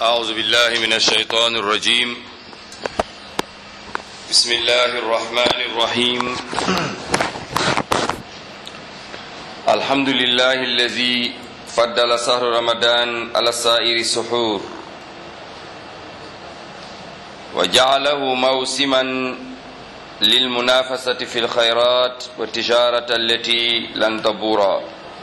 أعوذ بالله من الشيطان الرجيم بسم الله الرحمن الرحيم الحمد لله الذي فضل شهر رمضان على سائر السحور وجعله موسما للمنافسة في الخيرات والتجارة التي لن تبورا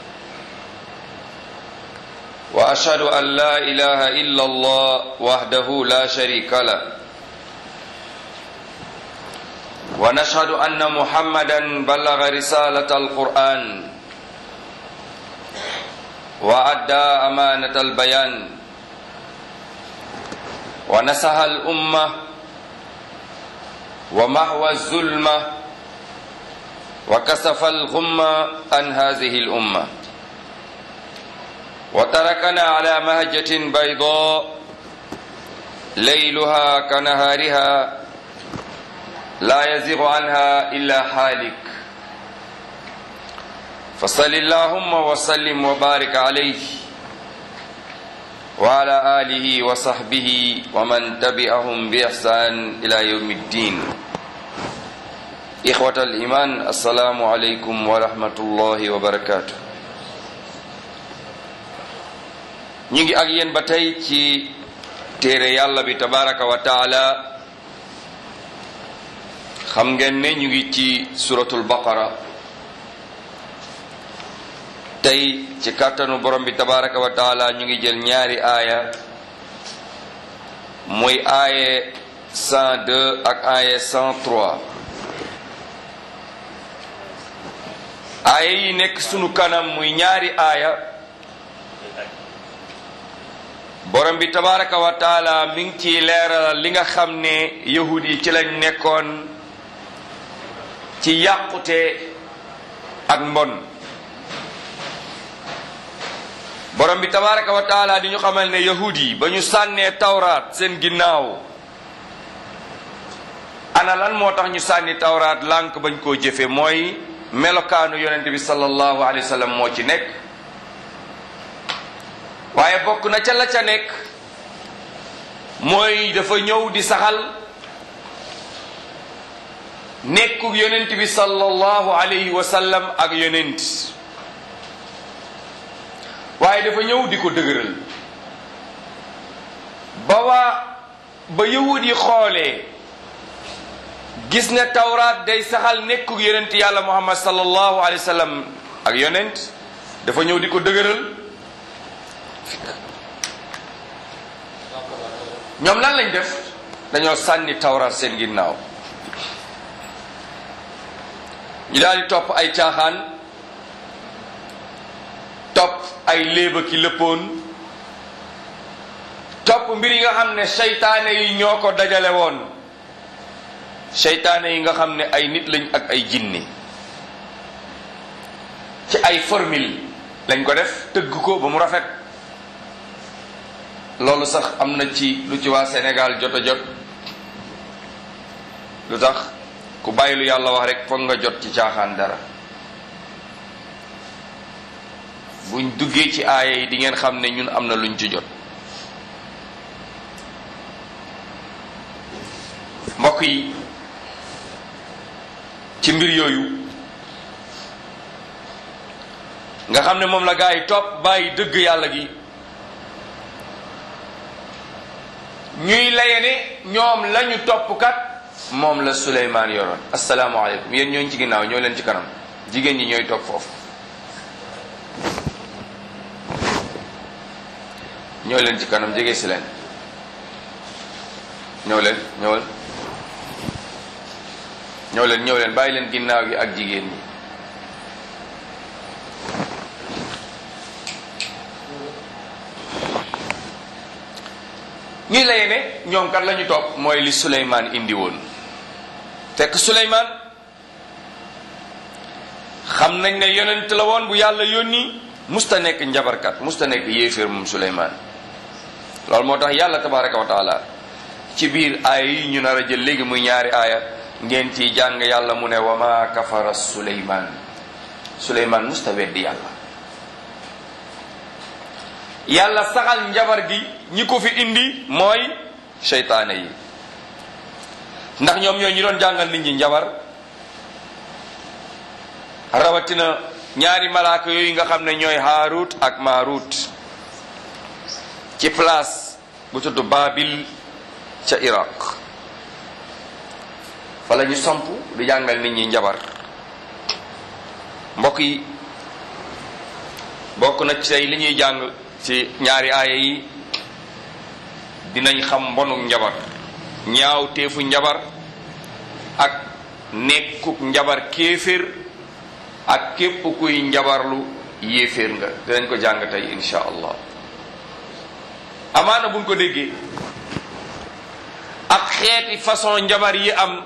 وأشهد أن لا إله إلا الله وحده لا شريك له ونشهد أن محمدا بلغ رسالة القرآن وأدى أمانة البيان ونسح الأمة ومحو الظلمة وكسف الغمة عن هذه الأمة وتركنا على مهجة بيضاء ليلها كنهارها لا يزيغ عنها إلا حالك فصل اللهم وسلم وبارك عليه وعلى آله وصحبه ومن تبعهم بإحسان إلى يوم الدين إخوة الإيمان السلام عليكم ورحمة الله وبركاته ñu ngi ak yéen ba tey ci téere yàlla bi tabaraka wa taala xam ngeen ne ñu ngi ci suratul baqara tey ci kàttanu borom bi tabaraka wa taala ñu ngi jël ñaari aaya muy aaye 102 ak aaye 103 aaya yi nekk sunu kanam muy ñaari aaya borom bi tabaraka wa taala mi ngi ciy leeral li nga xam ne yahud yi ci lañ nekkoon ci yàqute ak mbon borom bi tabaraka wa taala di ñu xamal ne yahud yi ba ñu sànnee tawraat seen ginnaaw ana lan moo tax ñu sànni tawraat lànk bañ koo jëfe mooy melokaanu yonent bi sallallahu alayhi wa sallam moo ci nekk waaye bokk na ca la ca nekk mooy dafa ñëw di saxal nekku yonent bi sallallahu alayhi wa sallam ak yonent waaye dafa ñëw di ko dëgëral ba waa ba yahud yi xoolee gis ne tawraat day saxal nekku yonent yàlla muhammad sallallahu alayhi wa sallam ak yonent dafa ñëw di ko dëgëral ñoom lan lañ def dañoo sànni tawraat seen ginnaaw ñu daal di topp ay caaxaan topp ay léeba ki lëppoon topp mbir yi nga xam ne seytaane yi ñoo ko dajale woon seytaane yi nga xam ne ay nit lañ ak ay jinne ci ay formule lañ ko def tëgg ko ba mu rafet loolu sax am na ci lu ci waa Sénégal jot a jot lu tax ku bàyyi lu yàlla wax rek foog nga jot ci caaxaan dara buñ duggee ci aaya yi di ngeen xam ne ñun am na luñ ci jot mbokk yi ci mbir yooyu nga xam ne moom la gaa yi topp bàyyi dëgg yàlla gi ñuy laye ne ñoom lañu topp kat moom la Suleymaan yoroon asalaamaaleykum yéen ñooñu ci ginnaaw ñoo leen ci kanam jigéen ñi ñooy toog foofu ñoo leen ci kanam jege si leen ñëw leen ñëwal ñëw leen ñëw leen bàyyi leen ginnaaw gi ak jigéen ñi ñuy laye ne ñoom kat la ñu topp mooy li Suleymaan indi woon fekk Suleymaan xam nañ ne yonent la woon bu yàlla yónni musta nekk njabarkat musta nekk yéeféer moom Suleymaan loolu moo tax yàlla tabaraka wa taala ci biir aaya yi ñu nar a jël léegi muy ñaari aaya ngeen ciy jàng yàlla mu ne wa ma kafara Suleymaan Suleymaan musta weddi yàlla yàlla saxal njabar gi ñi ko fi indi mooy seytaane yi ndax ñoom ñooy ñi doon jàngal nit ñi njabar rawatina ñaari malaaka yooyu nga xam ne ñooy haarut ak maarut ci place bu tudd Babil ca Iraq fa la ñu samp di jàngal nit ñi njabar mbokk yi bokk na ci li ñuy jàng ci ñaari aaya yi dinañ xam mbonuk njabar ñaaw teefu njabar ak nekkuk njabar kéeféer ak képp kuy njabarlu yéeféer nga dinañ ko jàng tey insha allah amaana buñ ko déggee ak xeeti façon njabar yi am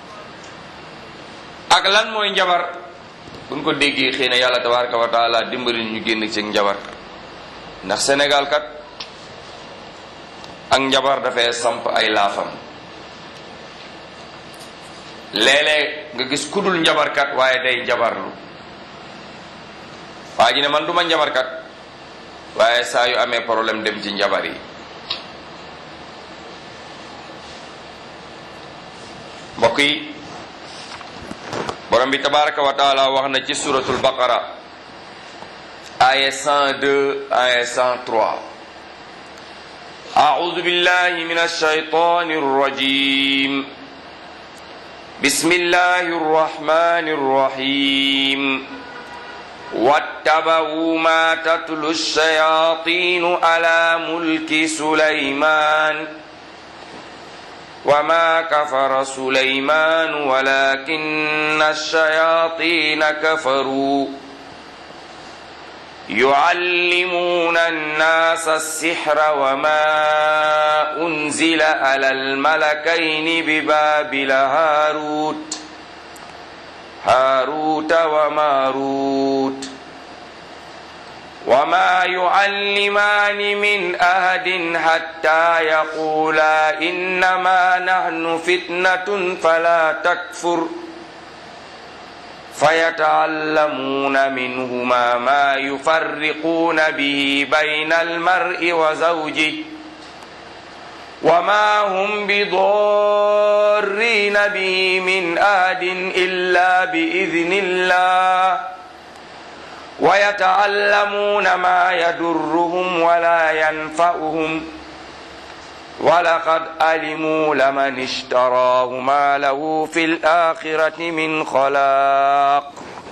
ak lan mooy njabar buñ ko déggee xëy na yàlla tabaraka wa taala dimbali ñu génn ci njabar ndax Sénégal kat ak njabar dafay samp ay laafam léeg-léeg nga gis kudul njabarkat waaye day njabarlu waa ji ne man du ma njabarkat waaye saa yu amee problème dem ci njabar yi mbokk yi borom bi tabaraka wa taala wax na ci suratul baqara aya 102 aya 103 أعوذ بالله من الشيطان الرجيم بسم الله الرحمن الرحيم واتبعوا ما تتلو الشياطين على ملك سليمان وما كفر سليمان ولكن الشياطين كفروا يعلمون الناس السحر وما أنزل على الملكين ببابل هاروت هاروت وماروت وما يعلمان من أحد حتى يقولا إنما نحن فتنة فلا تكفر فيتعلمون منهما ما يفرقون به بين المرء وزوجه وما هم بضارين به من أحد إلا بإذن الله ويتعلمون ما يضرهم ولا ينفعهم ولقد علموا لمن اشتراه ما له في الآخرة من خلاق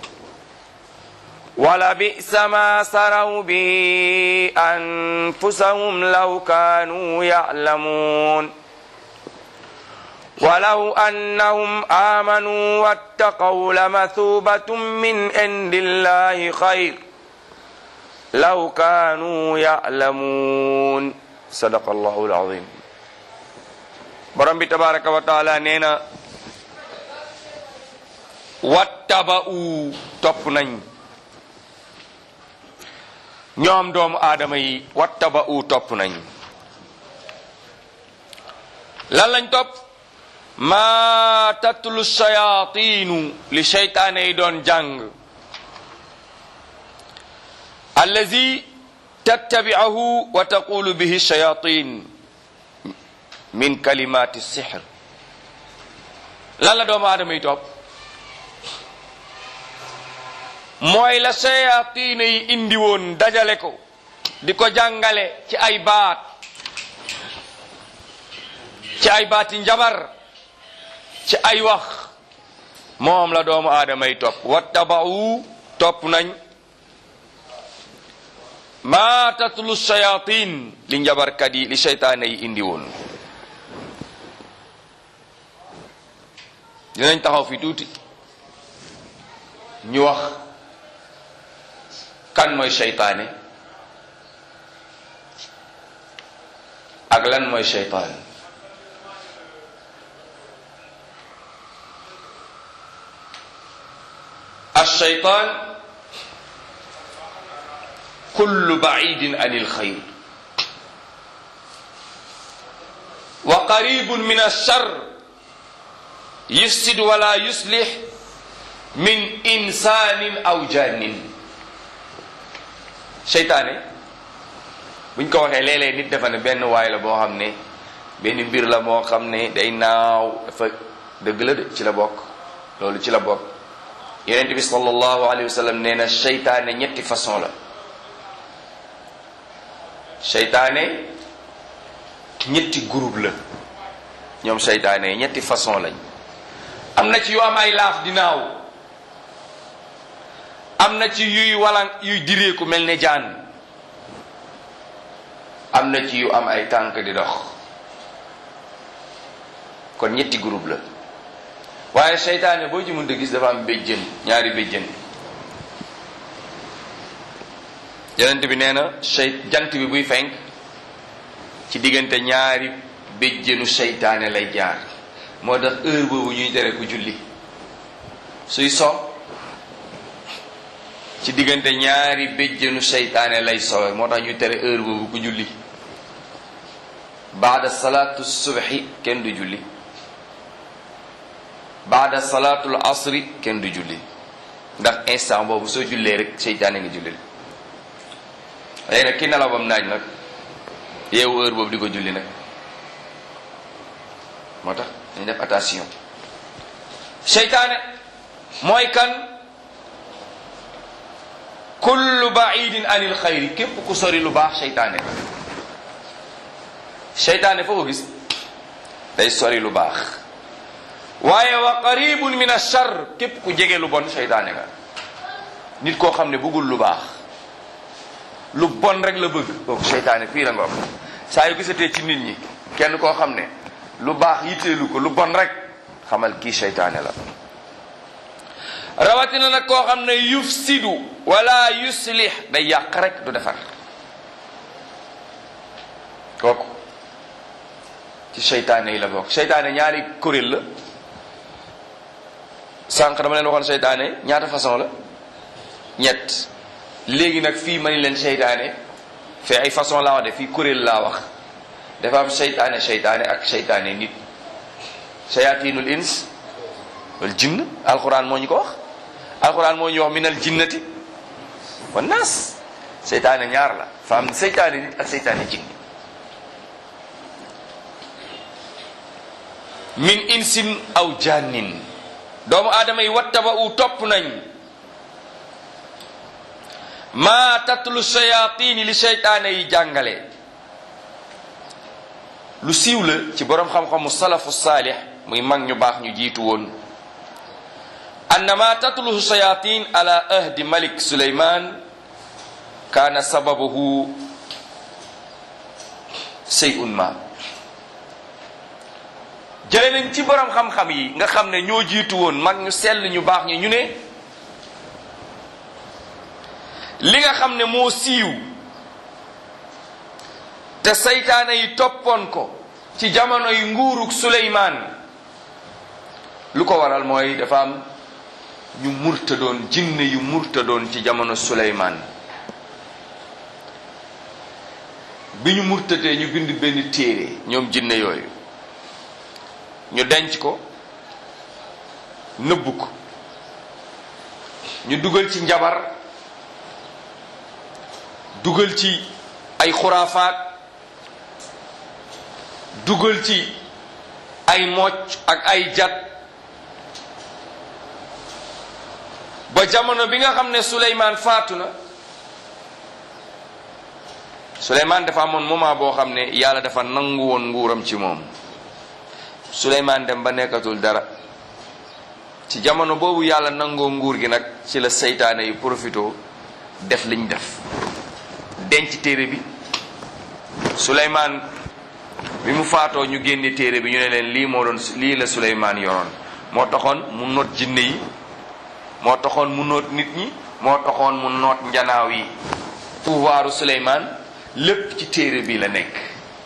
ولبئس ما سروا به أنفسهم لو كانوا يعلمون ولو أنهم آمنوا واتقوا لمثوبة من عند الله خير لو كانوا يعلمون صدق الله العظيم borom bi tabaraka wa taala nee na wattaba'u topp nañ ñoom doomu aadama yi wattaba'u topp nañ lan lañ topp maa tatlu shayaatiinu li seytaane yi doon jàng allazi tattabi'ahu wa taqulu bihi shayaatiin min kalimaati sihr lan la doomu aadama yi topp mooy la shayaatiine yi indi woon dajale ko di ko jàngale ci ay baat ci ay baati njabar ci ay wax moom la doomu aadama yi topp wattaba'u topp nañ maa tatlu shayatin li njabarkat yi li seytaane yi indi woon dinañ taxaw fi tuuti ñu wax kan mooy seytaane ak lan mooy seytaan الشيطان كل بعيد عن الخير وقريب من الشر يفسد ولا يصلح من إنسان أو جان seytaane buñ ko waxee léeg-léeg nit dafa ne benn waay la boo xam ne benn mbir la moo xam ne day naaw dafa dëgg la de ci la bokk loolu ci la bokk yonent bi sallallahu alayhi wa sallam nee na seytaane ñetti façon la seytaane ñetti groupe la ñoom seytaane yi ñetti façon lañ am na ci yu am ay laaf di naaw am na ci yuy walan yuy direeku mel ne jaan am na ci yu am ay tànk di dox kon ñetti groupe la waaye seytaane boo ci mënta gis dafa am béjjën ñaari béjjën yonent bi nee na sey jant bi buy fenk ci diggante ñaari béjjënu seytaane lay jaar moo tax heure boobu ñuy tere ku julli suy so ci diggante ñaari béjjënu seytaane lay sowe moo tax ñuy tere heure boobu ku julli baada salaatu subhi kenn du julli baada salaatul asri kenn du julli ndax instant boobu soo jullee rek seytaane nga julli léegi nag ki nelaw bam naaj nag yeewu heure boobu di ko julli nag moo tax dañ def attention seytaane mooy kan kullu baidin anil xayri képp ku sori lu baax seytaane seytaane foo ko gis day sori lu baax waaye wa qaribun min achar képp ku jege lu bon seytaane nga nit koo xam ne bëggul lu baax lu bon rek la bëgg kooku seytaane fii la nga am saa yu gisatee ci nit ñi kenn koo xam ne lu baax yitteelu ko lu bon rek xamal kii seytaane la rawatina nag koo xam ne yufsidu wala yuslih day yàq rek du defar kooku ci seytaane yi la bokk seytaane ñaari kuréel la sànq dama leen waxoon seytaane ñaata façon la ñett léegi nag fii ma ni leen seytaane fee ay façon laa wax de fii kuréel laa wax dafa am seytaane seytaane ak seytaane nit shayatinul ins wal jinn alquran moo ñu ko wax alquran moo ñu wax minal jinnati wan naas seytaane ñaar la fa am seytaane nit ak seytaane jinn min insin aw jannin doomu aadama yi wattaba u topp nañ maa tatlu shayatini li seytaane yi jàngale lu siiw la ci boroom xam-xamu salafu saalix muy mag ñu baax ñu jiitu woon anna ma tatluhu shayatin ala ahdi malik suleyman kaana sababuhu seyun ma jële nañ ci boroom xam-xam yi nga xam ne ñoo jiitu woon mag ñu sell ñu baax ñi ñu ne li nga xam ne moo siiw te saytaane yi toppoon ko ci jamono yi nguurug suleymaan lu ko waral mooy dafa am ñu murtadoon jinne yu murtadoon ci jamono suleymaan bi ñu murtadee ñu bind benn téere ñoom jinne yooyu ñu denc ko nëbb ko ñu dugal ci njabar dugal ci ay xuraafaat dugal ci ay mocc ak ay jat ba jamono bi nga xam ne Suleymaan faatu na Suleymaan dafa amoon moment boo xam ne yàlla dafa nangu woon nguuram ci moom Suleymaan dem ba nekkatul dara ci jamono boobu yàlla nangoo nguur gi nag ci la seytaane yi profito def liñ def denc téere bi Suleymaan bi mu faatoo ñu génne téere bi ñu ne leen lii moo doon lii la Suleymaan yoroon moo taxoon mu noot jinne yi moo taxoon mu noot nit ñi moo taxoon mu noot njanaaw yi pouvoiru Suleymaan lépp ci téere bi la nekk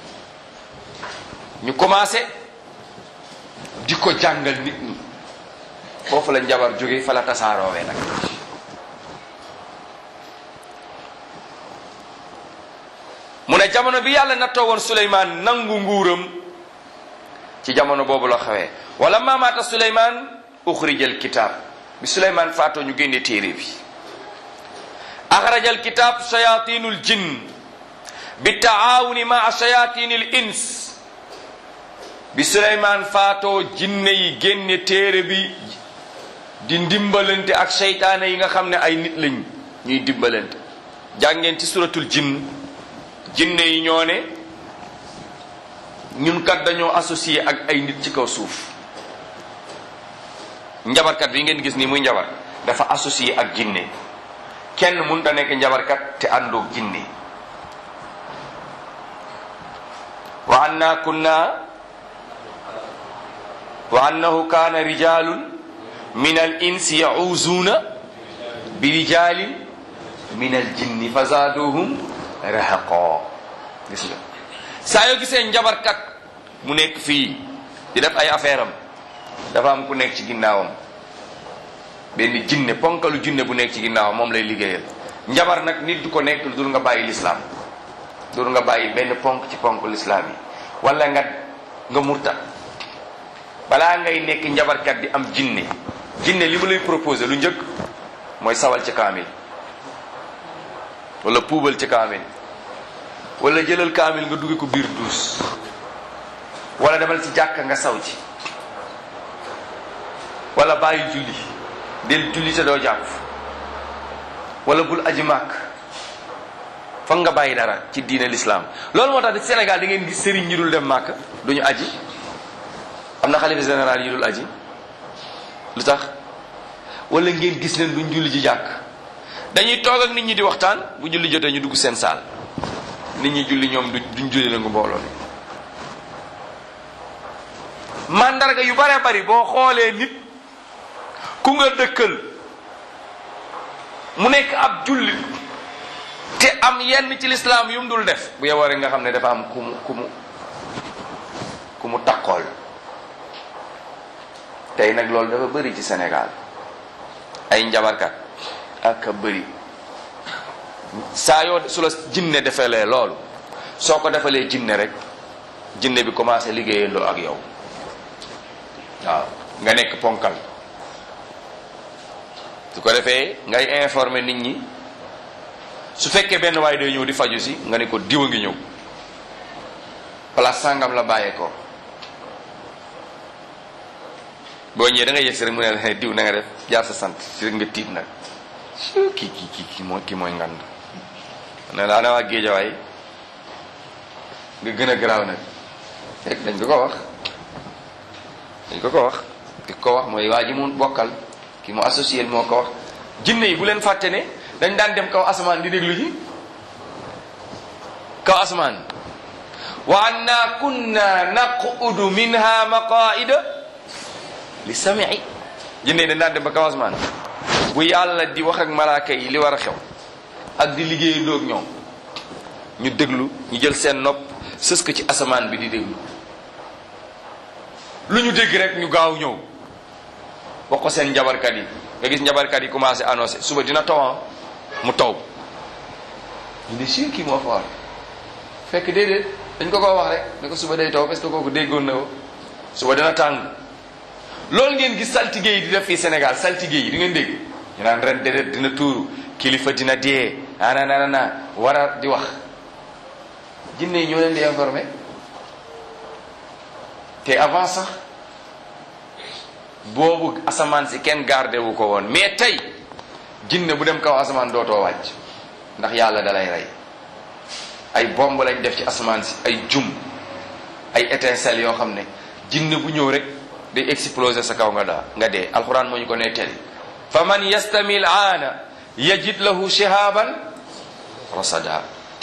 ñu commencé di ko jàngal nit ñi foofu la njabar jóge fa la tasaaroowee nag mu ne jamono bi yàlla nattoo woon Suleymaan nangu nguuram ci jamono boobu la xewee wala maamaata Suleymaan uxrijal kitaab bi Suleymaan faatoo ñu génne téere bi axrajal kitaab shayatinul jinn bi taawuni maa shayatin al ins bi suleymaan faatoo jinne yi génne téere bi di ndimbalante ak seytaane yi nga xam ne ay nit lañ ñuy dimbalante jàngeen ci suratul jinn jinne yi ñoo ne ñun kat dañoo associé ak ay nit ci kaw suuf njabarkat bi ngeen gis nii muy njabar dafa associé ak jinne kenn mënut a nekk njabarkat te àndoog jinne wa anna kunna wa annahu kaana rijalun min al insi yauzuuna bi rijalin min al jinni fa zaaduhum rahaqo gis nga saa yoo gisee njabarkat mu nekk fii di def ay affaire am dafa am ku nekk ci ginnaawam benn jinne ponkalu jinne bu nekk ci ginnaawam moom lay liggéeyal njabar nag nit du ko nekk lu dul nga bàyyi lislaam dul nga bàyyi benn ponk ci ponk lislaam yi wala nga nga murta balaa ngay nekk njabarkat di am jinne jinne li mu lay proposé lu njëkk mooy sawal ci kaamil wala puubal ci kaamil wala jëlal kaamil nga dugge ko biir duus wala demal ci jàkka nga saw ci wala bàyyi julli del julli te doo jàpp wala bul aji màkk foog nga bàyyi dara ci diine l'islam loolu moo tax di Sénégal da ngeen gis sëriñ ñi dul dem màkk duñu aji am na xalifa général yi dul aji lu tax wala ngeen gis leen duñ julli ji jàkk dañuy toog ak nit ñi di waxtaan bu julli jotee ñu dugg seen saal nit ñi julli ñoom duñ julli la ngu mbooloo mandarga yu bare bari boo xoolee nit ku nga dëkkal mu nekk ab jullit te am yenn ci lislaam yu mu dul def bu yeboo rek nga xam ne dafa am ku mu ku mu ku mu takkool tey nag loolu dafa bëri ci Sénégal ay njabarkat ak a bëri saa yoo su la jinne defalee loolu soo ko defalee jinne rek jinne bi commencé liggéeyandoo ak yow waaw nga nekk ponkal su ko defee ngay informer nit ñi su fekkee benn waaye day ñëw di faju si nga ne ko diw a ngi ñëw place sàngam la bàyyee ko boo ñëwee da ngay yegsi rek mu ne la diw na nga def jaar sa sant si rek nga tiit nag kii kii kii kii mooy kii mooy ngand ne la ana waa géejawaay nga gën a garaaw nag fekk dañ ko ko wax dañ ko ko wax ki ko wax mooy waa ji mu bokkal ki mu associé moo ko wax jinne yi bu leen fàtte ne dañ daan dem kaw asamaan di déglu ji kaw asamaan wa anna kunna naqudu minha maqaida li samii jinne yi dañ daan dem ba kaw asamaan bu yàlla di wax ak malaaka yi li war a xew ak di liggéey doog ñoom ñu déglu ñu jël seen nopp sës ko ci asamaan bi di déglu lu ñu dégg rek ñu gaaw ñëw wax ko seen njabarkat yi nga gis njabarkat yi commencé annoncé suba dina taw mu taw ñu ne si kii moo fa war fekk déedéet dañ ko ko wax rek ne ko suba day taw parce que kooku déggoon na ko suba dina tàng loolu ngeen gis saltige yi di def fii Sénégal saltige yi di ngeen dégg ñu naan ren déedéet dina tuuru kilifa dina dee ananana war a di wax jinne yi ñoo leen di informé te avant sax boobu asamaan si kenn gardé wu ko woon mais tey jinne bu dem kaw asamaan dootoo wàcc ndax yàlla da lay rey ay bomb lañ def ci asamaan si ay jum ay étincelles yoo xam ne jinne bu ñëw rek day exploser sa kaw nga daa nga dee alxuraan moo ñu ko nettali fa man yastamil aana yajid lahu shihaban rasada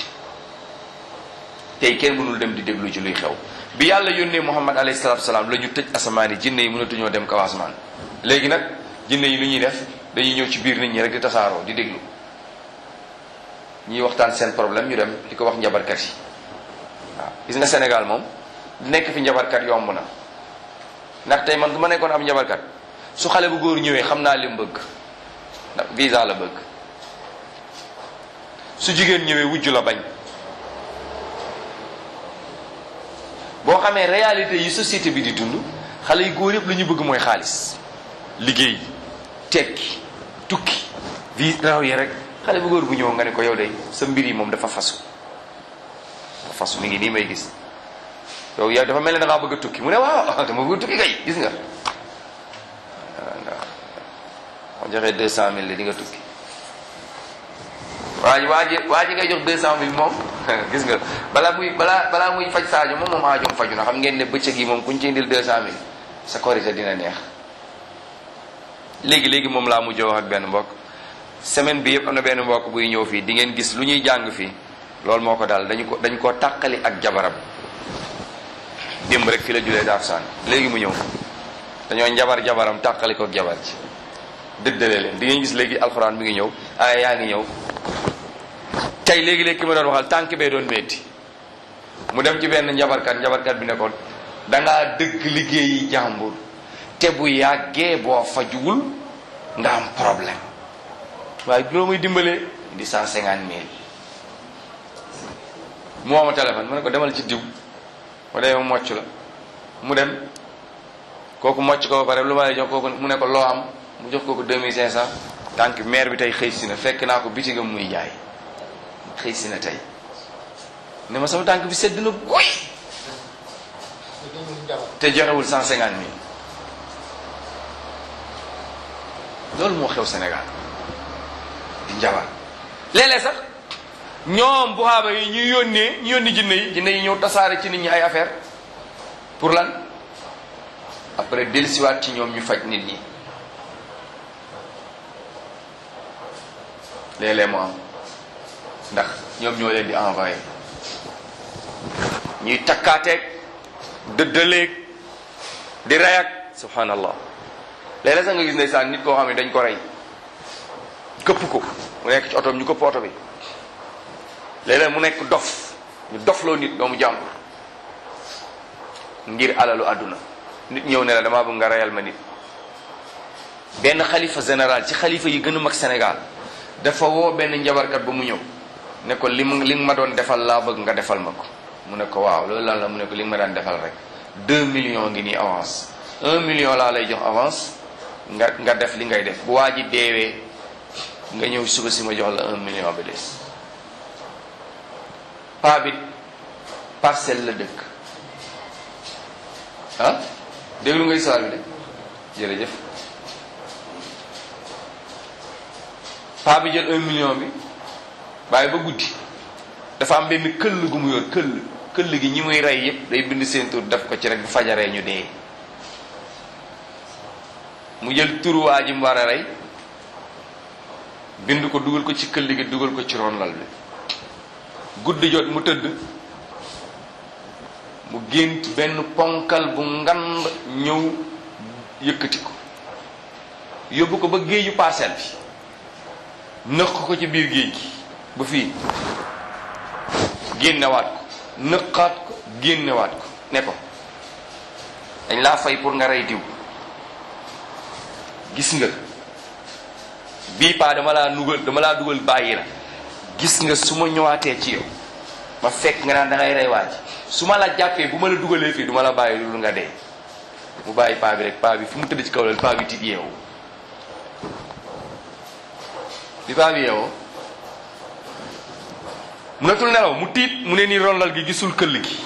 tey kenn mënul dem di déglu ci luy xew bi yàlla yónnee muhammad alayhi salatu wasalaam la ñu tëj asamaan yi jinne yi mënatuñoo dem kaw asamaan léegi nag jinne yi lu ñuy def dañuy ñëw ci biir nit ñi rek di tasaaroo di déglu ñuy waxtaan seen problème ñu dem di ko wax njabarkat yi waaw gis nga Sénégal moom nekk fi njabarkat yomb na ndax tey man du ma nekkoon ab njabarkat su xale bu góor ñëwee xam naa li mu bëgg ndax visa la bëgg su jigéen ñëwee wujj la bañ boo xamee réalité yi société bi di dund xale yu góor yëpp lu ñu bëgg mooy xaalis liggéey tekki tukki vi raw yi rek xale bu góor bu ñëw nga ne ko yow de sa mbir yi moom dafa fasu fas mi ngi nii may gis yow yow dafa mel ne da ngaa bëgg a tukki mu ne waaw dama bëgg a tukki kay gis nga waaw joxee deux cent mille di nga tukki waa ji waa ji waa ji ngay jox deux cent mille moom gis nga balaa muy balaa balaa muy faj saajo moom moom aajoom faju na xam ngeen ne bëccëg yi moom kuñ ci indil deux cent mille sa korité dina neex léegi léegi moom laa mujj wax ak benn mbokk semaine bi yëpp am na benn mbokk buy ñëw fii di ngeen gis lu ñuy jàng fii loolu moo ko daal dañu ko dañ koo tàqali ak jabaram démb rek fi la julee daaf saan léegi mu ñëw dañoo njabar jabaram tàqali ko ak jabar ci dëddale leen di ngeen gis léegi alxuraan mi ngi ñëw ay yaa ngi ñëw tey léegi-léegi ki ma doon waxal tànk bee doon metti mu dem ci benn njabarkat njabarkat bi ne ko dangaa dëgg liggéeyi jàmbur te bu yàggee boo fajuwul nga am problème waaye loo muy dimbalee di cent cinquante mille mu woo ma téléphone mu ne ko demal ci diw ma demee mu mocc la mu dem kooku mocc ko ba pare lu ma lay jox kooku mu ne ko loo am mu jox kooku deux mille cinq cent tànk maire bi tey xëy si na fekk naa ko bitigam muy jaay xëy si na tey ne ma sama tànk bi sedd na guy te joxewul cent cinquante mille loolu moo xew Sénégal di njabar léeg-léeg sax ñoom bu xaaba yi ñu yónnee ñu yónni jinne yi jinne yi ñëw tasaare ci nit ñi ay affaire pour lan après dellusiwaat ci ñoom ñu faj nit ñi léeg-léeg mu am ndax ñoom ñoo leen di envoyé ñuy takkaateeg dëddaleeg di rayak subhanallah léeg-léeg sax nga gis ndeysaan nit koo xam ne dañ ko rey këpp ko mu nekk ci otoom ñu këpp oto bi léeg-léeg mu nekk dof ñu dofloo nit doomu jàmbur ngir alalu àdduna nit ñëw ne la damaa bëgg nga reyal ma nit benn xalifa général ci xalifa yi gën a mag Sénégal dafa woo benn njabarkat ba mu ñëw ne ko li mu li nga ma doon defal laa bëgg nga defal ma ko mu ne ko waaw loolu lan la mu ne ko li nga ma daan defal rek deux millions ngi nii avance un million laa lay jox avance nga nga def li ngay def bu waa ji deewee nga ñëw suba si ma jox la un million bi des paa bi parcelle la dëkk ah déglu nga histoire bi de jërëjëf paa bi jël un million bi bàyyi ba guddi dafa am benn këll gu mu yor këll këll gi ñi muy rey yépp day bind seen tur def ko ci rek bu fajaree ñu dee mu jël turu waa ji mu war a rey bind ko dugal ko ci këll gi dugal ko ci ron lal bi guddi jot mu tëdd mu gént benn ponkal bu ngand ñëw yëkkati ko yóbbu ko ba géeju parcelle bi nëq ko ci biir géej gi ba fii génnewaat ko nëqaat ko génnewaat ko ne ko dañ laa fay pour nga rey diw gis nga bii paa dama laa nugal dama laa dugal bàyyi la gis nga su ma ñëwaatee ci yow ma fekk nga naan da ngay rey waa ji su ma la jàppee bu ma la dugalee fii du ma la bàyyi loolu nga dee mu bàyyi paa bi rek paa bi fu mu tëdd ci kaw la paa bi tiit yeewu bi paa bi yeewoo mënatul nelaw mu tiit mu ne nii ronlal gi gisul këll gi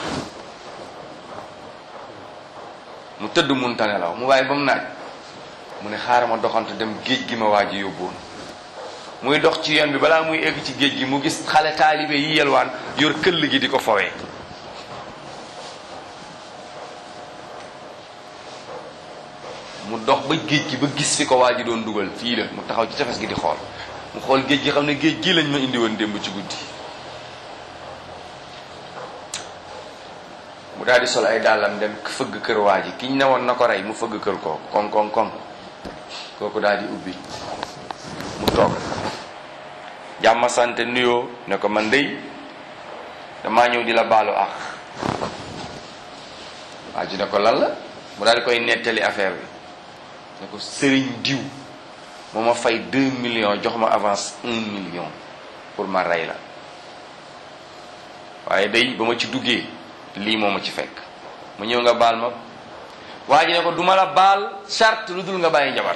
mu tëdd munta nelaw mu bàyyi ba mu naaj mu ne xaaral ma doxantu dem géej gi ma waa ji yóbbuwoon muy dox ci yoon bi balaa muy egg ci géej gi mu gis xale taalibe yi yelwaan yor këll gi di ko fowee mu dox ba géej gi ba gis fi ko waa ji doon dugal fii la mu taxaw ci tefes gi di xool mu xool géej gi xam ne géej gi lañ ma indi woon démb ci guddi mu daal di sol ay dàllam dem fëgg kër waa ji kiñ ne woon na ko rey mu fëgg kër kooku koŋ koŋ koŋ kooku daal di ubbi mu toog jàmm sante nuyoo ne ko man dey damaa ñëw di la baalu ak waa ji ne ko lan la mu daal di koy nettali affaire bi ne ko sëriñ diw moo ma fay deux millions jox ma avance un million pour ma rey la waaye day ba ma ci duggee lii moo ma ci fekk mu ñëw nga baal ma waa ji ne ko duma la baal charte lu dul nga bàyyi njabar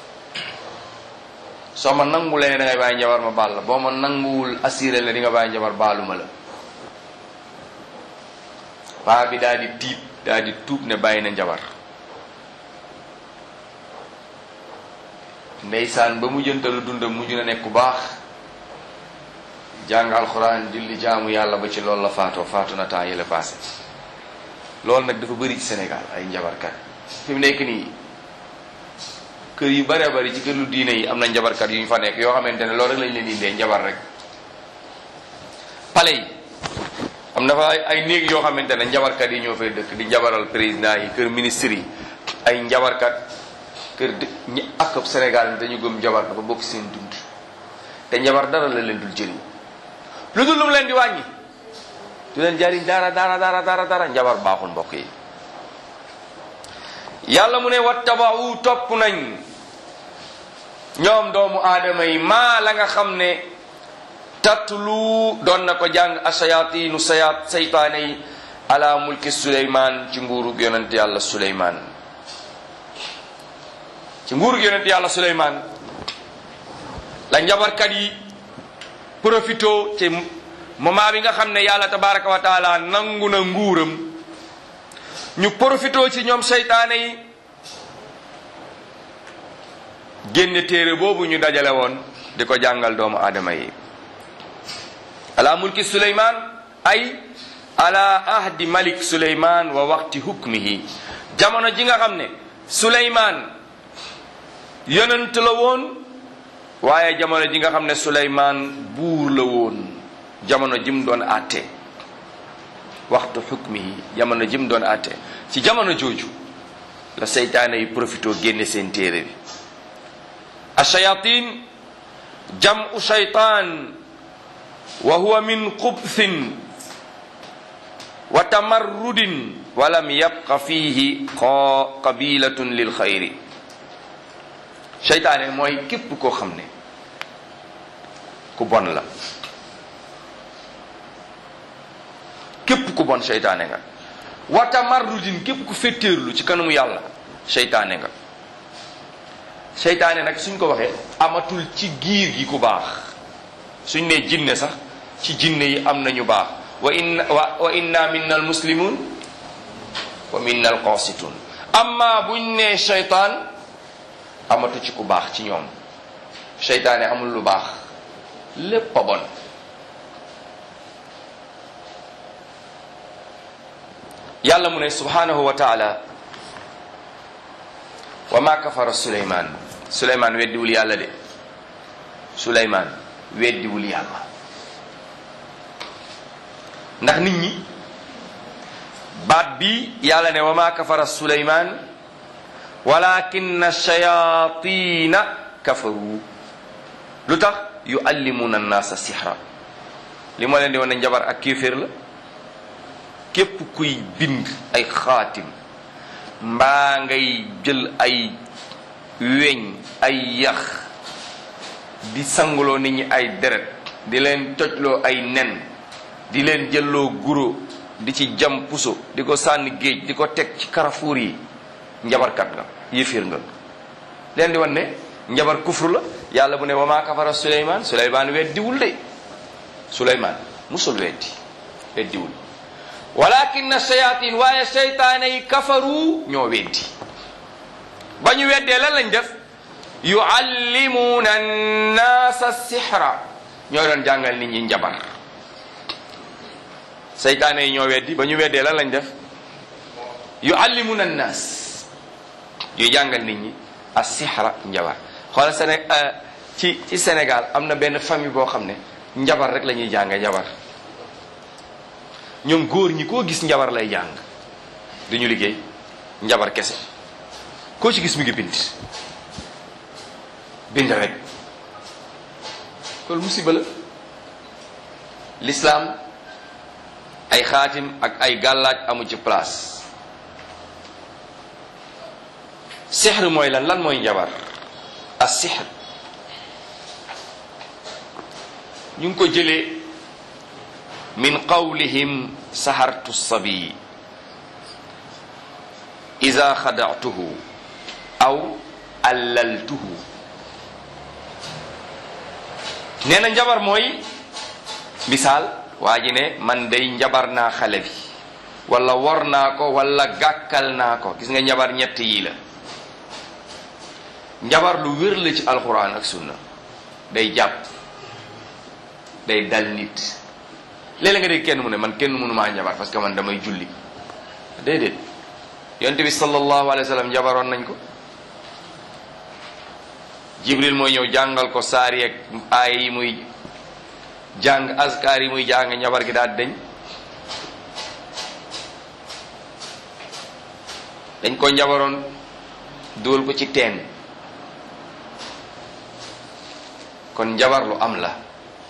soo ma nangulee ne da ngay bàyyi njabar ma baal la boo ma nanguwul assuré la di nga bàyyi njabar baaluma la paa bi daal di tiit daal di tuub ne bàyyi na njabar ndeysaan ba mu jëntalu dundam mujj na nekk ku baax jàng alxuraan julli jaamu yàlla ba ci loolu la faatoo faatu na temps yële passé loolu nag dafa bëri ci Sénégal ay njabarkat fi mu nekk nii kër yu bëree bëri ci kër lu diine yi am na njabarkat yu ñu fa nekk yoo xamante ne loolu rek lañ leen indee njabar rek pale yi am na fa ay néeg yoo xamante ne njabarkat yi ñoo fay dëkk di njabaral président yi kër ministre yi ay njabarkat kër dë ñi ak Sénégal ni dañu gëm njabar dafa bokk seen dund te njabar dara la leen dul jëriñ lu dul lu mu leen di wàññi du leen jariñ dara dara dara dara dara njabar baaxul mbokk yi yàlla mu ne wattabau topp nañ ñoom doomu aadama yi maa la nga xam ne tatlu doon na ko jàng asayatinu sayat saytaane yi ala mulki suleyman ci nguurug yonent yàlla suleyman ci nguurug yonent yàlla suleyman la njabarkat yi profito ci moment bi nga xam ne yàlla tabaraka wa taala nangu na nguuram ñu profito ci ñoom seytaane yi génne téere boobu ñu dajale woon di ko jàngal doomu aadama yi ala mulki suleyman ay ala ahdi malik suleyman wa waqti hukmihi jamono ji nga xam ne suleyman yonent la woon waaye jamono ji nga xam ne suleyman buur la woon jamono jim doon àtte waxtu xukmihi jamono jim doon àtte ci jamono jooju la seytaane yi profito génne seen téere bi achayatin jamu shaytaan wa huwa min xubthin wa tamarrudin wa lam yabqa fihi qabilatun lil xayri seytaane mooy képp koo xam ne ku bon la képp ku bon seytaane nga wa tamarrudin képp ku fettéerlu ci kanamu yàlla seytaane nga seytaane nag suñ ko waxee amatul ci giir gi ku baax suñ ne jinne sax ci jinne yi am nañu baax wa inna wa inna minna al muslimun wa minna al qasitun amma buñ ne seytaan amatu ci ku baax ci ñoom seytaane amul lu baax lépp a bon yàlla mu ne subhanahu wa taala wa ma kafara suleyman suleyman weddiwul yàlla de suleyman weddiwul yàlla ndax nit ñi baat bi yàlla ne wa ma kafara suleyman walakinna shayatina kafaru lu tax yuallimuna annaasa sihra li ma leen di wane njabar ak kéeféer la képp kuy bind ay xaatim mbaa ngay jël ay weñ ay yax di sanguloo nit ñi ay deret di leen tojloo ay nen di leen jëlloo guro di ci jam puso di ko sànni géej di ko teg ci karafuur yi njabarkat nga yëfiir nga leen di wan ne njabar kufru la yàlla bu ne wa maa kafara suleymaan suleymaan weddiwul de suleymaan musul weddi weddiwul walakin shayatin waaye seytaane yi kafaru ñoo weddi ba ñu weddee lan lañ def yuallimuuna annaasa sixra ñoo doon jàngal nit ñi njabar seytaane yi ñoo weddi ba ñu weddee lan lañ def yuallimuuna annaas yuy jàngal nit ñi as sixra njabar xoolal Séné ci ci Sénégal am na benn famille boo xam ne njabar rek la ñuy jànge njabar ñoom góor ñi koo gis njabar lay jàng duñu liggéey njabar kese koo ci gis mi ngi bind bind rek loolu musiba la l'islam ay xaatim ak ay gàllaaj amu ci place sixr mooy lan lan mooy njabar as sixr ñu ngi ko jëlee min qawlihim sahartu sabi ida xadatuhu aw allaltuhu nee na njabar mooy misaal waa ji ne man day njabar naa xale bi wala wor naa ko wala gàkkal naa ko gis nga njabar ñett yii la njabar lu wér la ci alquran ak sunna day jàpp day dal nit léeg-léeg nga dégg kenn mu ne man kenn mënu maa njabar parce que man damay julli déedéet yonte bi sallallahu alayhi wa sallam njabaroon nañ ko jibril mooy ñëw jàngal ko saar yeeg aay yi muy jàng askar yi muy jàng njabar gi daal dañ dañ ko njabaroon dugal ko ci teen kon njabar lu am la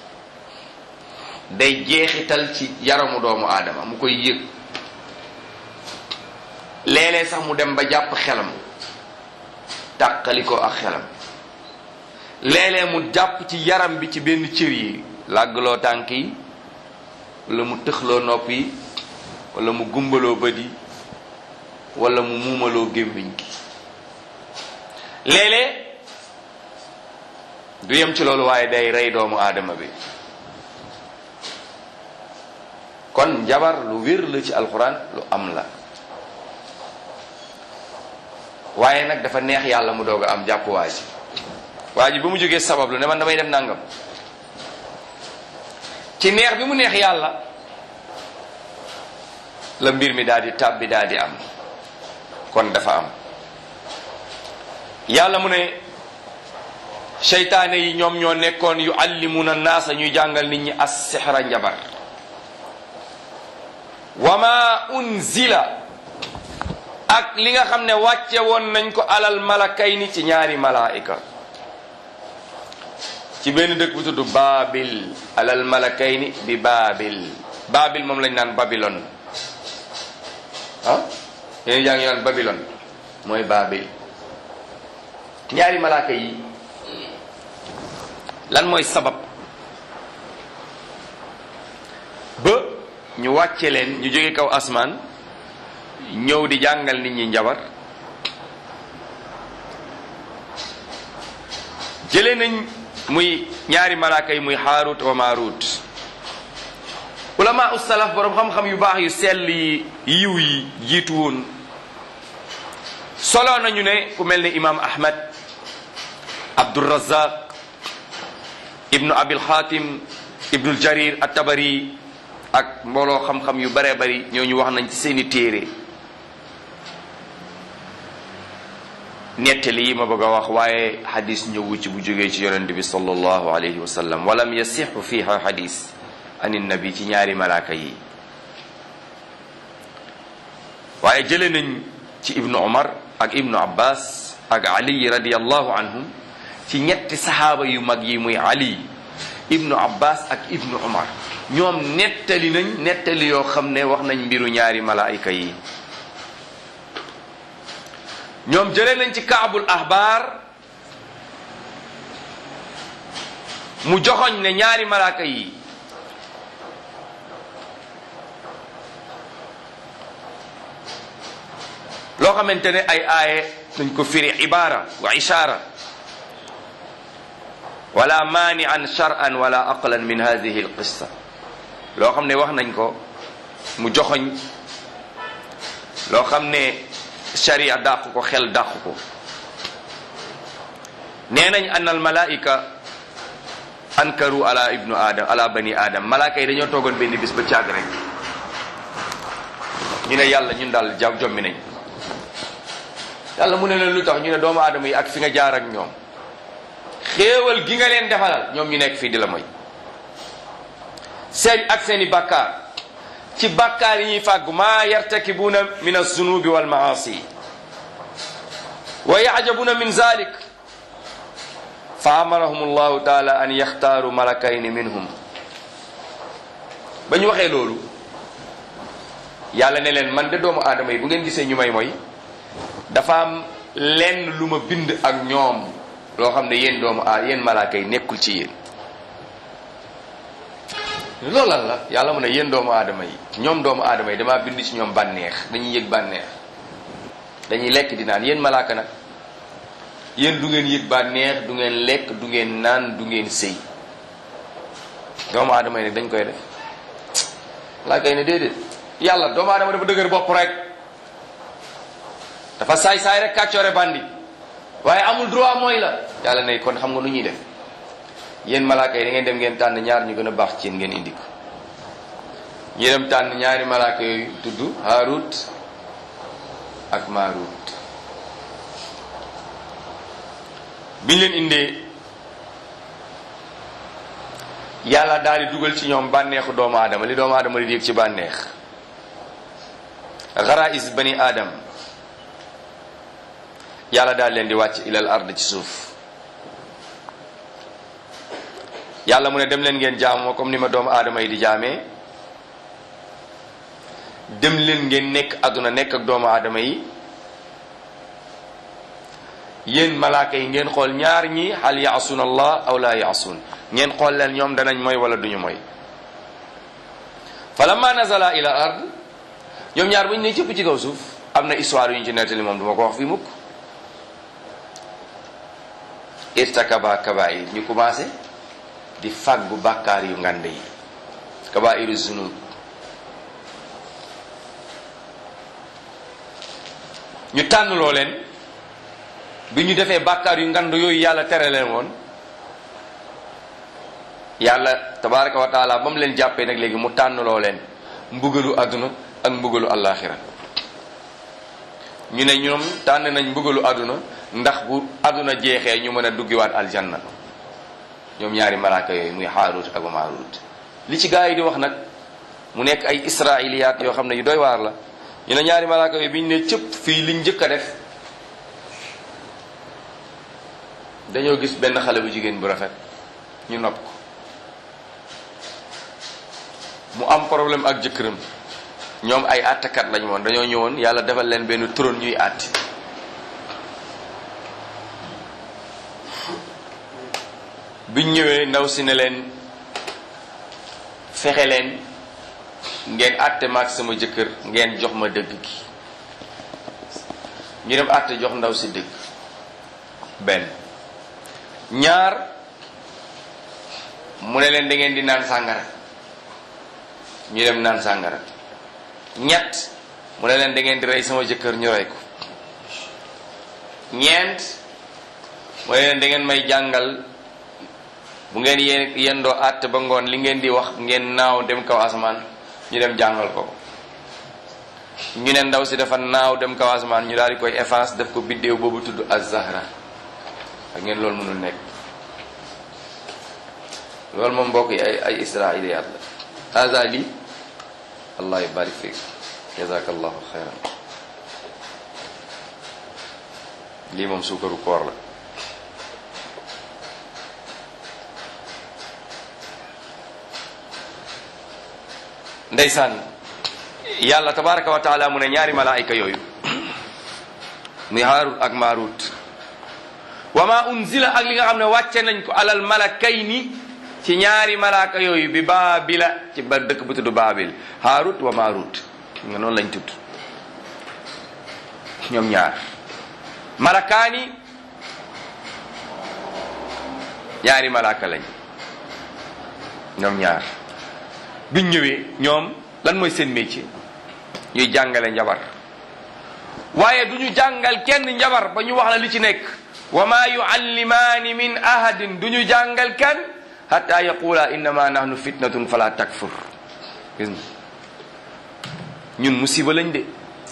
day jeexital ci yaramu doomu aadama mu koy yëg léeg-léeg sax mu dem ba jàpp xelam tàqali ko ak xelam léeg-léeg mu jàpp ci yaram bi ci benn cër yi làggloo tànk yi wala mu tëxloo nopp yi wala mu gumbaloo bët yi wala mu muumaloo gémmiñ gi léeg-léeg du yem ci loolu waaye day rey doomu aadama bi kon njabar lu wér la ci alxuraan lu am la waaye nag dafa neex yàlla mu doog a am jàpp waa ji waa ji ba mu jógee sabab lu ne man damay def nangam ci neex bi mu neex yàlla la mbir mi daal di tàbbi daal di am kon dafa am yàlla mu ne seytaane yi ñoom ñoo nekkoon yu allimuna naasa ñuy jàngal nit ñi as sixra njabar wa ma unzila ak li nga xam ne wàcce woon nañ ko alal malakayni ci ñaari malaika ci benn dëkk bu tudd baabil alal malakayni bi baabil baabil moom lañ naan babilon ah yéen jaa ngi naan babilon mooy baabil ñaari malaaka yi lan mooy sabab ba ñu wàcce leen ñu jóge kaw asmaan ñëw di jàngal nit ñi njabar jële nañ muy ñaari malaaka yi muy haarut wa maarut ulama ussalaf boroom xam-xam yu baax yu sell yi yiw yi jiitu woon solo nañu ne ku mel ne imam ahmad abdurazaq ibnu abil xaatim ibnul jarir at-tabari ak mbooloo xam-xam yu bare bari ñooñu wax nañ ci seeni téere nettali yi ma bëgg a wax waaye xadis ñëwu ci bu jógee ci yonente bi sallallahu alayhi wa sallam walam yasixu fiha xadis ani nabi ci ñaari malaaka yi waaye jële nañ ci ibnu omar ak ibnu abbas ak ali radiallahu anhum ci ñetti saxaaba yu mag yi muy ali ibnu abbas ak ibnu omar ñoom nettali nañ nettali yoo xam ne wax nañ mbiru ñaari malaayika yi ñoom jëlee nañ ci kaabul ahbaar mu joxoñ ne ñaari malaaka yi loo xamante ne ay aaye dañ ko firi ibaara wa ishaara wala maanian shar'an wala aqlan min hadihi alqissa loo xam ne wax nañ ko mu joxoñ loo xam ne sharia dàq ko xel dàq ko nee nañ an al malaika ankaru ala ibnu adam ala bani adam malaaka yi dañoo toogoon benn bis ba caag rek ñu ne yàlla ñun daal ja jommi nañ yàlla mu ne leen lu tax ñu ne doomu aadama yi ak fi nga jaar ak ñoom xéewal gi nga leen defalal ñoom ñu nekk fii di la moy seen ak seeni bàkkaar ci bàkkaar yi ñuy fàggu maa yartakibuuna min alzunubi walmaasi wa yacjabuna min zalik fa amarahum allahu taala an yaxtaaru malakayni minhum ba ñu waxee loolu yàlla ne leen man de doomu aadama yi bu ngeen gisee ñu may mooy dafa am lenn lu ma bind ak ñoom loo xam ne yéen doomu a yéen malaaka yi nekkul ci yéen loolu lan la yàlla mu ne yéen doomu aadama yi ñoom doomu aadama yi damaa bind ci ñoom bànneex dañuy yëg bànneex dañuy lekk di naan yéen malaaka nag yéen du ngeen yëg bànneex du ngeen lekk du ngeen naan du ngeen sëy doomu aadama yi nag dañ koy def malaaka yi ne déedéet yàlla doomu aadama dafa dëgër bopp rek dafa saay-saay rek kàccoore bandi waaye amul droit mooy la yàlla ne kon xam nga nu ñuy def yéen malaaka yi da ngeen dem ngeen tànn ñaar ñu gën a baax ci yéen ngeen indi ko ñu dem tànn ñaari malaaka yooyu tudd Haarut ak Maarut biñ leen indee yàlla daal di dugal ci ñoom bànneexu doomu aadama li doomu aadama di yëg ci bànneex xaraïs bani aadam yàlla daal leen di wàcc ilal ard ci suuf yàlla mu ne dem leen ngeen jaamoo comme ni ma doomu aadama yi di jaamee dem leen ngeen nekk àdduna nekk ak doomu aadama yi yéen malaaka yi ngeen xool ñaar ñi hal yaasuun allah aw la yaasuun ngeen xool leen ñoom danañ mooy wala duñu mooy falamma nazala ila ard ñoom ñaar bu ñu ne cëpp ci kaw suuf am na histoire yu ñu ci nettali moom duma ko wax fii mukk irtakaba kabair ñu commencé di fàggu bàkkaar yu ngande yi kabairu zunub ñu tànn loo leen bi ñu defee bàkkaar yu ngand yooyu yàlla tere leen woon yàlla tabaraka wa taala ba mu leen jàppee nag léegi mu tànn loo leen mbugalu àdduna ak mbugalu àllaaxira ñu ne ñoom tànn nañ mbugalu àdduna ndax bu àdduna jeexee ñu mën a duggiwaat aljanna ñoom ñaari malaaka yooyu muy Haarut ak Maarut li ci gaa yi di wax nag mu nekk ay israiliyaat yoo xam ne yu doy waar la ñu ne ñaari malaaka yooyu bi ñu ne cëpp fii liñ njëkk a def dañoo gis benn xale bu jigéen bu rafet ñu nopp ko mu am problème ak jëkkëram ñoom ay àttekat lañu woon dañoo ñëwoon yàlla defal leen benn trône ñuy àtte biñ ñëwee ndaw si ne leen fexe leen ngeen àtte maag sama jëkkër ngeen jox ma dëgg gi ñu dem àtte jox ndaw si dëgg benn ñaar mu ne leen da ngeen di naan sàngara ñu dem naan sàngara ñett mu ne leen da ngeen di rey sama jëkkër ñu rey ko ñeent mu ne leen da ngeen may jàngal bu ngeen yéen yendoo àtt ba ngoon li ngeen di wax ngeen naaw dem kaw asamaan ñu dem jàngal ko ñu ne ndaw si dafa naaw dem kaw asamaan ñu daal di koy efface def ko biddéew boobu tudd az-Zahra ak ngeen loolu mënul nekk loolu moom mbokk yi ay ay israiliyaat la haza li allah yubarik fiik jazakallahu xayran lii moom suukaru koor la ndeysaan yàlla tabaraka wa taala mu ne ñaari malaayika yooyu muy haarut ak maarut wa ma unzila ak li nga xam ne wàcce nañ ko alal malakayni ci ñaari malaaka yooyu bi baabila ci ba dëkk bu tudd baabil haarut wa maarut nga noonu lañ tudd ñoom ñaar malakaani ñaari malaaka lañ ñoom ñaar biñ ñëwee ñoom lan mooy seen métier ñuy jàngale njabar waaye du ñu jàngal kenn njabar ba ñu wax la li ci nekk wa ma yuallimaani min ahadin du ñu jàngal kenn hatta yaqula innama nahnu fitnatun fala takfur gis nga ñun musiba lañ de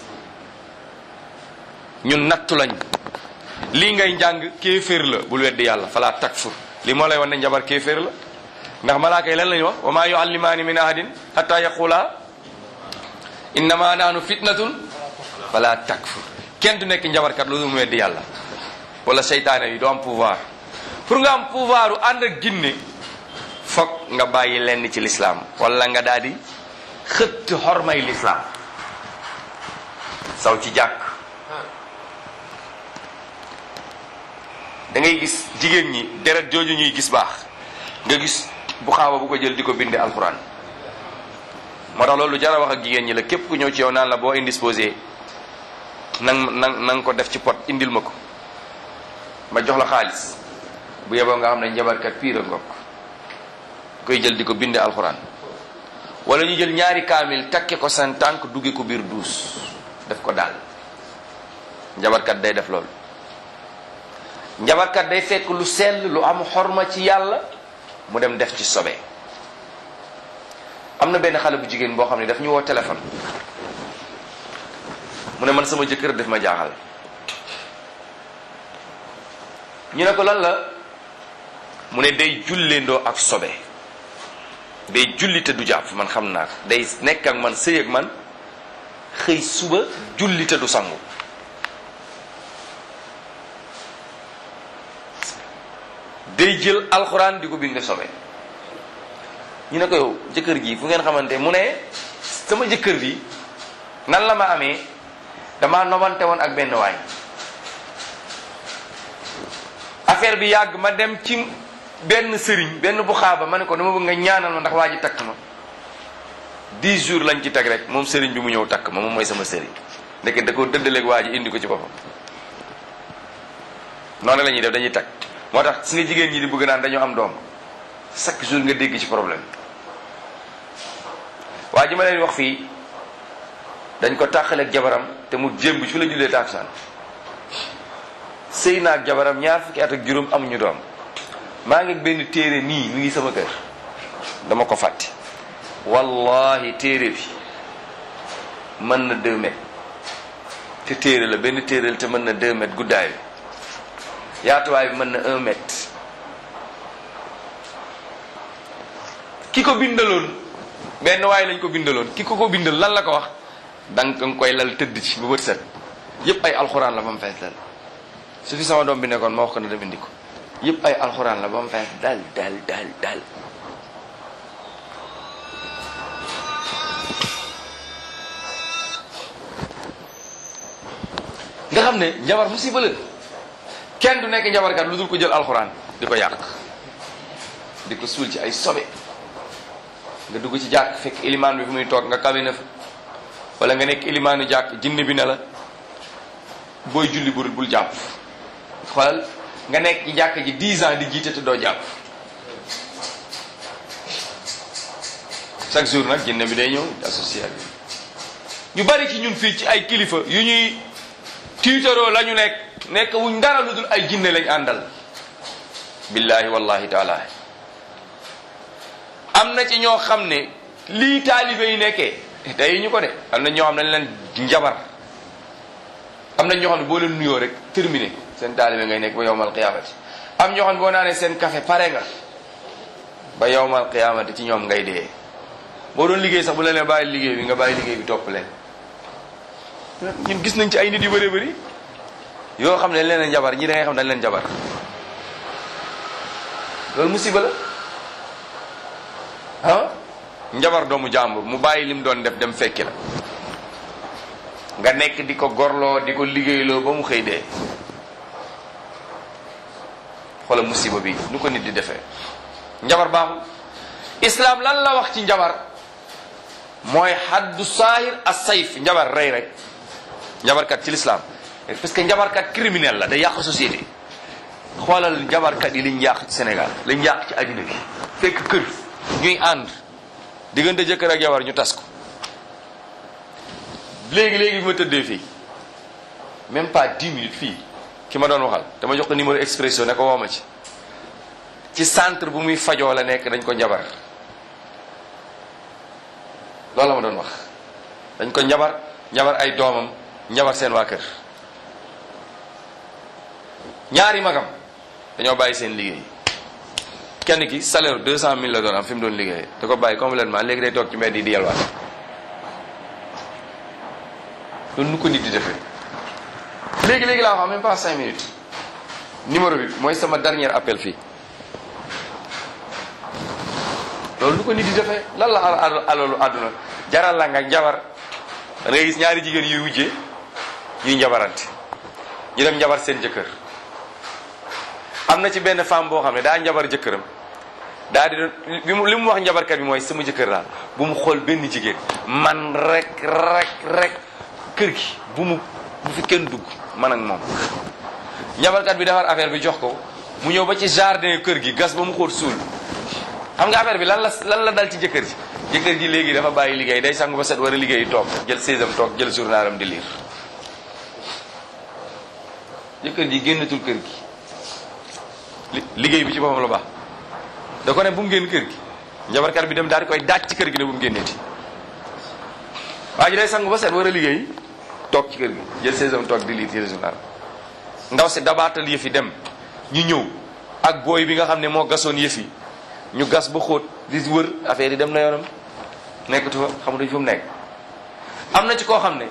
ñun nattu lañ lii ngay njàng kéeféer la bul weddi yàlla fala takfur li moo lay wan ne njabar kéeféer la ndax malaaka yi lan lañu wax wa ma yuallimaani min ahadin hatta yaqula innama nahnu fitnatun fala takfur kenn du nekk njabarkat lu dul mu weddi yàlla wala seytaane yi doo am pouvoir pour nga am pouvoir u ànd ak ginne foog nga bàyyi lenn ci lislaam wala nga daal di xëtt xormay lislaam saw ci jàkk da ngay gis jigéen ñi deret jooju ñuy gis baax nga gis bu xaaba bu ko jël di ko binde alxuraan moo tax loolu jara wax ak jigéen ñi la képp ku ñëw ci yow naan la boo indisposé nang nang na nga ko def ci pot indil ma ko ma jox la xaalis bu yeboo nga xam ne njabarkat piir a ngokk koy jël di ko binde alxuraan wala ñu jël ñaari kaamil takke ko seen tànk dugge ko biir duus def ko daal njabarkat day def loolu njabarkat day fekk lu sell lu am xorma ci yàlla mu dem def ci sobe am na benn xale bu jigéen boo xam ne daf ñu woo téléphone mu ne man sama jëkkër daf ma jaaxal ñu ne ko lan la mu ne day julleendoo ak sobe day julli te du jàpp man xam naa ko day nekk ak man sëy ak man xëy suba julli te du sangu day jël alxuraan di ko binde sobe ñu ne ko yow jëkkër ji fu ngeen xamante mu ne sama jëkkër bi nan la ma amee damaa nobante woon ak benn waay affaire bi yàgg ma dem ci benn sëriñ benn bu xaaba ma ne ko dama bëgg nga ñaanal ma ndax waa ji takk ma dix jours lañ ci teg rek moom sëriñ bi mu ñëw takk ma moom mooy sama sëriñ ndeke da ko dëddaleeg waa ji indi ko ci boppam noonu la ñuy def dañuy takk moo tax si nga jigéen ñi di bëgg naan dañoo am doom chaque jour nga dégg ci problème waa ji ma leen wax fii dañ ko tàqaleeg jabaram te mu jéem bi fi la jullee taakusaan sëy naag jabaram ñaar fukki at ak juróom amuñu doom maa ngi benn téere nii mi ngi sama kër dama ko fàtte wallahi téere bi mën na deux mètres te téere la benn téere la te mën na deux mètres guddaay bi yaatuwaay bi mën na un mètre ki ko bindaloon benn waay lañ ko bindaloon ki ko ko bindal lan la ko wax danga nga koy lal tëdd ci ba bët set yépp ay alxuraan la ba mu fees dal su fi sama doom bi nekkoon ma wax ko ne dem indi ko yépp ay alxuraan la ba mu fees dal dal dal dal nga xam ne njabar musiba la kenn du nekk njabarkat lu dul ko jël alxuraan di ko yàq di ko suul ci ay sobe nga dugg ci jàkk fekk ilimaan bi fu muy toog nga kawe na fa wala nga nekk ilimaanu jàkk jinne bi ne la booy julli bul bul jàpp xoolal nga nekk ci jàkk ji 10 ans di jiite te doo jàpp chaque jour nag jinne bi day ñëw associé ak ñu bari ci ñun fii ci ay kilifa yu ñuy tiitaroo la ñu nekk nekk wuñ dara lu dul ay jinne lañ àndal billahi wallahi taala am na ci ñoo xam ne lii taalibe yi nekkee tey ñu ko de am na ñoo xam ne dañ leen njabar am na ñoo xam ne boo leen nuyoo rek terminé seen taalibe ngay nekk ba yowmal qiyaamati am ñoo xam ne boo naanee seen café pare nga ba yowmal qiyaamati ci ñoom ngay dee boo doon liggéey sax bu leen bàyyi liggéey bi nga bàyyi liggéey bi topp leen ñun gis nañ ci ay nit yu bëree bëri yoo xam ne dañ leen njabar ñi da ngay xam dañ leen njabar loolu musiba la ah njabar doomu jàmbur mu bàyyi lim doon def dem fekki la nga nekk di ko gorloo di ko liggéeyloo ba mu xëy dee xoola musiba bi nu ko nit di defee njabar baaxul islam lan la wax ci njabar mooy xaddu saahir as sayf njabar rey rek njabarkat ci l'islam parce que njabarkat criminel la day yàq société xoolal njabarkat yi liñ yàq ci Sénégal lañ yàq ci àddina bi fekk kër ñuy ànd diggante jëkkër ak jabar ñu tas ko léegi léegi bi ma tëddee fii même pas dix minutes fii ki ma doon waxal dama jox ko numéro expression ne ko woo ma ci ci centre bu muy fajoo la nekk dañ ko njabar loolu la ma doon wax dañ ko njabar njabar ay doomam njabar seen waa kër ñaari magam dañoo bàyyi seen liggéey kenn ki salaire deux cent mille la doon am fi mu doon liggéey da ko bàyyi complètement léegi day toog ci mbedd yi di yalwaat loolu nu ko nit di defee léegi léegi laa wax même pas cinq minutes numéro bi mooy sama dernier appel fii loolu nu ko nit di defee lan la alalu àdduna jaral la nga njabar da ngay gis ñaari jigéen yuy wujjee ñuy njabarante ñu dem njabar seen jëkkër am na ci benn femme boo xam ne daa njabar jëkkëram daa di bi mu li mu wax njabarkat bi mooy sama jëkkër daal bu mu xool benn jigéen man rek rek rek kër gi bu mu bu fi kenn dugg man ak moom njabarkat bi defar affaire bi jox ko mu ñëw ba ci jardin kër gi gas ba mu xóot suul xam nga affaire bi lan la lan la dal ci jëkkër ji jëkkër ji léegi dafa bàyyi liggéey day sangu ba set war a liggéey toog jël séesam toog jël journalam di liir jëkkër ji génnatul kër gi li liggéey bi ci boppam la baax da ko ne bu mu génn kër gi njabarkat bi dem daal di koy daaj ci kër gi ne bu mu génneeti waa ji day sangu ba set war a liggéey toog ci kër gi jël séesam toog di liir jël journal ndaw si dabaatal yëf yi dem ñu ñëw ak booy bi nga xam ne moo gasoon yëf yi ñu gas ba xóot di wër affaire yi dem na yoonam nekkatu fa xamutuñ fu mu nekk am na ci koo xam ne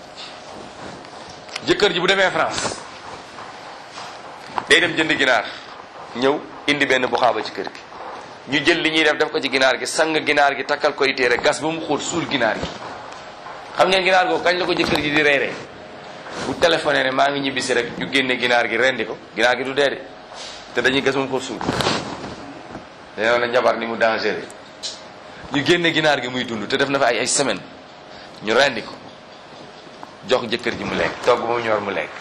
jëkkër ji bu demee France day dem jënd ginaar ñëw indi benn buxaaba ci kër gi ñu jël li ñuy def def ko ci ginaar gi sang ginaar gi takkal koy téere gas ba mu xóot suul ginaar gi xam ngeen ginaar googu kañ la ko jëkkër ji di reeree bu téléphoné ne maa ngi ñibbisi rek ñu génne ginaar gi rendi ko ginaar gi du dee de te dañuy gas ba mu xóot suul dañoo na njabar ni mu dangereux ñu génne ginaar gi muy dund te def na fa ay ay semaine ñu rendi ko jox jëkkër ji mu lekk togg ba mu ñor mu lekk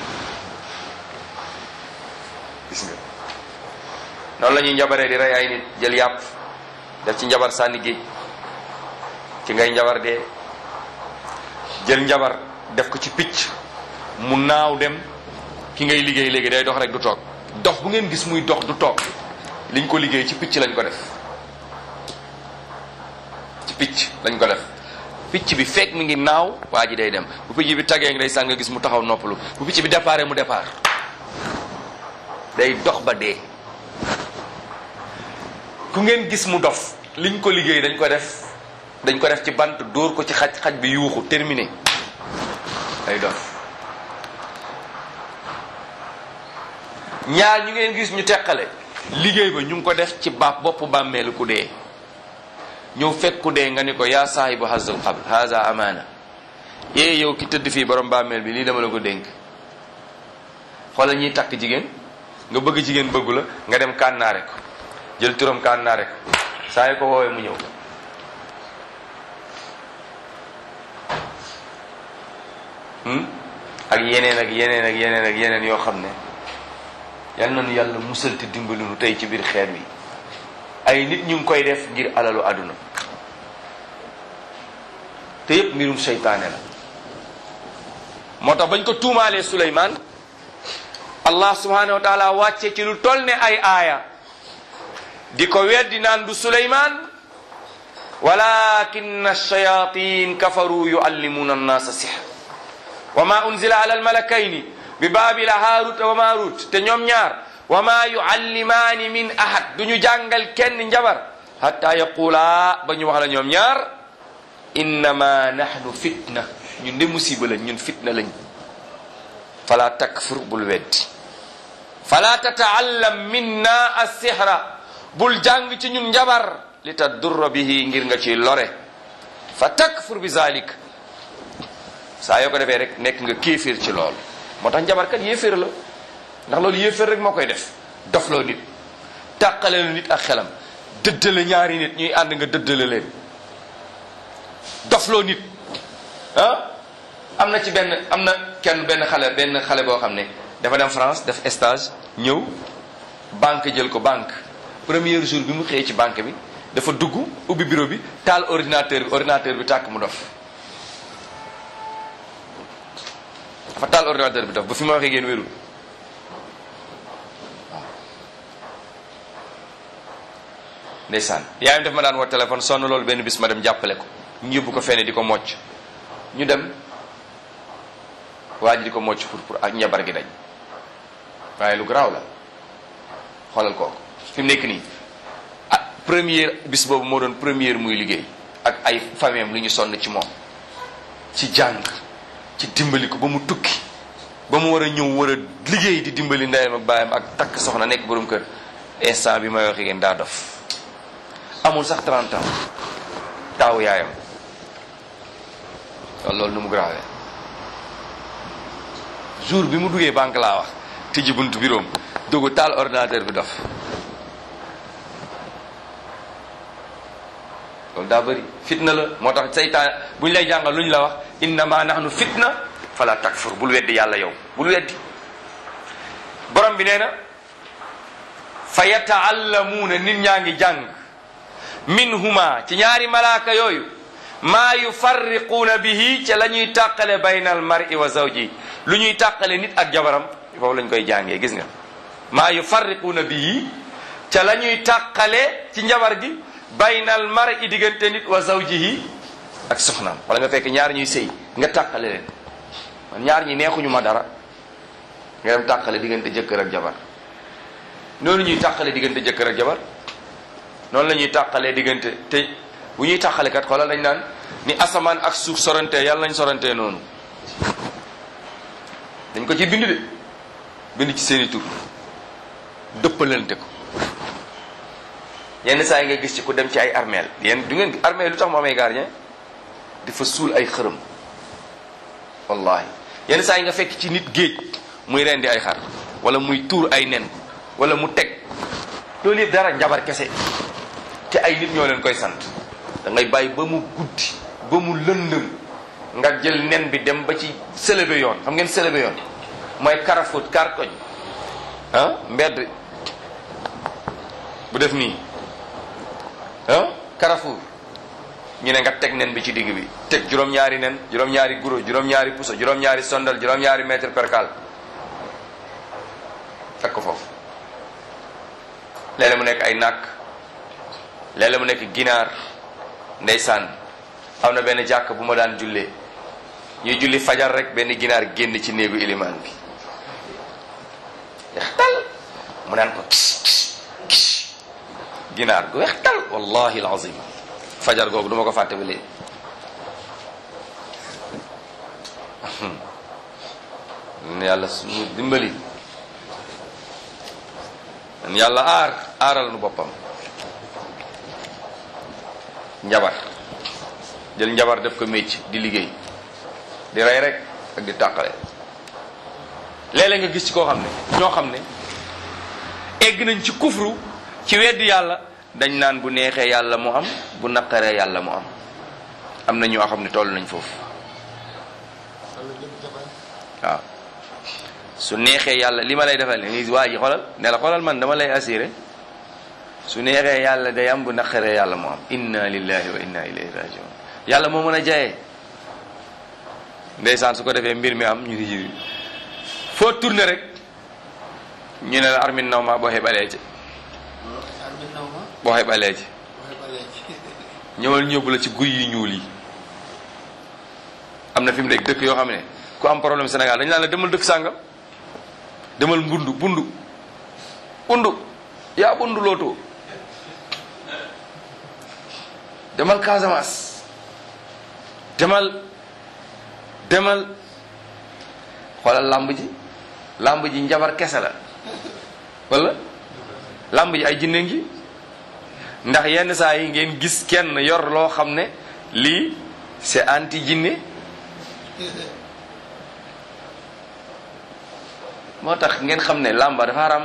gis nga noonu la ñuy njabaree di rey ay nit jël yàpp def ci njabar sànni géej ci ngay njabar dee jël njabar def ko ci picc mu naaw dem ki ngay liggéey léegi day dox rek du toog dox bu ngeen gis muy dox du toog liñ ko liggéey ci picc lañ ko def ci picc lañ ko def picc bi fekk mi ngi naaw waa ji day dem bu picc bi tagee ngi day sàng nga gis mu taxaw noppalu bu picc bi déparé mu départ day dox ba dee ku ngeen gis mu dof liñ ko liggéey dañ ko def dañ ko def ci bant dóor ko ci xaj xaj bi yuuxu terminé day dof ñaar ñu ngeen gis ñu teqale liggéey ba ñu ngi ko def ci baab boppu bàmmeelu ku dee ñëw fekk ku dee nga ni ko yaa saahibu hazal qabr haza amaana ee yow ki tëdd fii borom bàmmeel bi lii dama la ko dénk xoolal ñuy takk jigéen nga bëgg jigéen bëggu la nga dem kànnaare ko jël turam kànnaare ko saa yi ko woowee mu ñëw ak yeneen ak yeneen ak yeneen ak yeneen yoo xam ne yal nañu yàlla musal te dimbali nu tey ci biir xeet wi ay nit ñu ngi koy def ngir alalu àdduna te yépp mbirum seytaane la moo tax bañ ko tuumaalee Suleymaan allah subhanahu wa taala wàcce ci lu toll ne ay aaya di ko weddi naan du Suleymaan walakin ash-shayatin kafaru yuallimuna annasa sihr wa ma unzila ala almalakayni bi baabila haarut wa maarut te ñoom ñaar wa ma yuallimaani min ahad du ñu jàngal kenn njabar hatta yaqula ba ñu wax la ñoom ñaar innama nahnu fitna ñun de musiba lañ ñun fitna lañ fala takfur bul weddi fala tataallam minna assihra bul jàng ci ñun njabar li tadurra bihi ngir nga ci lore fa takfur bi zalik saa yoo ko defee rek nekk nga kéeféer ci loolu moo tax njabarkat yéeféer la ndax loolu yéeféer rek moo koy def dofloo nit tàqale lu nit ak xelam dëddale ñaari nit ñuy ànd nga dëddale leen dofloo nit ah am na ci benn am na kenn benn xale benn xale boo xam ne dafa dem France def stage ñëw banque jël ko banque premier jour bi mu xëyee ci banque bi dafa dugg ubbi bureau bi taal ordinateur bi ordinateur bi tàkk mu dof dafa taal ordinateur bi dof ba fi ma waxee ngeen wérul ndeysaan yaayam daf ma daan woo téléphone sonn loolu benn bis ma dem jàppale ko ñu yóbbu ko fenn di ko mocc ñu dem waa ji di ko mocc pour pour ak njabar gi dañ waaye lu garaaw la xoolal kooku fi mu nekk nii ah première bis boobu moo doon première muy liggéey ak ay famille am lu ñu sonn ci moom ci jàng ci dimbali ko ba mu tukki ba mu war a ñëw war a liggéey di dimbali ndeyam ak baayam ak takk soxna nekk borom kër instant bi may waxee ngeen daa dof amul sax 30 ans taawu yaayam wala loolu nu mu grawee jour bi mu duggee banque laa wax tijji buntu biroom dugg taal ordinateur bi dof loolu daa bëri fitna la moo tax seytaan bu ñu lay jàngal lu ñu la wax innama nahnu fitna fala takfur bul weddi yàlla yow bul weddi borom bi nee na fa yataallamuuna nit ñaa ngi jàng minhuma ci ñaari malaaka yooyu maa yufarriquuna bihi ca la ñuy tàqale bayna al mar'i wa zawji lu ñuy tàqale nit ak jabaram foofu lañ koy jàngee gis nga maa yufarriquuna bihi ca la ñuy tàqale ci njabar gi bayna al mar'i diggante nit wa zawjihi ak soxnaam wala nga fekk ñaar ñuy sëy nga tàqale leen man ñaar ñi neexuñu ma dara nga dem tàqale diggante jëkkër ak jabar noonu ñuy tàqale diggante jëkkër ak jabar noonu la ñuy tàqalee diggante te bu ñuy tàqale kat xoolal dañ naan ni asamaan ak suuf sorante yàlla nañ sorante noonu dañ ko ci bind de bind ci seeni tur dëppalante ko yenn saa yi nga gis ci ku dem ci ay armeel yenn du ngeen armeel lu tax mu amee gardien di fa suul ay xërëm wallahi yenn saa yi nga fekk ci nit géej muy rendi ay xar wala muy tuur ay nen wala mu teg loolu yëpp dara njabar kese te ay nit ñoo leen koy sant da ngay bàyyi ba mu guddi ba mu lëndëm nga jël nen bi dem ba ci sëlëbe yoon xam ngeen sëlëbe yoon mooy karafut kar koñ ah mbedd bu def nii ah Carrefour ñu ne nga teg nen bi ci digg bi teg juróom-ñaari nen juróom-ñaari guro juróom-ñaari puso juróom-ñaari sondal juróom-ñaari mètre percal teg ko foofu léeg-léeg mu nekk ay nàkk léeg-léeg mu nekk ginaar ndeysaan am na benn jàkk bu ma daan jullee ñuy julli fajar rek benn ginaar génn ci néegu ilimaan bi weex tal mu naan ko ginaar gu weex tal wallahi alazim fajar googu duma ko fàtte ba léegi yàlla suñu dimbali yàlla aar aaral nu boppam njabar jël njabar def ko mécc di liggéey di rey rek ak di tàqale léeg-léeg nga gis ci koo xam ne ñoo xam ne egg nañ ci kufru ci weddi yàlla dañ naan bu neexee yàlla mu am bu naqaree yàlla mu am am na ñoo xam ne toll nañ foofu waaw su neexee yàlla li ma lay defal ni waa ji xoolal ne la xoolal man dama lay assuré su neexee yàlla day am bu naqaree yàlla mu am inna lillahi wa inna ilayhi rajiun yàlla moo mën a jayee ndeysaan su ko defee mbir mi am ñu ngi ji foo tourné rek ñu ne la armin naw ma boo xebalee ci boo xebalee ci ñëwal ñëbbu la ci guy yi ñuul yi am na fi mu nekk dëkk yoo xam ne ku am problème Sénégal dañu naan la demal dëkk sàngam demal mbundu bundu bundu yaa bundu lootoo demal Casamance demal demal xoolal làmb ji làmb ji njabar kese la wala làmb ji ay jinne ngi ndax yenn saa yi ngeen gis kenn yor loo xam ne lii c'est anti jinne moo tax ngeen xam ne làmba dafa haram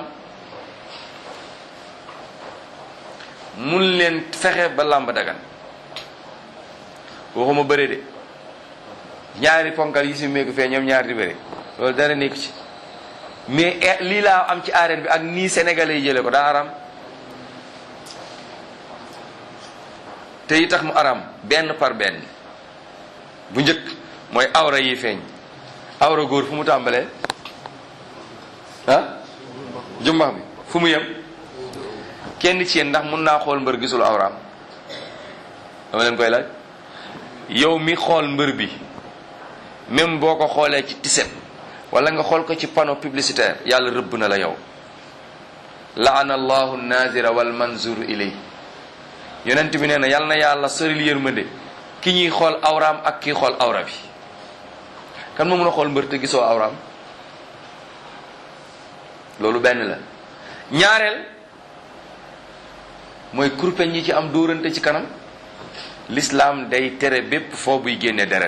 mun leen fexe ba làmba dagan waxuma bëre de ñaari ponkal yi si meeku fee ñoom ñaari di bëre loolu dara nekku ci mais lii laa am ci arène bi ak nii sénégalais yi jële ko daa haram te yi tax mu aram benn par benn bu njëkk mooy awra yi feeñ awra góor fu mu tàmbalee ah jumbax bi fu mu yem kenn ci yéen ndax mun naa xool mbër gisul awraam dama leen koy laaj yow mi xool mbër bi même boo ko xoolee ci tiset wala nga xool ko ci panneau publicitaire yàlla rëbb na la yow laana allahu nazira wal manzur ilay yonent bi nee na yàlla na yàlla soril yërmande ki ñuy xool awraam ak kii xool awra bi kan moo mën a xool mbër te gisoo awraam loolu benn la ñaareel mooy kurpeñ yi ci am dóorante ci kanam l'islam day tere bépp foo buy génne deret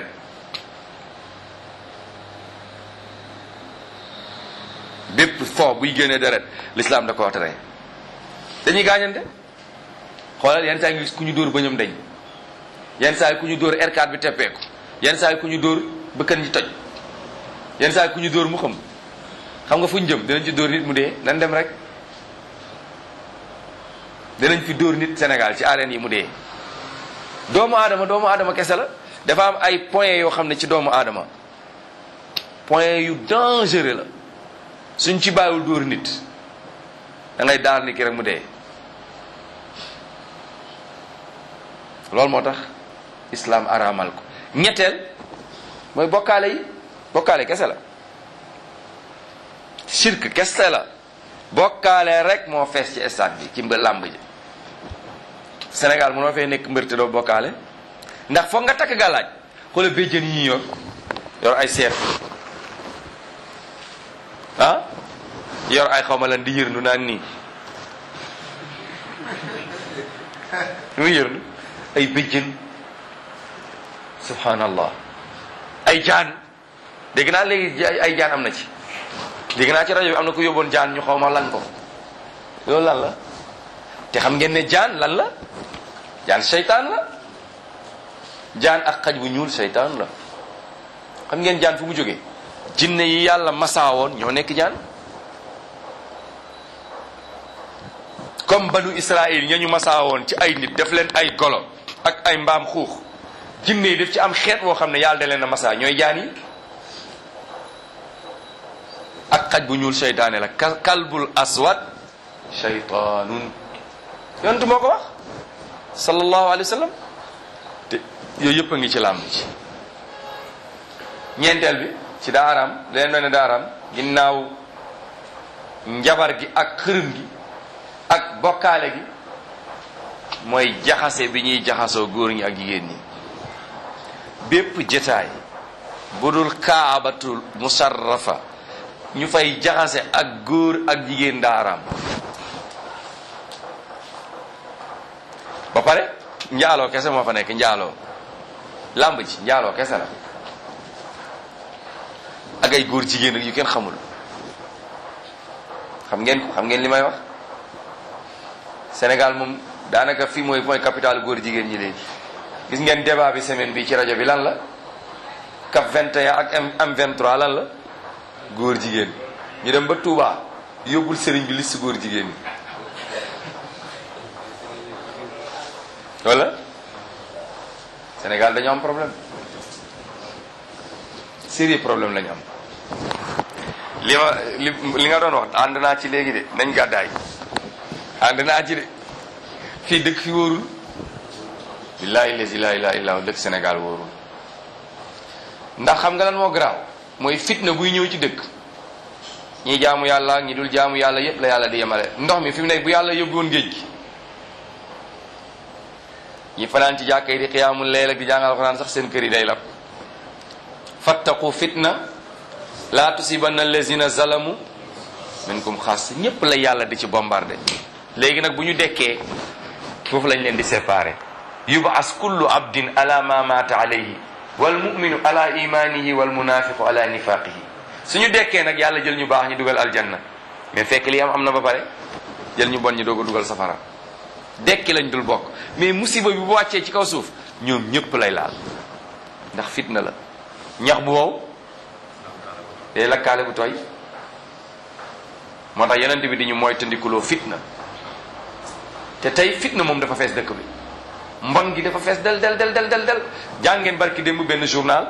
bépp foo buy génne deret l'islam da koo tere dañuy gaañante xoolal yenn saa yi gis ku ñu dóor bëñam dañ yenn saa yi ku ñu dóor R4 bi teppeeku yenn saa yi ku ñu dóor bëkkan ji toj yenn saa yi ku ñu dóor mu xam xam nga fu ñu jëm dinañ ci dóor nit mu dee nan dem rek dinañ fi dóor nit Sénégal ci arène yi mu dee doomu aadama doomu aadama kese la dafa am ay points yoo xam ne ci doomu aadama point yu dangereux la suñ ci bàyyiwul dóor nit da ngay daar ni ki rek mu dee loolu moo tax islam araamal ko ñetteel mooy bokkaale yi bokkaale kese la shirk kese la bokkaale rek moo fees ci stade bi ci mbë làmb ji Sénégal mënoo fay nekk mbër te doo bokkaale ndax foog nga takk gàllaaj xoolal béjjën yi ñu yor yor ay seet ah yor ay xawma lan di yërndu naan nii muy yërndu ay béjjën subhanallah ay jaan dégg naa léegi ay jaan am na ci dégg naa ci rajo bi am na ku yóbboon jaan ñu xaw ma lan ko loolu lan la te xam ngeen ne jaan lan la jaan seytaan la jaan ak xaj bu ñuul seytaan la xam ngeen jaan fu mu jógee jinne yi yàlla masaawoon ñoo nekk jaan comme banu Israël ña ñu masaawoon ci ay nit def leen ay golo ak ay mbaam xuux jinne yi def ci am xeet woo xam ne yàlla da leen a masaa ñooy jaan yi ak xaj bu ñuul seytaane la kalbul aswad seytaanun yontu moo ko wax sallallahu alayhi wa sallam te yooyu yëpp a ngi ci làmb ci ñeenteel bi ci daaraam leen doon ne daaraam ginnaaw njabar gi ak xërëm gi ak bokkaale gi mooy jaxase bi ñuy jaxasoo góor ñi ak jigéen ñi bépp jetaay bu dul kaabatul musarrafa ñu fay jaxase ak góor ak jigéen daaraam ba pare njaaloo kese moo fa nekk njaaloo làmb ji njaaloo kese la ak ay góor jigéen ak yu kenn xamul xam ngeen ko xam ngeen li may wax Sénégal moom daanaka fii mooy mooy capital góor jigéen ñi léegi gis ngeen débat bi semaine bi ci rajo bi lan la cap 21 ak M 23 lan la góor jigéen ñu dem ba Touba yóbbul sëriñ bi liste góor jigéen ñi wala Sénégal dañu am problème sérieux problème la ñu am li ma li li nga doon wax ànd naa ci léegi de nañ gàddaay ànd naa ci de fii dëkk fi wóorul billaahi lazi laa ilaaha illaa dëkk Sénégal wóorul ndax xam nga lan moo garaaw mooy fitna buy ñëw ci dëkk ñi jaamu yàlla ñi dul jaamu yàlla yépp la yàlla di yemale ndox mi fi mu nekk bu yàlla yóbbu woon géej gi ñi fanaan ci jàkka yi di xiyaamul leel ak di jàngal alxuraan sax seen kër yi day lab fattaqu fitna laa tusibanna allazina zalamu minkum xaas ñépp la yàlla di ci bombardé léegi nag bu ñu dekkee foofu lañ leen di séparé yubas kullu abdin ala ma mata alayhi wal muminu ala imanihi wal munafiqu ala nifaqihi suñu dekkee nag yàlla jël ñu baax ñu dugal aljanna mais fekk li am am na ba pare jël ñu bon ñu doog a dugal safara dekki lañ dul bokk mais musiba bi bu wàccee ci kaw suuf ñoom ñëpp lay laal ndax fitna la ñax bu wow day lakkaale bu tooy moo tax yonent bi di ñu mooy tandikuloo fitna te tey fitna moom dafa fees dëkk bi mbon gi dafa fees del del del del del del jàngeen barki démb benn journal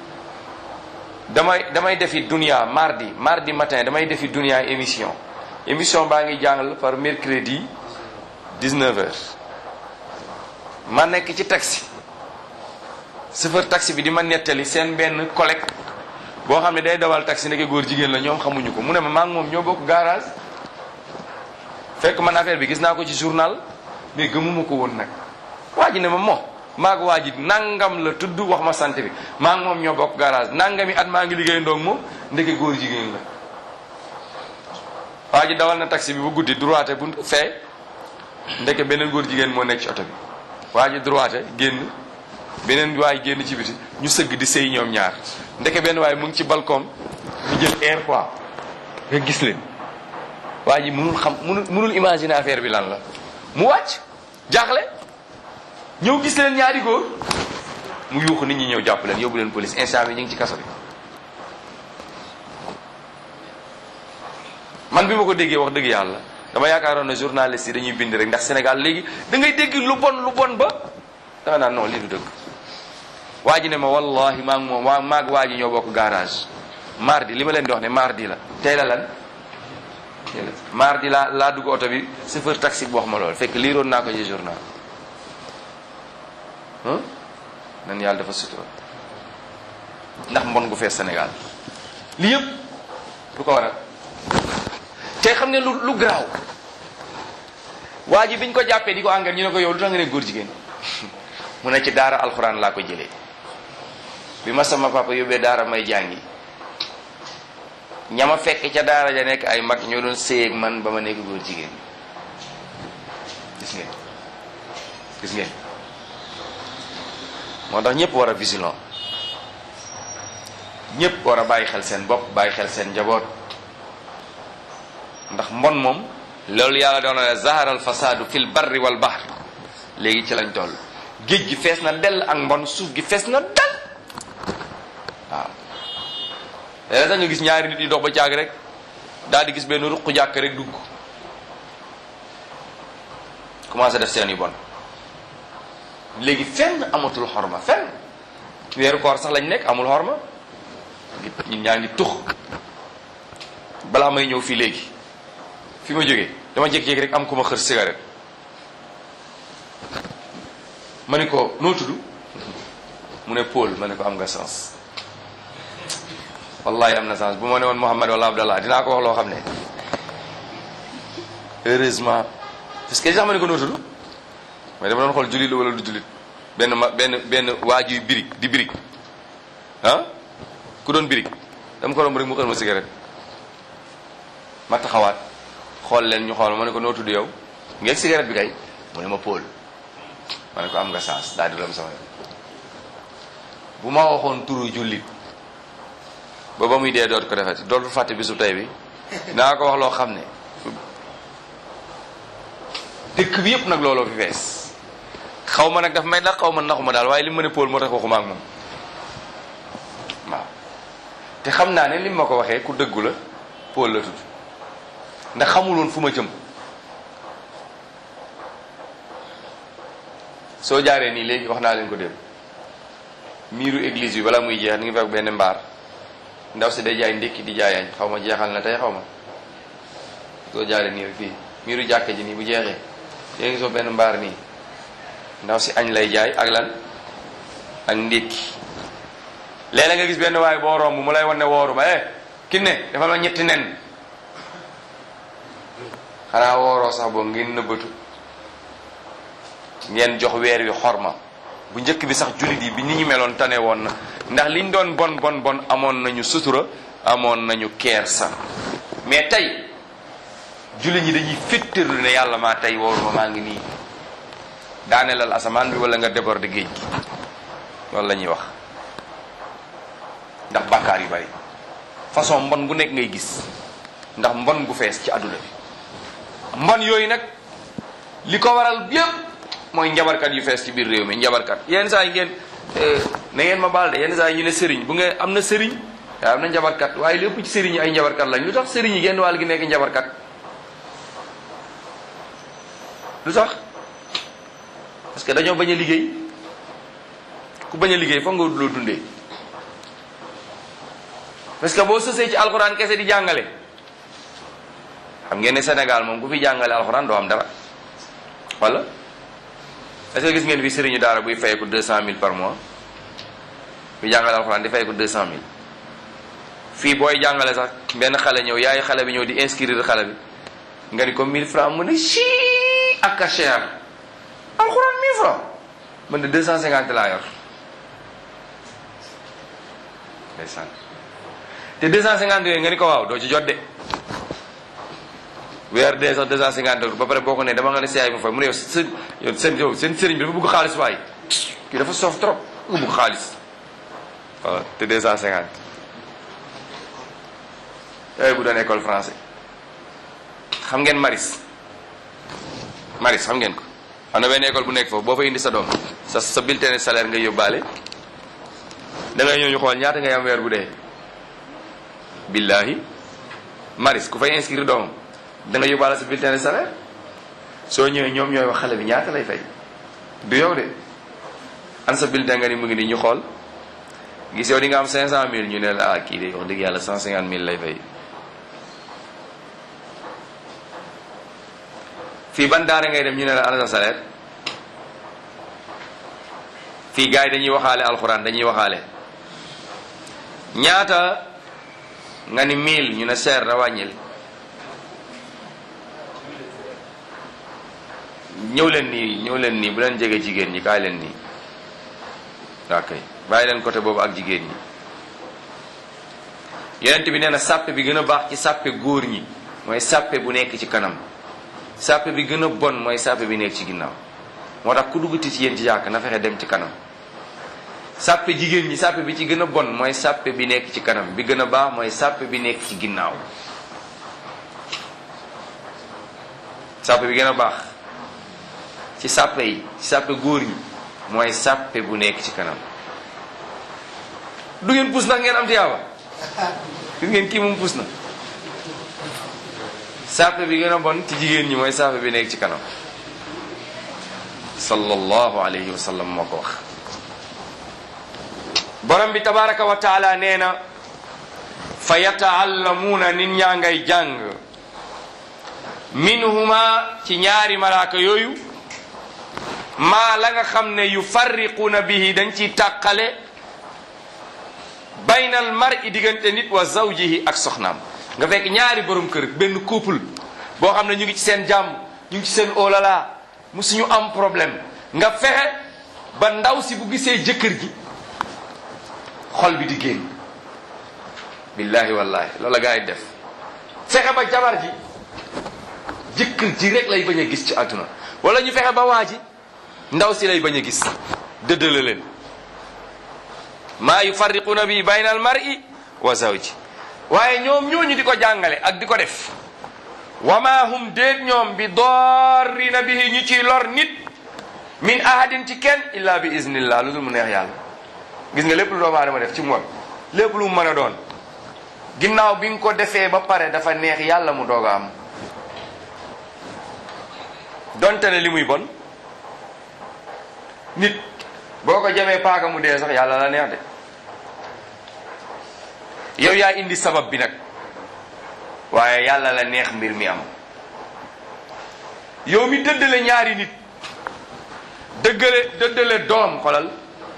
damay damay defi dunia mardi mardi matin damay defi dunia émission émission baa ngi jàngal par mercredi 19 heures ma nekk ci taxi chauffeur taxi bi di ma nettali seen benn collègue boo xam ne day dawal taxi ndeke góor jigéen la ñoom xamuñu ko mu ne ma maa ngi moom ñoo bokk garage fekk man affaire bi gis naa ko ci journal mais gëmuma ko woon nag waa ji ne ma moo maag waa ji nangam la tudd wax ma sant bi maa ngi moom ñoo bokk garage nangami at maa ngi liggéey ndoog moom ndeke góor jigéen la waa ji dawal na taxi bi bu guddi droite bu fee ndeke beneen góor jigéen moo nekk ci oto bi waa ji droite génn beneen waay génn ci biti ñu sëgg di sëy ñoom ñaar ndeke benn waay mu ngi ci balcon mu jël air quoi nga gis leen waa ji mënul xam mënul mënul imaginer affaire bi lan la mu wàcc jaaxle ñëw gis leen ñaari góor mu yuuxu nit ñi ñëw jàpp leen yóbbu leen police instant bi ñu ngi ci kaso bi man bi ma ko déggee wax dëgg yàlla dama yaakaaroon ne journaliste yi dañuy bind rek ndax Sénégal léegi da ngay dégg lu bon lu bon ba da nga naan non lii du dëgg waa ji ne ma wallahi maa ngi moom waa maag waa ji ñoo bokk garage mardi li ma leen di wax ne mardi la tey la lan tey la mardi laa laa dugg oto bi chauffeur taxi bu wax ma loolu fekk liiroon naa ko ci journal nan yàlla dafa sutura ndax mbon gu fees Sénégal li yëpp lu ko waral te xam ne lu lu garaaw waa ji biñ ko jàppee di ko engrais ñu ne ko yow lu tax nga ne góor jigéen mu ne ci daara alxuraan laa ko jëlee bi ma sama papa yóbbee daara may jàngi ñama fekk ca daara ja nekk ay mag ñoo doon séyeeg man ba ma nekk góor jigéen gis ngeen gis ngeen moo tax ñëpp war a vigilant ñëpp war a bàyyi xel seen bopp bàyyi xel seen njaboot ndax mbon moom loolu yàlla doon na zahara al fasadu fil barri wal bahr léegi ci lañ toll géej gi fees na dell ak mbon suuf gi fees na dell waaw léeg sax nga gis ñaari nit yi dox ba caag rek daal di gis benn ruq jàkk rek dugg commencé def seen yu bon léegi fenn amatul xorma fenn weeru koor sax lañ nekk amul xorma ñun ñaa ngi tux balaa may ñëw fii léegi fi ma jógee dama jékki-jékki rek am ku ma xër cigarette ma ne ko noo tudd mu ne Paul ma ne ko am nga sens wallahi am na sens bu ma ne woon Mouhamed wala Abdallah dinaa ko wax loo xam ne heureusement parce que li tax ma ne ko noo tudd mais dama doon xool jullit la wala du jullit benn ma benn benn waajuy birig di birig ah ku doon birig dama ko romb rek mu xër ma cigarette ma taxawaat xool leen ñu xool ma ne ko noo tudd yow ngeeg cigarette bi kay mu ne ma Paul ma ne ko am nga sens daal di dem sama yoon bu ma waxoon turu jullit ba ba muy dee doot ko defeti dootul fàtte bisu tey bi naa ko wax loo xam ne dëkk bi yëpp nag looloo fi fees xaw ma nag daf may nag xaw ma naxuma daal waaye li mu ne Paul moo tax waxuma ak moom waaw te xam naa ne li ma ko waxee ku dëggu la Paul la tudd ndax xamul woon fu ma jëm soo jaaree nii léegi wax naa leen ko dem miiru église bi bala muy jeex ni ngi fekk benn mbaar ndaw si day jaay ndékki di jaayañ xaw ma jeexal na tey xaw ma soo jaaree nii rek fii miiru jàkka ji nii bu jeexee yéen ngi soo benn mbaar nii ndaw si añ lay jaay ak lan ak ndékki léeg-léeg nga gis benn waaye boo romb mu lay wan ne wooru ma eh ki ne dafa ma ñetti nen xanaa wooroo sax boo ngeen nëbbatu ngeen jox weer wi xorma bu njëkk bi sax jullit yi bi ni ñu meloon tane woon na ndax liñ doon bon bon bon amoon nañu sutura amoon nañu keer sax mais tey jullit ñi dañuy féttarlu ne yàlla maa tey wooruma maa ngi nii daanelal asamaan bi wala nga déborder géej gi loolu la ñuy wax ndax bàkkaar yu bari façon mbon gu nekk ngay gis ndax mbon gu fees ci àdduna bi mbon yooyu nag li ko waral yépp mooy njabarkat yu fees ci biir réew mi njabarkat yenn saa yi ngeen na ngeen ma baal de yenn saa yi ñu ne sëriñ bu ngeen am na sëriñ waaye am na njabarkat waaye lépp ci sëriñ yi ay njabarkat lañ lu tax sëriñ yi genn wàll gi nekk njabarkat lu tax parce que dañoo bañ a liggéey ku bañ a liggéey foog nga wut loo dundee parce que boo sësee ci alxuraan kese di jàngale xam ngeen ne Sénégal moom ku fi jàngale alxuraan doo am dara wala est-ce que gis ngeen fi sëriñu daara buy fayeku deux cent mille par mois fi jàngale alxuraan di fayeku deux cent mille fii booy jàngale sax benn xale ñëw yaay xale bi ñëw di inscrire xale bi nga ni ko mille francs mu ne chi ak a cher alxuraan mille francs man de deux cent cinquante laa yor ndeysaan te deux cent cinquante yooyu nga ni ko waaw doo ci jot de weer dee sax deux cent cinquante euros ba pare boo ko ne dama nga ne siyaay mu fay mu ne yow seen yow seen yow seen sëriñ bi dafa bëgg xaalis waaye kii dafa soof trop nga bëgg xaalis waaw te deux cent cinquante yooyu bu doon école français xam ngeen maris maris xam ngeen ko am na benn école bu nekk foofu boo fa indi sa doom sa sa bulletin de salaire nga yóbbaale da ngay ñëw ñu xool ñaata ngay am weer bu dee billahi maris ku fay inscrire doomam da nga yóbbaale sa bulletin de salaire soo ñëwee ñoom ñooy wax xale bi ñaata lay fay du yow de an sa bulletin nga ni mu ngi nii ñu xool gis yow di nga am 500000 ñu ne la ah kii de wax dëgg yàlla 150000 lay fay. fii ban daara ngay dem ñu ne la ana sa salaire fii gars yi dañuy waxaale alxuraan dañuy waxaale ñaata nga ni 1000 ñu ne seer na wàññil. ñëw leen nii ñëw leen nii bu leen jege jigéen ñi kaay leen nii ok bàyyi leen côté boobu ak jigéen ñi yonent bi nee na sàppe bi gën a baax ci sàppe góor ñi mooy sàppe bu nekk ci kanam sàppe bi gën a bon mooy sàppe bi nekk ci ginnaaw moo tax ku duggati ci yéen ci jàkk na fexe dem ci kanam sàppe jigéen ñi sàppe bi ci gën a bon mooy sàppe bi nekk ci kanam bi gën a baax mooy sàppe bi nekk ci ginnaaw sàppe bi gën a baax ci sàppe yi ci sàppe góor ñi mooy sàppe bu nekk ci kanam du ngeen pus nag ngeen am tiyaaba gis ngeen kii moom pus na sàppe bi gën a bon ci jigéen ñi mooy sàppe bi nekk ci kanam sallallahu alayhi wa sallam moo ko wax borom bi tabaraka wa taala nee na fa yataallamuuna nit ñaa ngay jàng minhuma ci ñaari malaaka yooyu maa la nga xam ne yu farriquuna bihi dañ ciy tàqale baynal mar'i diggante nit wa zawjihi ak soxnaam nga fekk ñaari borom kër benn couple boo xam ne ñu ngi ci seen jàmm ñu ngi ci seen olala mu suñu am problème nga fexe ba ndaw si bu gisee jëkkër ji xol bi di génn billahi wallahi loolu la gaa yi def fexe ba jabar ji jëkkër ji rek lay bañ a gis ci àdduna wala ñu fexe ba waa ji ndaw si lay bañ a gis dëddale leen maa yufarriquuna bi bayna al mar'i wa zawji waaye ñoom ñooñu di ko jàngale ak di ko def wa ma hum déet ñoom bi dorrina bihi ñu ciy lor nit min ahadin ci kenn illa bi iznillah lu dul mu neex yàlla gis nga lépp lu doomu aadama def ci moom lépp lu mu mën a doon ginnaaw bi nga ko defee ba pare dafa neex yàlla mu doog a am donte ne li muy bon nit boo ko jamee paaka mu dee sax yàlla la neex de yow yaa indi sabab bi nag waaye yàlla la neex mbir mi am yow mi dëddale ñaari nit dëggale dëddale doom xolal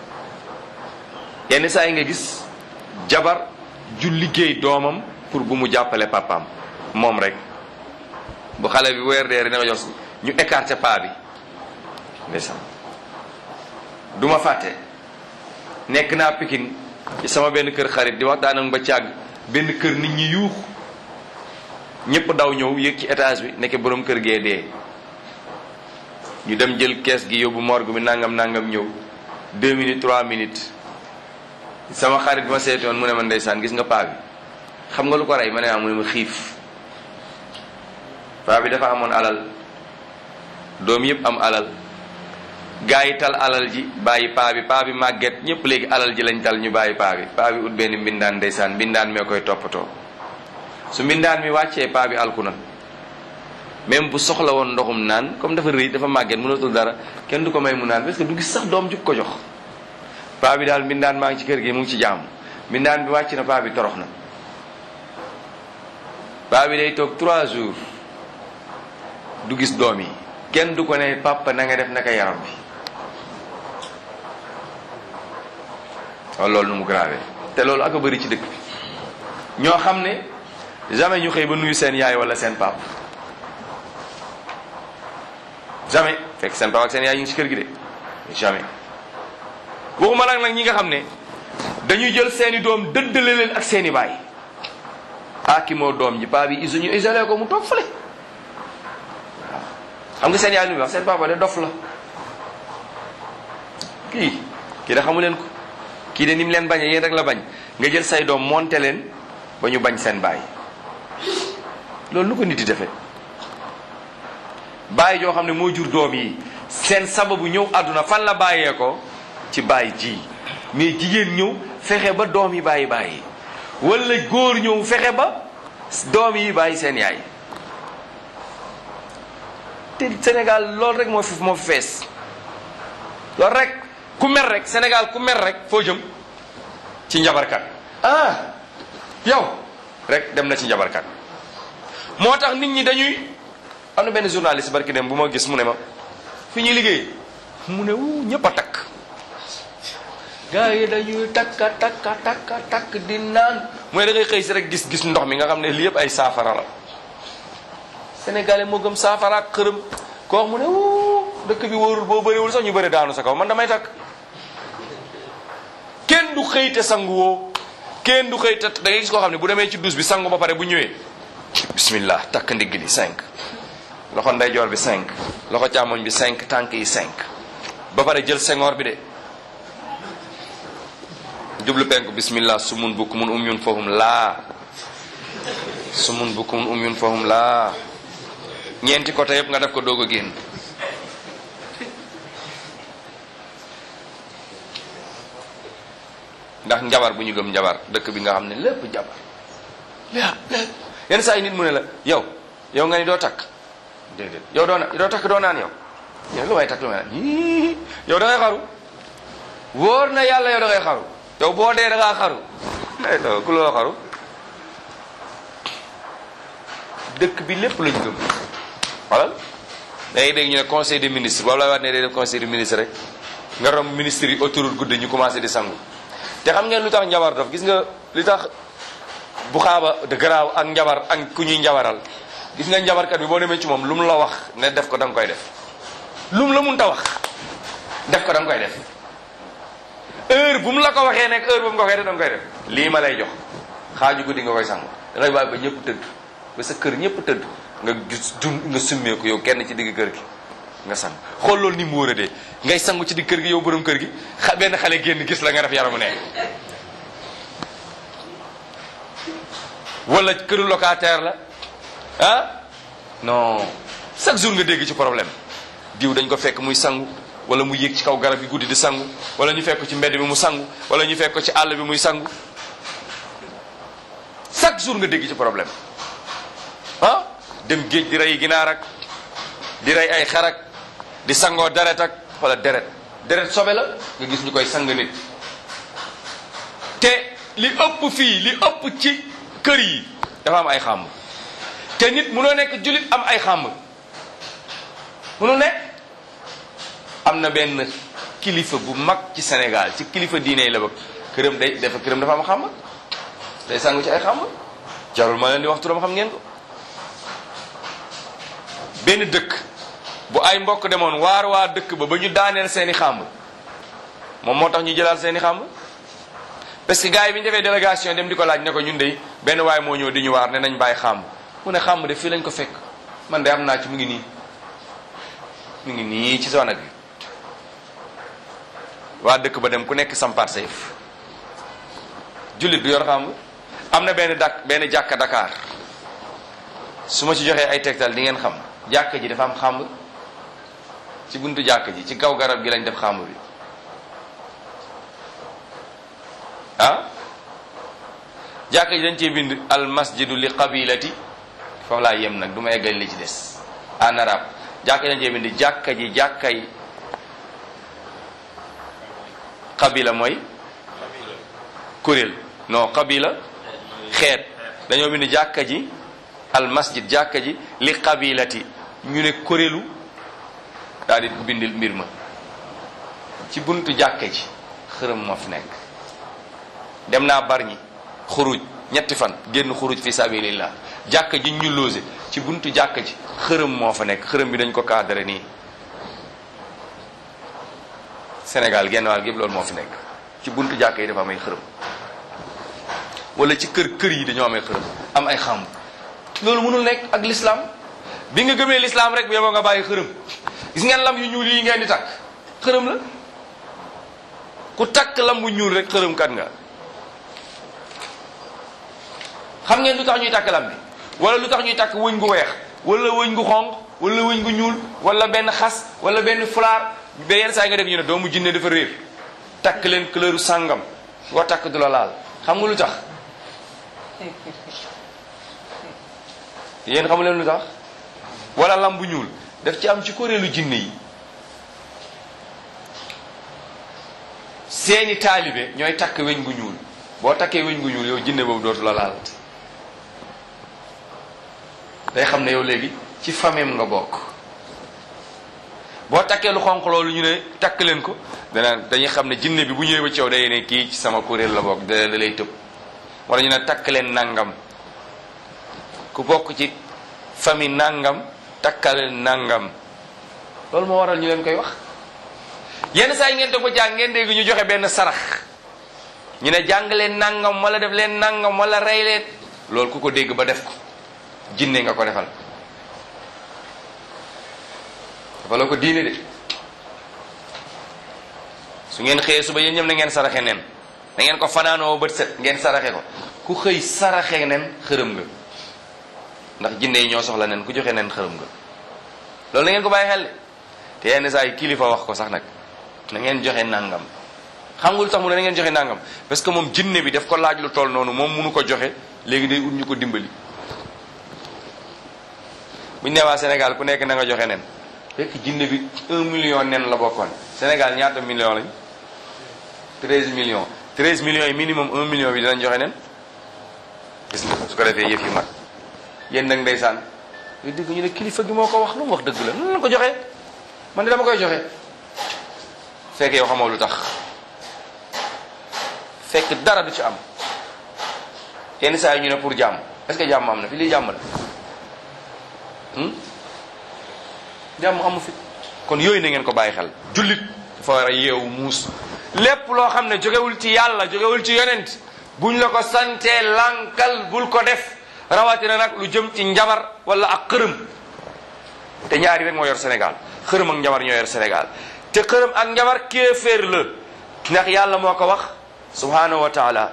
yenn saa yi nga gis jabar ju liggéey doomam pour bu mu jàppale papaam moom rek bu xale bi weer dee dina ko jox ñu écarté paa bi ndeysaan du ma fàtte nekk naa pikin ci sama benn kër xarit di waxtaan ak ba càgg benn kër nit ñi yuux ñëpp daw ñëw yéeg ci étage bi nekk borom kër gee dee ñu dem jël kees gi yóbbu morgue bi nangam nangam ñëw deux minutes trois minutes sama xarit ma seetoon mu ne ma ndeysaan gis nga paa bi xam nga lu ko rey ma ne ah mu ne ma xiif paa bi dafa amoon alal doom yëpp am alal gaa yi tal alal ji bàyyi paa bi paa bi màgget ñëpp léegi alal ji lañ tal ñu bàyyi paa bi paa bi ut benn mbindaan ndeysaan mbindaan mee koy toppatoo su mbindaan mi wàccee paa bi alku na même bu soxla woon ndoxum naan comme dafa rëy dafa màgget mënatul dara kenn du ko may mu naan parce que du gis sax doom juk ko jox paa bi daal mbindaan maa ngi ci kër gi mu ngi ci jàmm mbindaan bi wàcc na paa bi torox na paa bi day toog trois jours du gis doom yi kenn du ko ne papa na nga def naka yaram bi waaw loolu nu mu grave te loolu ak a bëri ci dëkk bi ñoo xam ne jamais ñu xëy ba nuyu seen yaay wala seen papa jamais fekk seen papa ak seen yaay ñu ngi ci kër gi de jamais waxuma nag nag ñi nga xam ne dañuy jël seeni doom dëddale leen ak seeni baay ah ki moo doom ji paa bi iso ñu isolé ko mu toog fële waaw xam nga seen yaay lu muy wax seen papa de dof la kii kii da xamu leen ko kii de ni mu leen bañee yéen rek la bañ nga jël say doom monte leen ba ñu bañ seen baay loolu lu ko nit di defee baay joo xam ne moo jur doom yi seen sababu ñëw àdduna fan la bàyyee ko ci baay ji mais jigéen ñëw fexe ba doom yi bàyyi bàyyi wala góor ñëw fexe ba doom yi bàyyi seen yaay te Sénégal loolu rek moo fi moo fi fees loolu rek ku mer rek Sénégal ku mer rek foo jëm ci njabarkat ah yow rek dem na ci njabarkat moo tax nit ñi dañuy am na benn journaliste barki dem bu ma gis mu ne ma fi ñuy liggéey mu ne wu ñëpp a takk gars yi dañuy takka takka takka takk di naan mooy da ngay xëy si rek gis gis ndox mi nga xam ne lii yëpp ay saafara la sénégalais moo gëm saafara ak xërëm ko wax mu ne wu dëkk bi wóorul boo bëriwul sax ñu bëri daanu sa kaw man damay takk kenn du xëy te sangu woo kenn du xëy te da ngay gis koo xam ne bu demee ci douche bi sangu ba pare bu ñëwee bismillah takk ndigg li cinq loxo ndeyjoor bi cinq loxo càmmoñ bi cinq tànk yi cinq ba pare jël sengoor bi de jublu penku bismillah sumun bukmun umyun fahum laa sumun bukmun umyun fahum laa ñeenti côté yëpp nga def ko doog a génn ndax njabar bu ñu gëm njabar dëkk bi nga xam ne lépp njabar lépp lépp yenn saa yi nit mu ne la yow yow nga ni doo takk déedéet yow doo na doo takk doo naan yow yow lu may takk lu may naan yii yow da ngay xaru wóor na yàlla yow da ngay xaru yow boo dee da ngaa xaru ay do ku loo xaru dëkk bi lépp lañ gëm xoolal da ngay dégg ñu ne conseil des ministres boobu la waat ne day def conseil des ministres rek nga rom ministres yi autoroute guddi ñu commencé di sangu te xam ngeen lu tax njabar dof gis nga li tax bu xaaba de garaaw ak njabar ak ku ñuy njabaral gis nga njabarkat bi boo demee ci moom lu mu la wax ne def ko da nga koy def lu mu la mun ta wax def ko da nga koy def heure bu mu la ko waxee nekk heure bu mu ko waxee da nga koy def lii ma lay jox xaaju guddi nga koy sangu da ngay bàyyi ba ñëpp tëdd ba sa kër ñëpp tëdd nga gis jun nga summeeku yow kenn ci digg kër gi nga sang xool loolu ni mu wóor a dee ngay sangu ci digg kër gi yow borom kër gi xa benn xale génn gis la nga def yaramu ne wala këru locataire la ah non chaque jour nga dégg ci problème diw dañ ko fekk muy sangu wala mu yéeg ci kaw garab yi guddi di sangu wala ñu fekk ko ci mbedd bi mu sangu wala ñu fekk ko ci àll bi muy sangu chaque jour nga dégg ci problème ah dem géej di rey ginaar ak di rey ay xar ak di sangoo deret ak wala deret deret sobe la nga gis ñu koy sang nit te li ëpp fii li ëpp ci kër yi dafa am ay xàmb te nit munoo nekk jullit am ay xàmb munu nekk am na benn kilifa bu mag ci Sénégal ci kilifa diine yi la bëgg këram day dafa këram dafa am xàmb day sangu ci ay xàmb jarul ma leen di wax turam xam ngeen ko benn dëkk bu ay mbokk demoon waar waa dëkk ba ba ñu daaneel seeni xàmb moom moo tax ñu jëlaal seeni xàmb parce que gars yi bi ñu defee délégation dem di ko laaj ne ko ñun de benn waay moo ñëw di ñu waar ne nañ bàyyi xàmb mu ne xàmb de fii lañ ko fekk man de am naa ci mu ngi nii mu ngi nii ci zone bi waa dëkk ba dem ku nekk sampaat sa yëf jullit du yor xàmb am na benn dak benn jàkka Dakar su ma ci joxee ay tegtal di ngeen xam jàkka ji dafa am xàmb ci buntu jàkka ji ci kaw garab gi lañ def xàmb bi ah jàkka ji dañ cee bind al masjidu li qabilati foofu laa yem nag du ma eggal li ci des en arabe jàkka ji dañ cee bind jàkka ji jàkkay qabila mooy kuréel non qabila xeet dañoo bind jàkka ji al masjid jàkka ji li qabilati ñu ne kuréelu daal di bindil mbir ma ci buntu jàkka ji xërëm moo fi nekk dem naa barñi xuruj ñetti fan génn xuruj fi sabilillah jàkka ji ñu loose ci buntu jàkka ji xërëm moo fa nekk xërëm bi dañ ko cadré nii Sénégal genn wàll gépp loolu moo fi nekk ci buntu jàkka yi dafa am ay xërëm wala ci kër kër yi dañoo am ay xërëm am ay xàmb loolu mënul nekk ak l'islam bi nga gëmee l'islam rek bu yeboo nga bàyyi xërëm gis ngeen lam yu ñuul yi ngeen di takk xërëm la ku takk lam bu ñuul rek xërëm kat nga xam ngeen lu tax ñuy takk lam bi wala lu tax ñuy takk wëñ gu weex wala wëñ gu xonq wala wëñ gu ñuul wala benn xas wala benn fulaar ba yenn saa yi nga def ñu ne doomu jinne dafa réer takk leen couleur sàngam nga takk du la laal xam nga lu tax yéen xamu leen lu tax wala lam bu ñuul daf ci am ci kuréelu jinne yi seeni taalibe ñooy takk weñ gu ñuul boo takkee weñ gu ñuul yow jinne boobu dootu la laal day xam ne yow léegi ci famem nga bokk boo takkee lu xonq loolu ñu ne takk leen ko dana dañuy xam ne jinne bi bu ñëwee ba ci yow day ne kii ci sama kuréel la bokk da da lay tëb wala ñu ne takk leen nangam ku bokk ci famille nangam takkaleen nangam loolu moo waral ñu leen koy wax yenn saa yi ngeen toog ba jàng ngeen dégg ñu joxe benn sarax ñu ne jàng leen nangam wala def leen nangam wala rey leen loolu ku ko dégg ba def ko jinne nga ko defal dafa la ko diine de su ngeen xëyee suba yéen ñëpp na ngeen saraxe nen da ngeen ko fanaanoo bët set ngeen saraxe ko ku xëy saraxe nen xërëm nga ndax jinne yi ñoo soxla nen ku joxe nen xërëm nga loolu na ngeen ko bàyyi xel de te yenn saa yi kilifa wax ko sax nag na ngeen joxe nangam xam nga lu tax mu ne na ngeen joxe nangam parce que moom jinne bi daf ko laaj lu toll noonu moom munu ko joxe léegi day ut ñu ko dimbali buñ ne waa Sénégal ku nekk na nga joxe nen fekk jinne bi un million nen la bokkoon Sénégal ñaata million lañ treize millions treize millions yi minimum un million bi dinañ joxe nen gis nga su ko defee yëf yi mat yéen nag ndeysaan yu dégg ñu ne kilifa gi moo ko wax lu mu wax dëgg la nan la ko joxe man de dama koy joxe fekk yow xamoo lu tax fekk dara du ci am yenn saa yi ñu ne pour jàmm est-ce que jàmm am na fi lii jàmm la jàmm amu fi kon yooyu na ngeen ko bàyyi xel jullit dafa war a yeewu muus lépp loo xam ne jógewul ci yàlla jógewul ci yonent buñ la ko santee lankal bul ko def rawatina nag lu jëm ci njabar wala ak xërëm te ñaari rek moo yor Sénégal xërëm ak njabar ñoo yor Sénégal te xërëm ak njabar kéeféer la ndax yàlla moo ko wax subhanahu wa taala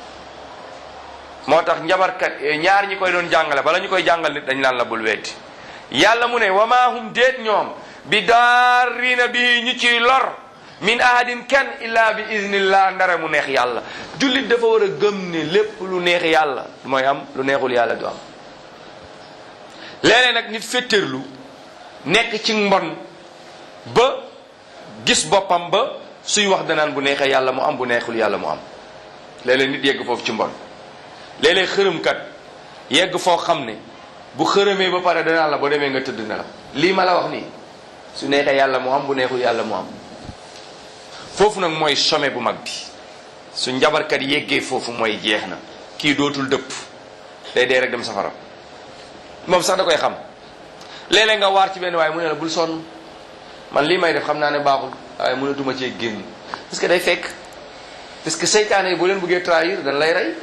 moo tax njabarkat ñaar ñi koy doon jàngale bala ñu koy jàngal nit dañ naan la bul weddi yàlla mu ne wa maa hum déet ñoom bi daarina bi ñu ciy lor min ahadin kenn illa bi iznillah ndara mu neex yàlla jullit dafa war a gëm ne lépp lu neex yàlla mooy am lu neexul yàlla du am léeg-léeg nag nit féttéerlu nekk ci mbon ba gis boppam ba suy wax danaan bu neexee yàlla mu am bu neexul yàlla mu am léeg-léeg nit yegg foofu ci mbon léeg-léeg xërëmkat yegg foo xam ne bu xërëmee ba pare danaan la boo demee nga tëdd na la lii ma la wax nii su neexee yàlla mu am bu neexul yàlla mu am foofu nag mooy sommet bu mag bi su njabarkat yeggee foofu mooy jeex na kii dootul dëpp day dee rek dem safara moom sax da koy xam léeg-léeg nga waar ci benn waaye mu ne la bul sonn man lii may def xam naa ne baaxul waaye mënatuma cee génn parce que day fekk parce que seytaane yi boo leen bëggee trahir dañ lay rey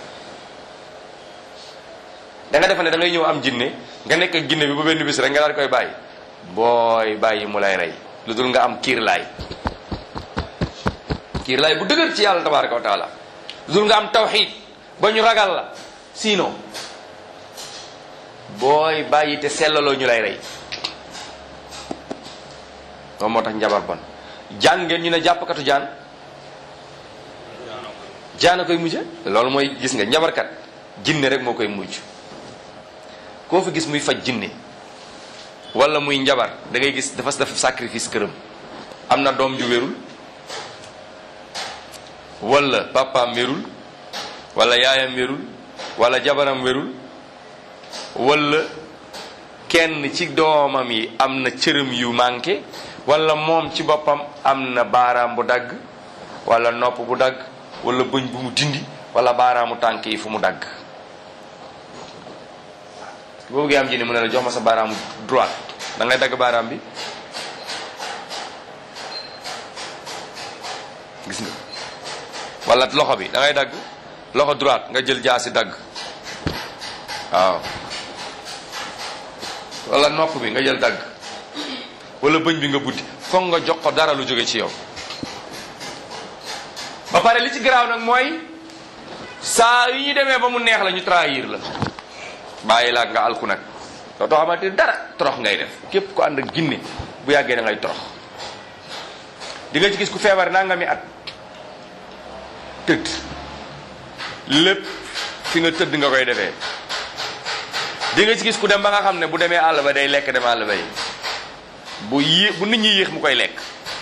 da nga defe ne da ngay ñëw am jinne nga nekk ak jinne bi ba benn bis rek nga daal koy bàyyi booy bàyyi mu lay rey lu dul nga am kiir laay kiir laay bu dëgër ci yàlla tabaraka wa taala lu dul nga am tawxid ba ñu ragal la sinon booy bàyyi te sellaloo ñu lay rey loolu moo tax njabar bon jaan ngeen ñu ne jàppkatu jaan jaan a koy mujje loolu mooy gis nga njabarkat jinne rek moo koy mujj koo fi gis muy faj jinne wala muy njabar da ngay gis dafa def sacrifice këram am na doom ju wérul wala papaam wérul wala yaayam wérul wala jabaram wérul wala kenn ci doomam yi am na cërëm yu manqué wala moom ci boppam am na baaraam bu dagg wala nopp bu dagg wala bëñ bu mu dindi wala baaraamu tànk yi fu mu dagg boo bëggee am jinne mu ne la jox ma sa baaraamu droite da ngay dagg baaraam bi gis nga wala loxo bi da ngay dagg loxo droite nga jël jaasi dagg waaw wala nopp bi nga jël dagg wala bëñ bi nga buddi foog nga jox ko dara lu jóge ci yow ba pare li ci garaaw nag mooy saa yu ñu demee ba mu neex la ñu trahir la bàyyi la nga alku nag dootoo xamante dara torox ngay def képp ku ànd ak ginne bu yàggee da ngay torox di nga ci gis ku feebar naa nga mi at tëdd lépp fi nga tëdd nga koy defee di nga ci gis ku dem ba nga xam ne bu demee àll ba day lekk dem àll ba yi bu yé bu nit ñi yéex mu koy lekk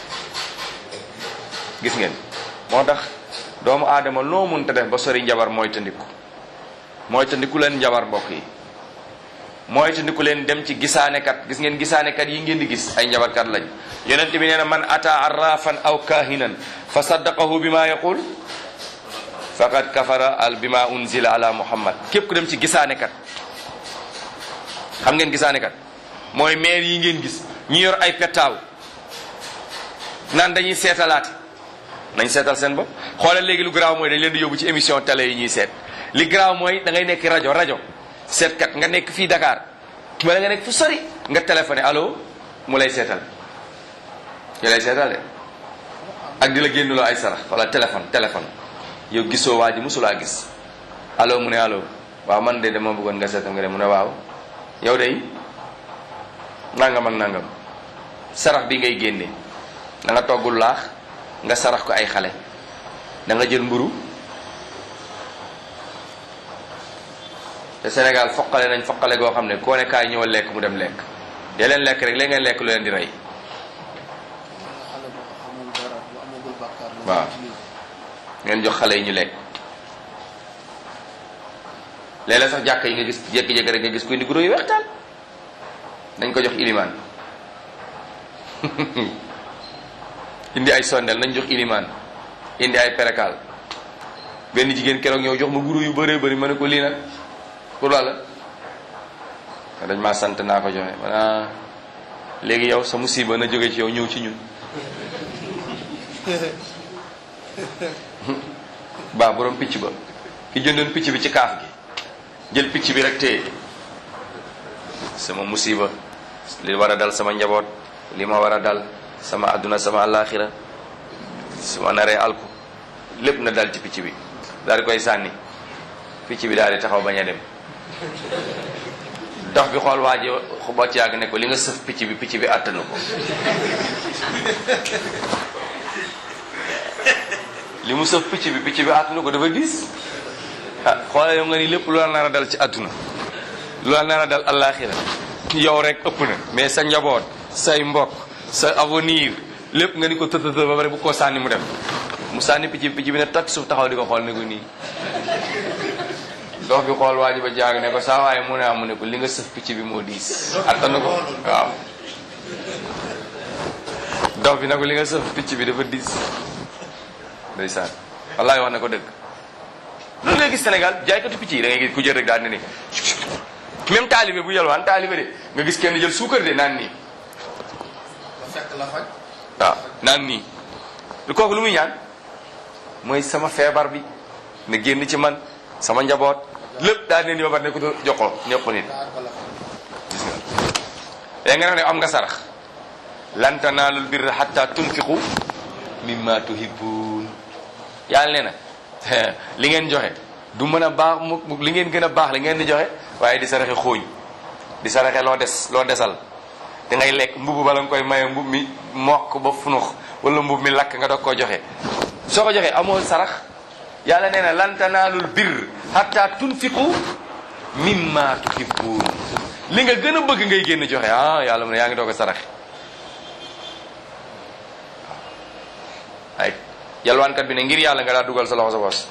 gis ngeen moo tax doomu aadama loo mënta def ba sori njabar mooy tandiku mooy tandiku leen njabar mbokk yi mooy tandiku leen dem ci gisaanekat gis ngeen gisaanekat yi ngeen di gis ay njabarkat lañ yonent bi nee na man ata arrafan aw kahinan fa saddaqahu bi ma yaqul faqad kafara al bima unzila ala muhammad képp ku dem ci gisaanekat xam ngeen gisaanekat mooy maire yi ngeen gis ñu yor ay pettaaw naan dañuy seetalaate nañ seetal seen bopp xoolal léegi lu garaaw mooy dañ leen di yóbbu ci émission télé yi ñuy seet li garaaw mooy da ngay nekk rajo rajo seetkat nga nekk fii Dakar wala nga nekk fu sori nga téléphoné allo mu lay seetal ñu lay seetal de ak di la génnuloo ay sarax wala téléphone téléphone yow gisoo waa ji mosulaa gis allo mu ne allo waaw man de dama bëggoon nga seetal nga de mu ne waaw yow de nangam ak nangam sarax bi ngay génne da nga toggul laax nga sarax ko ay xale da nga jël mburu te Sénégal foqale nañ foqale goo xam ne koo ne kaay ñëwal lekk mu dem lekk dee leen lekk rek léegi ngeen lekk lu leen di rey xale bu amul dara bu amagul bàkkaar la waaw ngeen jox xale yi ñu lekk léeg-léeg sax jàkk yi nga gis jékki-jékki rek nga gis kuy indi guro yu weextaan nañ ko jox ilimaan indi ay sondel nañ jox ilimaan indi ay perekaal benn jigéen keroog ñëw jox ma guro yu bëree bëri ma ne ko lii nag pour la la dañ maa sant naa ko joxe mana léegi yow sa musiba na jóge ci yow ñëw ci ñun baa borom picc ba ki jëndoon picc bi ci kaaf gi jël picc bi rek téye sama musiba li war a dal sama njaboot li ma war a dal sama adduna sama alaxira su ma naree alku lépp na dal ci picc bi daal di koy sànni picc bi daal di taxaw bañ a dem dox bi xool waa ji ba ci yàgg ne ko li nga sëf picc bi picc bi attanu ko li mu sëf picc bi picc bi attanu ko dafa gis ah xoolal yow nga ni lépp lu la nar a dal ci adduna lu la nar a dal alaxira yow rek ëpp na mais sa njaboot say mbokk sa avenir lépp nga ni ko tëtëtë ba pare bu ko sànni mu dem mu sànni picc bi picc bi ne takk suuf taxaw di ko xool ne ko nii dox bi xool waa ji ba jaag ne ko saa waaye mu ne am mu ne ko li nga sëf picc bi moo diis attanu ko waaw dox bi ne ko li nga sëf picc bi dafa diis ndeysaan wallaay wax na ko dëgg loolu ngay gis Sénégal jaaykatu picc yi da ngay gis ku jël rek daal ne ni même taalibe bu yalwaan taalibe de nga gis kenn jël suukar de naan nii ba fekk la faj waaw naan nii lu kooku lu muy ñaan mooy sama feebar bi na génn ci man sama njaboot lépp daal ne ni ba pare ne ko jox ko ñëpp nit daar ba la faj gis nga léegi nga ne am nga sarax lan tanaalul birra hatta tunfiqu mimma tuhibbun yàlla nee na li ngeen joxe du mën a baax mu mu- li ngeen gën a baax li ngeen di joxe waaye di saraxe xooñ di saraxe loo des loo desal da ngay lekk mbubb bala nga koy maye mbub mi mokk ba funux wala mbub mi lakk nga doog koo joxe soo ko joxee amoo sarax yàlla nee na lan tanaalul birr hatta tunfiqu mimma tuhibbun li nga gën a bëgg ngay génn joxe ah yàlla mu ne yaa ngi doog a saraxe ay yalwaankat bi ne ngir yàlla nga daa dugal sa loxo sa bos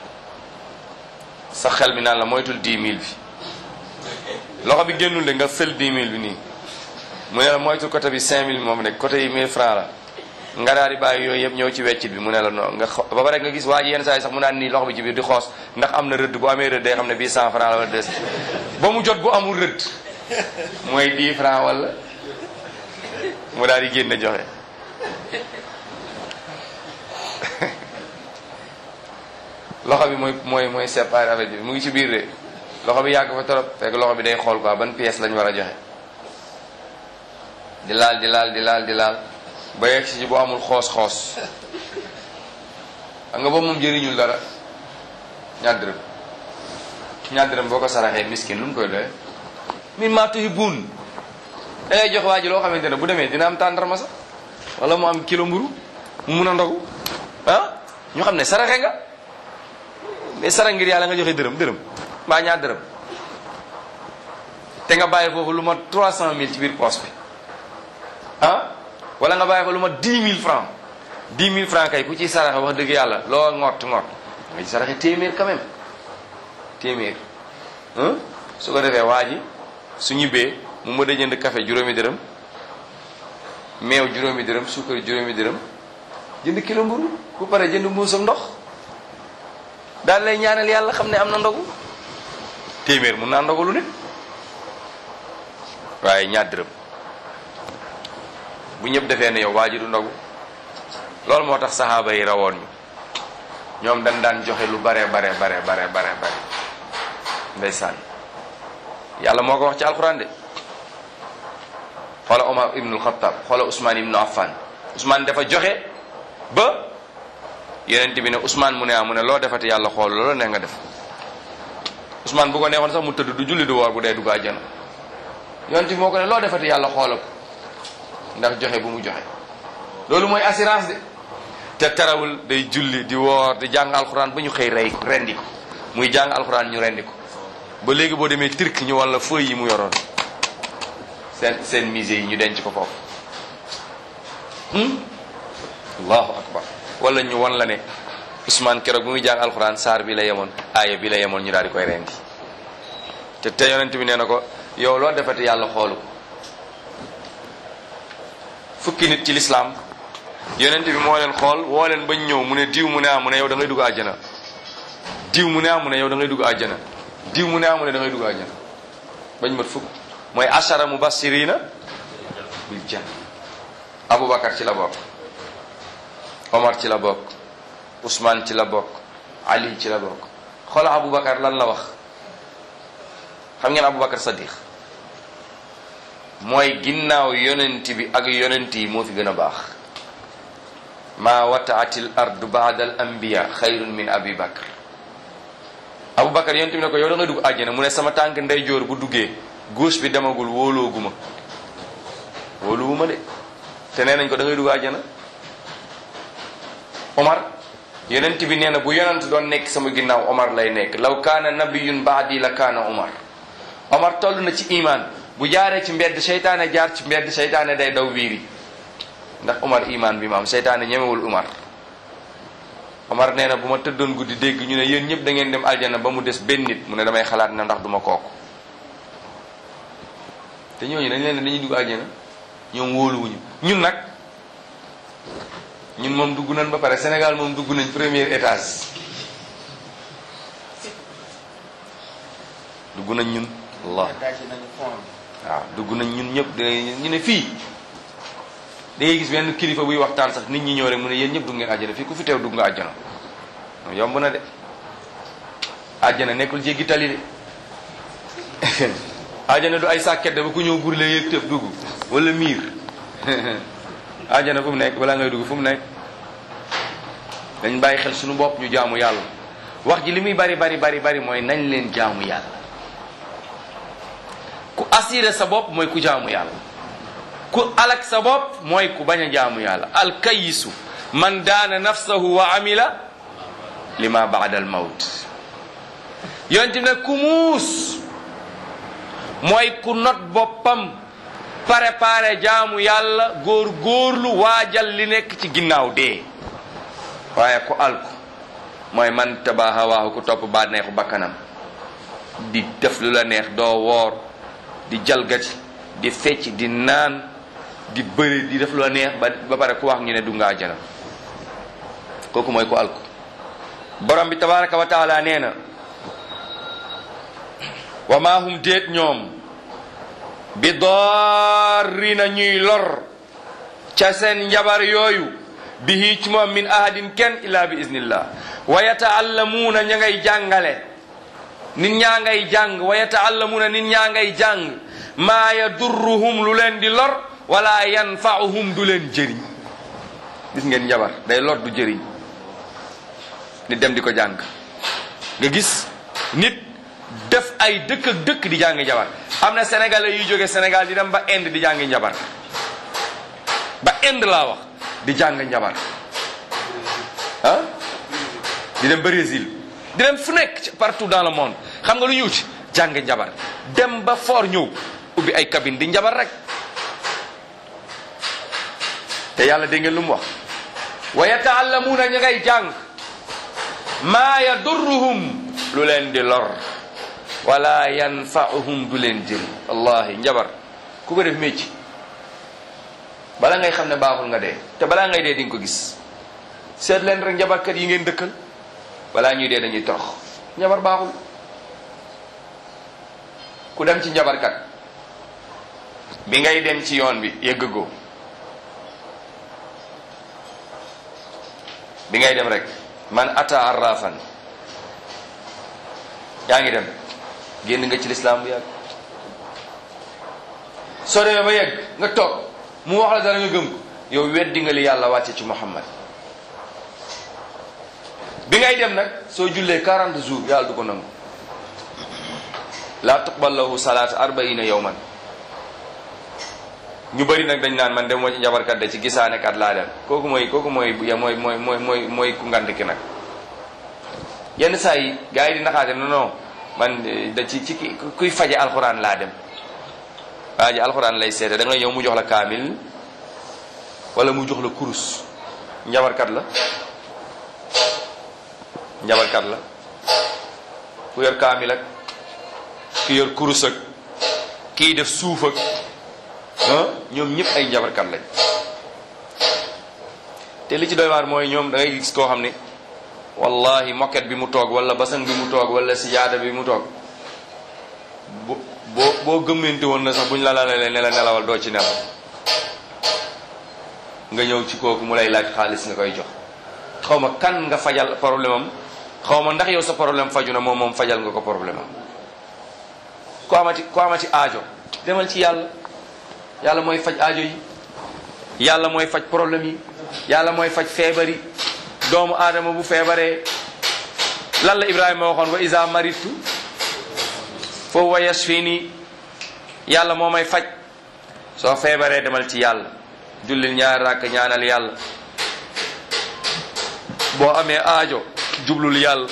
sa xel mi naan la moytul 10 000 bi loxo bi génnul de nga fël 10 000 bi nii mu ne la moytul côté bi 5 000 moom nekk côté yi 1000 francs la nga daal di bàyyi yooyu yëpp ñëw ci weccit bi mu ne la non nga xo- ba pare nga gis waa ji yenn saa yi sax mu naan nii loxo bi ci biir di xoos ndax am na rëdd bu amee rëdd day xam ne bii 100 francs la wala 200 ba mu jot bu amul rëdd mooy 10 francs wala mu daal di génn joxe loxo bi mooy mooy mooy séparé affaire bi mu ngi ci biir de loxo bi yàgg fa trop fekk loxo bi day xool quoi ban pièce lañ war a joxe di laal di laal di laal di laal ba yegg si bu amul xoos-xoos xam nga boobu moom jëriñul dara ñaar dërëm ñaar dërëm boo ko saraxee miskin lu mu koy doyee min maa tuhibbuun da ngay jox waa ji loo xamante ne bu demee dina am tàndarma sax wala mu am kilo mburu mu mun a ndogu ah ñu xam ne saraxe nga mais sarax ngir yàlla nga joxe dërëm dërëm mbaa ñaar dërëm te nga bàyyi foofu lu ma 300000 ci biir poche bi ah wala nga bàyyi ko lu ma dix mille francs dix mille francs kay ku ci saraxe wax dëgg yàlla loo ngott ngott nga ci saraxe téeméer quand même téeméer hein su ko defee waa ji su ñibbee mu mën a jënd café juróomi dërëm meew juróomi dërëm suukar juróomi dërëm jënd kilo mburu bu pare jënd mbuus ak ndox daal lay ñaanal yàlla xam ne am na ndogu téeméer mun naa ndogalu nit waaye ñaar dërëm bu ñëpp defee ne yow waa ji du ndogu loolu moo tax saxaaba yi rawoon ñu ñoom dañ daan joxe lu bare bare bare bare bare bare ndeysaan yàlla moo ko wax ci alxuraan de xoola Omar ibnul Xattaab xoola Ousmane ibnu Affan Ousmane dafa joxe ba yonent bi ne Ousmane mu ne ah mu ne loo defati yàlla xool loolu ne nga def Ousmane bu ko neexoon sax mu tëdd du julli du woor bu dee dugg àjjana yonent bi moo ko ne loo defati yàlla xoolal ko ndax joxe bu mu joxe loolu mooy assurance de te tarawul day julli di woor di jàng alxuraan ba ñu xëy rey ko rendi ko muy jàng alxuraan ñu rendi ko ba léegi boo demee turc ñu walla feuille yi mu yoroon seen seen musée yi ñu denc ko foofu allahu akbar wala ñu won la ne Ousmane keroog bu muy jàng alxuraan saar bi la yemoon aaya bi la yemoon ñu daal di koy rendi te te yonent bi nee na ko yow loo defati yàlla xoolu ko fukki nit ci lislaam yonent bi moo leen xool woo leen bañ ñëw mu ne diw mu ne ah mu ne yow da ngay dugg àjjana diw mu ne ah mu ne yow da ngay dugg àjjana diw mu ne ah mu ne da ngay dugg àjjana bañ mat fukk mooy ashara mubassirina bil janna Aboubacar ci la bokk Omar ci la bokk Ousmane ci la bokk Ali ci la bokk xoola Aboubacar lan la wax xam ngeen Aboubacar Sadiq mooy ginnaaw yonent bi ak yonent yi moo fi gën a baax maa wataatil ardu baada al anbiya xayrun min abi bakr Aboubacar yonent bi ne ko yow da ngay dugg àjjana mu ne sama tànk ndeyjoor bu duggee gauche bi demagul wóolooguma wóoluwuma de te nee nañ ko da ngay dugg àjjana Omar yonent bi nee na bu yonent doon nekk sama ginnaaw Omar lay nekk law kaana nabiyun baadi la kaana Omar Omar toll na ci iman bu jaaree ci mbedd seytaane jaar ci mbedd seytaane day daw wiiri ndax Omar iman bi ma am seytaane ñemewul Omar Omar nee na bu ma tëddoon guddi dégg ñu ne yéen ñëpp da ngeen dem aljana ba mu des benn nit mu ne damay xalaat na ndax duma kooku te ñooñu dañ leen ne dañuy dugg aljana ñoom wóoluwuñu ñun nag ñun moom dugg nañ ba pare Sénégal moom dugg nañ premier étage dugg nañ ñun allah waaw dugg nañ ñun ñëpp ñu ne fii da ngay gis benn kilifa buy waxtaan sax nit ñi ñëw rek mu ne yéen ñëpp dugg ngeen àjjana fii ku fi teew dugg nga àjjana yomb na de àjjana nekkul jéggi tali de àjjana du ay sàkket de ba ku ñëw burle yëg tëf dugg wala miir àjjana fu mu nekk balaa ngay dugg fu mu nekk dañ bàyyi xel suñu bopp ñu jaamu yàlla wax ji li muy bari bari bari bari mooy nañ leen jaamu yàlla ku assuré sa bopp mooy ku jaamu yàlla ku alak sa bopp mooy ku bañ a jaamu yàlla alkayisu man daana nafsahu wa amila lima baada al mawt yonte ne ku muus mooy ku not boppam préparé jaamu yàlla góor góorlu waajal li nekk ci ginnaaw dee waaye ku alku mooy man taba hawaahu ku topp ba neexu bakkanam di def lu la neex doo woor di jalgati di fecc di naan di bëri di def lu la neex ba ba pare ku wax ñu ne du nga àjjana kooku mooy ku alku borom bi tabaraka wa taala nee na wa maa hum déet ñoom bi daarrina ñuy lor ca seen njabar yooyu bihi ci moom min ahadin kenn illa bi iznillah wa yataallamuuna ña ngay jàngale nit ñaa ngay jàng wa yataallamuuna nit ñaa ngay jàng maa yadurruhum lu leen di lor wala yanfa'uhum du leen jëriñ gis ngeen njabar day lor du jëriñ nit dem di ko jàng nga gis nit def ay dëkk ak dëkk di jàng njabar am na sénégalais yuy jóge Sénégal di dem ba Inde di jàng njabar ba Inde laa wax di jàng njabar ah di dem Brésil di dem fu nekk partout dans le monde xam nga lu ñu wuti jàng njabar dem ba fort ñëw ubbi ay cabine di njabar rek te yàlla dégg ngeen lu mu wax wa yataallamuuna ña ngay jàng maa yadurruhum lu leen di lor wala yanfauhum du leen jëriñ wallahi njabar ku ko def mécc bala ngay xam ne baaxul nga dee te balaa ngay dee di nga ko gis seet leen rek njabarkat yi ngeen dëkkal balaa ñuy dee dañuy torox njabar baaxul ku dem ci njabarkat bi ngay dem ci yoon bi yëggagoo bi ngay dem rek man ata arrafan yaa ngi dem génn nga ci lislaam bu yàgg soo demee ba yegg nga toog mu wax la dara nga gëm ko yow weddi nga li yàlla wàcce ci muhammad bi ngay dem nag soo jullee 40 jours yàlla du ko nangu laa tuqbal lahu salaat arbaina yawman ñu bëri nag dañ naan man dem moo ci njabarkat de ci gisaane kat laa dem kooku mooy kooku mooy ya mooy mooy mooy mooy mooy ku ngand ki nag yenn saa yi gars yi di naxaate non non man da ci ci ki kuy faje alxuraan laa dem waa ji alxuraan lay seete da nga ñëw mu jox la kaamil wala mu jox la kurus njabarkat la njabarkat la ku yor kaamil ak ki yor kurus ak kii def suuf ak ah ñoom ñëpp ay njabarkat lañ te li ci doy waar mooy ñoom da ngay gis koo xam ne wallahi moket bi mu toog wala basan bi mu toog wala sijaada bi mu toog bo boo boo gëmmante woon na sax buñ la lalalee ne la nelawal doo ci nelaw nga ñëw ci kooku mu lay laaj xaalis nga koy jox xaw ma kan nga fajal problème am xaw ma ndax yow sa problème faju na moom moom fajal nga ko problème am ku amati ku amati aajo demal ci yàlla yàlla mooy faj aajo yi yàlla mooy faj problème yi yàlla mooy faj feebar yi doomu aadama bu feebaree lan la Ibrahima waxoon wa isa maritu fa huwa yashfini yàlla moo may faj soo feebaree demal ci yàlla jullil ñaari rakk ñaanal yàlla boo amee aajo jublul yàlla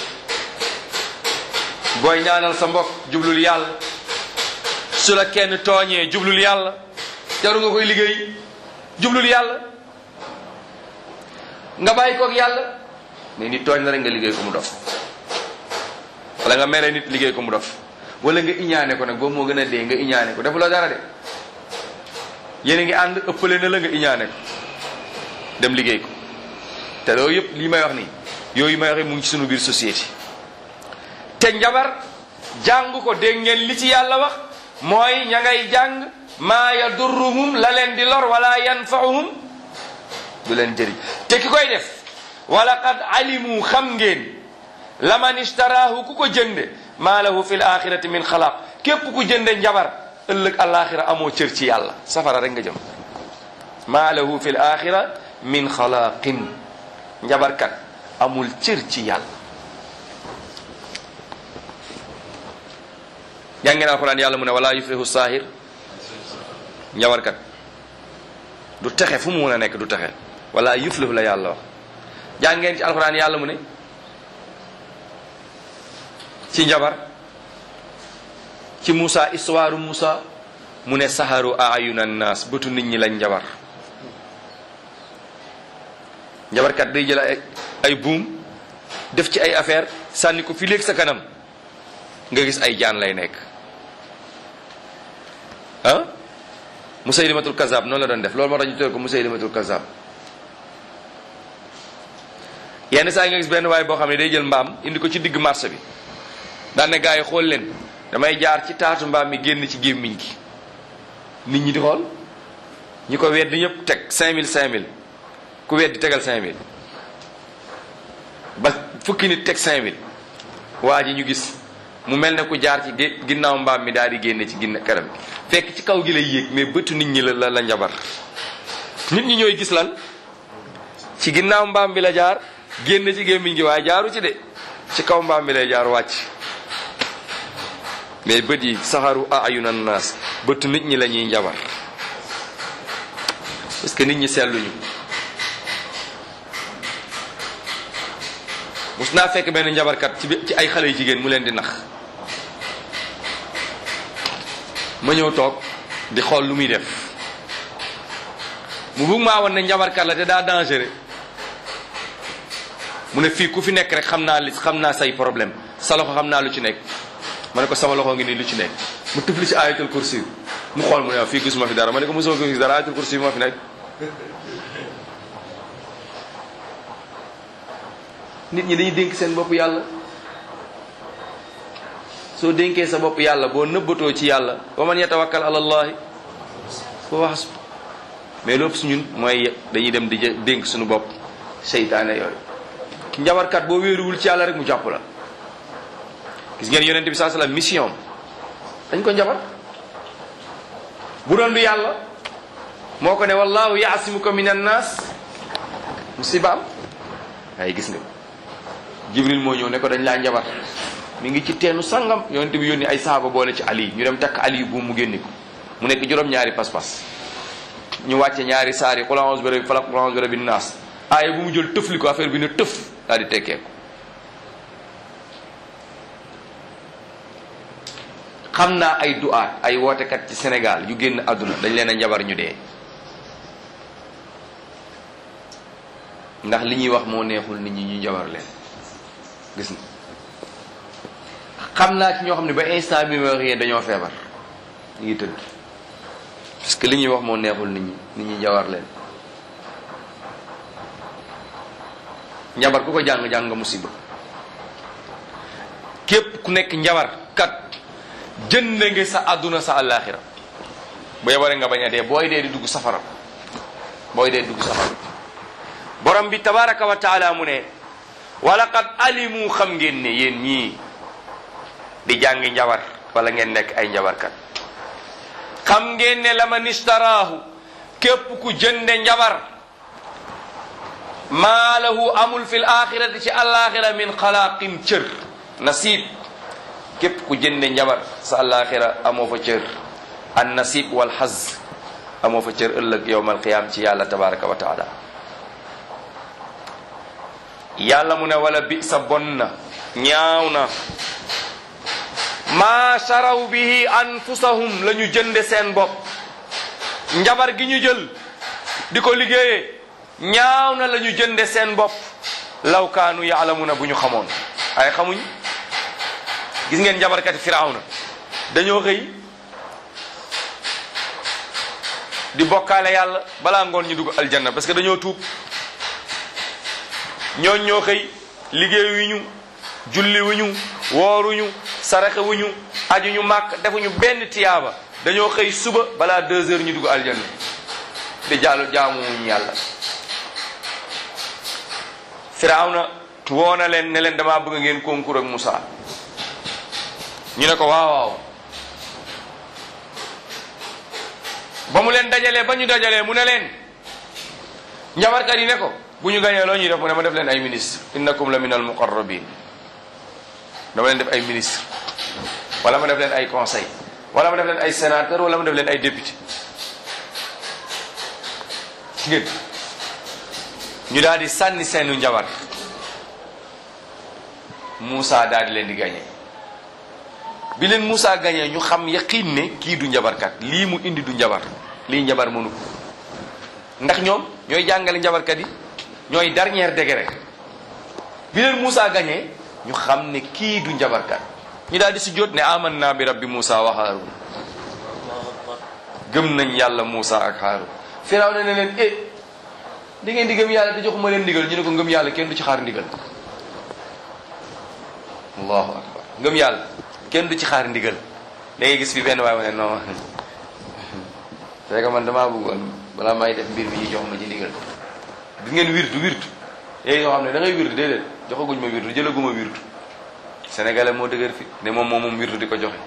booy ñaanal sa mbokk jublul yàlla su la kenn tooñee jublul yàlla jaru nga koy liggéey jublul yàlla nga bàyyi koog yàlla mais nit tooñ la rek nga liggéey ko mu dof wala nga mere nit liggéey ko mu dof wala nga iñaane ko nag boobu moo gën a dee nga iñaane ko defu la dara de yéen a ngi ànd ëppale na la nga iñaane ko dem liggéey ko te loolu yëpp lii may wax nii yooyu may waxee mu ngi ci sunu biir société te njabar jàng ko dégg ngeen li ci yàlla wax mooy ña ngay jàng maa yadurruhum la leen di lor wala yanfauhum du leen jëriñ te ki koy def wala qad alimu xam ngeen laman istaraahu ku ko jënde maa lahu fi l axirati min xalaaq képp ku jënde njabar ëllëg alaxira amoo cër ci yàlla safara rek nga jëm maa lahu fi l axira min xalaaqin njabarkat amul cër ci yàlla yaa ngeen alquran yàlla mu ne wala yuflihu saahir njabarkat du texe fu mu mën a nekk du texe wala yuflihu la yàlla wax jàng ngeen ci alquran yàlla mu ne ci njabar ci Moussa histoire Moussa mu ne saharu ayuna naas bëtu nit ñi lañ njabar njabarkat day jël ay ay buum def ci ay affaire sànni ko fi léegi sa kanam nga gis ay jaan lay nekk ah Musaylimatul Kazab noonu la doon def loolu moo tax ñu tuddee ko Musaylimatul Kazab yenn saa yi nga gis benn waay boo xam ne day jël mbaam indi ko ci digg marché bi daan ne gars yi xool leen damay jaar ci taatu mbaam mi génn ci gémmiñ gi nit ñi di xool ñi ko weddi ñëpp teg 5000 5000 ku weddi tegal 5000 ba fukki nit teg 5000 waa ji ñu gis mu mel ne ku jaar ci ginnaaw mbaam mi daal di génne ci ginna kanam gi fekk ci kaw gi lay yéeg mais bëtu nit ñi la la la njabar nit ñi ñooy gis lan ci ginnaaw mbaam bi la jaar génn ci gémmiñ gi waaye jaaru ci de ci kaw mbaam bi lay jaar wàcc mais bët yi saxaru ayunan naas bëtu nit ñi la ñuy njabar parce que nit ñi seetluñu mus naa fekk benn njabarkat ci ci ay xale yu jigéen mu leen di nax ma ñëw toog di xool lu muy def mu bugg maa woon ne njabarkat la te daa dangereux mu ne fii ku fi nekk rek xam naa li xam naa say problème sa loxo xam naa lu ci nekk ma ne ko sama loxo ngi nii lu ci nekk mu tufli ci ayatul kursi mu xool mu ne waaw fii gisuma fi dara ma ne ko mosoo gis dara ayatul kursi moo fi nekk nit ñi dañuy dénk seen bopp yàlla soo dénkee sa bopp yàlla boo nëbbatoo ci yàlla wa man yatawakkal ala allahi fa hasbu mais lépp su ñun mooy dañuy dem di dénk suñu bopp seytaane yooyu njabarkat boo wéeruwul ci yàlla rek mu jàpp la gis ngeen yonente bi saa sallam mission dañ ko njabar bu doon du yàlla moo ko ne wallahu yaasimuka min annas musibaam waaye gis nga jibril moo ñëw ne ko dañ laa njabar mi ngi ci teenu sangam yonente bi yónni ay saaba boole ci ali ñu dem takk ali bu mu génni ko mu nekk juróom-ñaari pas-pas ñu wàcce ñaari saar yi qul a'udhu bi rabbil falaq qul a'udhu bi rabbin nas aaya bu mu jël tëfli ko affaire bi ne tëf daal di tekkee ko xam naa ay du'aat ay wootekat ci Sénégal yu génn àdduna dañ leen a njabar ñu dee ndax li ñuy wax moo neexul nit ñi ñu njabar leen gis na xam naa ci ñoo xam ne ba instant bi ma wax yéen dañoo feebar ñu ngi tëdd parce que li ñuy wax moo neexul nit ñi nit ñi njabar leen njabar ku ko jàng jàng nga musiba képp ku nekk njabar kat jënd nga sa àdduna sa àllaaxira bu yebare nga bañ a dee booy dee di dugg safara booy dee dugg safara borom bi tabaraka wa taala mu ne walaqad alimu xam ngeen ne yéen ñii di jàngi njabar wala ngeen nekk ay njabarkat xam ngeen ne la man istaraahu képp ku jënde njabar maa lahu amul fil axirati ci alaxira min xalaaqin cër nasib képp ku jënde njabar sa alaxira amoo fa cër an nasib wal xaz amoo fa cër ëllëg yowm alqiyam ci yàlla tabaraka wa taala yàlla mu ne wala bi sa bon na ñaaw na maa saraw bihi anfusahum la ñu jënde seen bopp njabar gi ñu jël di ko liggéeyee ñaaw na la ñu jënde seen bopp law kaanu yaalamuna bu ñu xamoon ay xamuñ gis ngeen njabarkati firawna dañoo xëy di bokkaale yàlla balaa ngoon ñu dugg aljanna parce que dañoo tuub ñooñ ñoo xëy liggéeyuñu julliwuñu wooruñu saraxewuñu ajuñu màkk defuñu benn tiyaaba dañoo xëy suba balaa deux heures ñu dugg aljanna di jaalu jaamuwuñu yàlla firawna woona leen ne leen damaa bëgg ngeen concours ak Moussa ñu ne ko waaw waaw ba mu leen dajalee ba ñu dajalee mu ne leen njabarkat yi ne ko bu ñu gañee loo ñuy def mu ne ma def leen ay ministre innakum la min al muqarrabin dama leen def ay ministre wala ma def leen ay conseil wala ma def leen ay sénateur wala ma def leen ay député ngeen ñu daal di sànni seenu njabar Moussa daal di leen di gañee bi leen Moussa gañee ñu xam yaqiin ne kii du njabarkat lii mu indi du njabar lii njabar mënu ko ndax ñoom ñooy jàngale njabarkat yi ñooy dernier degré bi leen Moussa gañee ñu xam ne kii du njabarkat ñu daal di si jot ne aman naa bi rabbi Moussa wa Haarun gëm nañ yàlla Moussa ak Haarun Firaw na ne leen eh di ngeen di gëm yàlla te joxuma leen ndigal ñu ne ko ngëm yàlla kenn du ci xaar ndigal allahu akbar ngëm yàlla kenn du ci xaar ndigal da ngay gis fi benn waay ma ne non c'est que man damaa bëggoon balaa may def mbir mi ñu jox ma ci ndigal gis ngeen wirtu wirtu léegi yoo xam ne da ngay wirtu déedéet joxaguñ ma wirtu jëlaguma wirtu sénégalais moo dëgër fi ne moom moom moom wirtu di ko joxe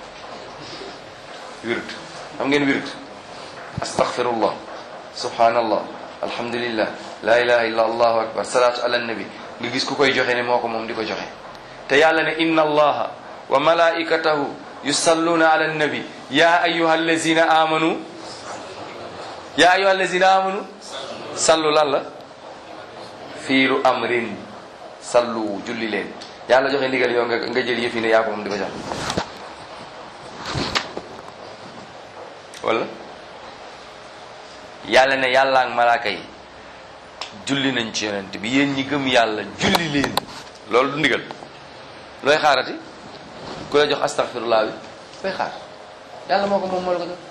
wirtu xam ngeen wirtu astaghfirullah subhanallah alhamdulillah la ilaha illa allahu akbar salatu ala nabi nga gis ku koy joxe ne moo ko moom di ko joxe te yàlla ne inna allaha wa malaikatahu yusalluna ala nabi ya ayuha allazina amanu ya ayuha allazina amanu sallu lan la fiilu amrin sallu julli leen yàlla joxe ndigal yow nga nga jël yëf yi ne yaa ko moom di ko jox wala yàlla ne yàlla ak malaaka yi julli nañ ci yonent bi yéen ñi gëm yàlla julli leen loolu du ndigal looy xaarati ku la jox astaghfirullah bi looy xaar yàlla moo ko moom moo la ko jox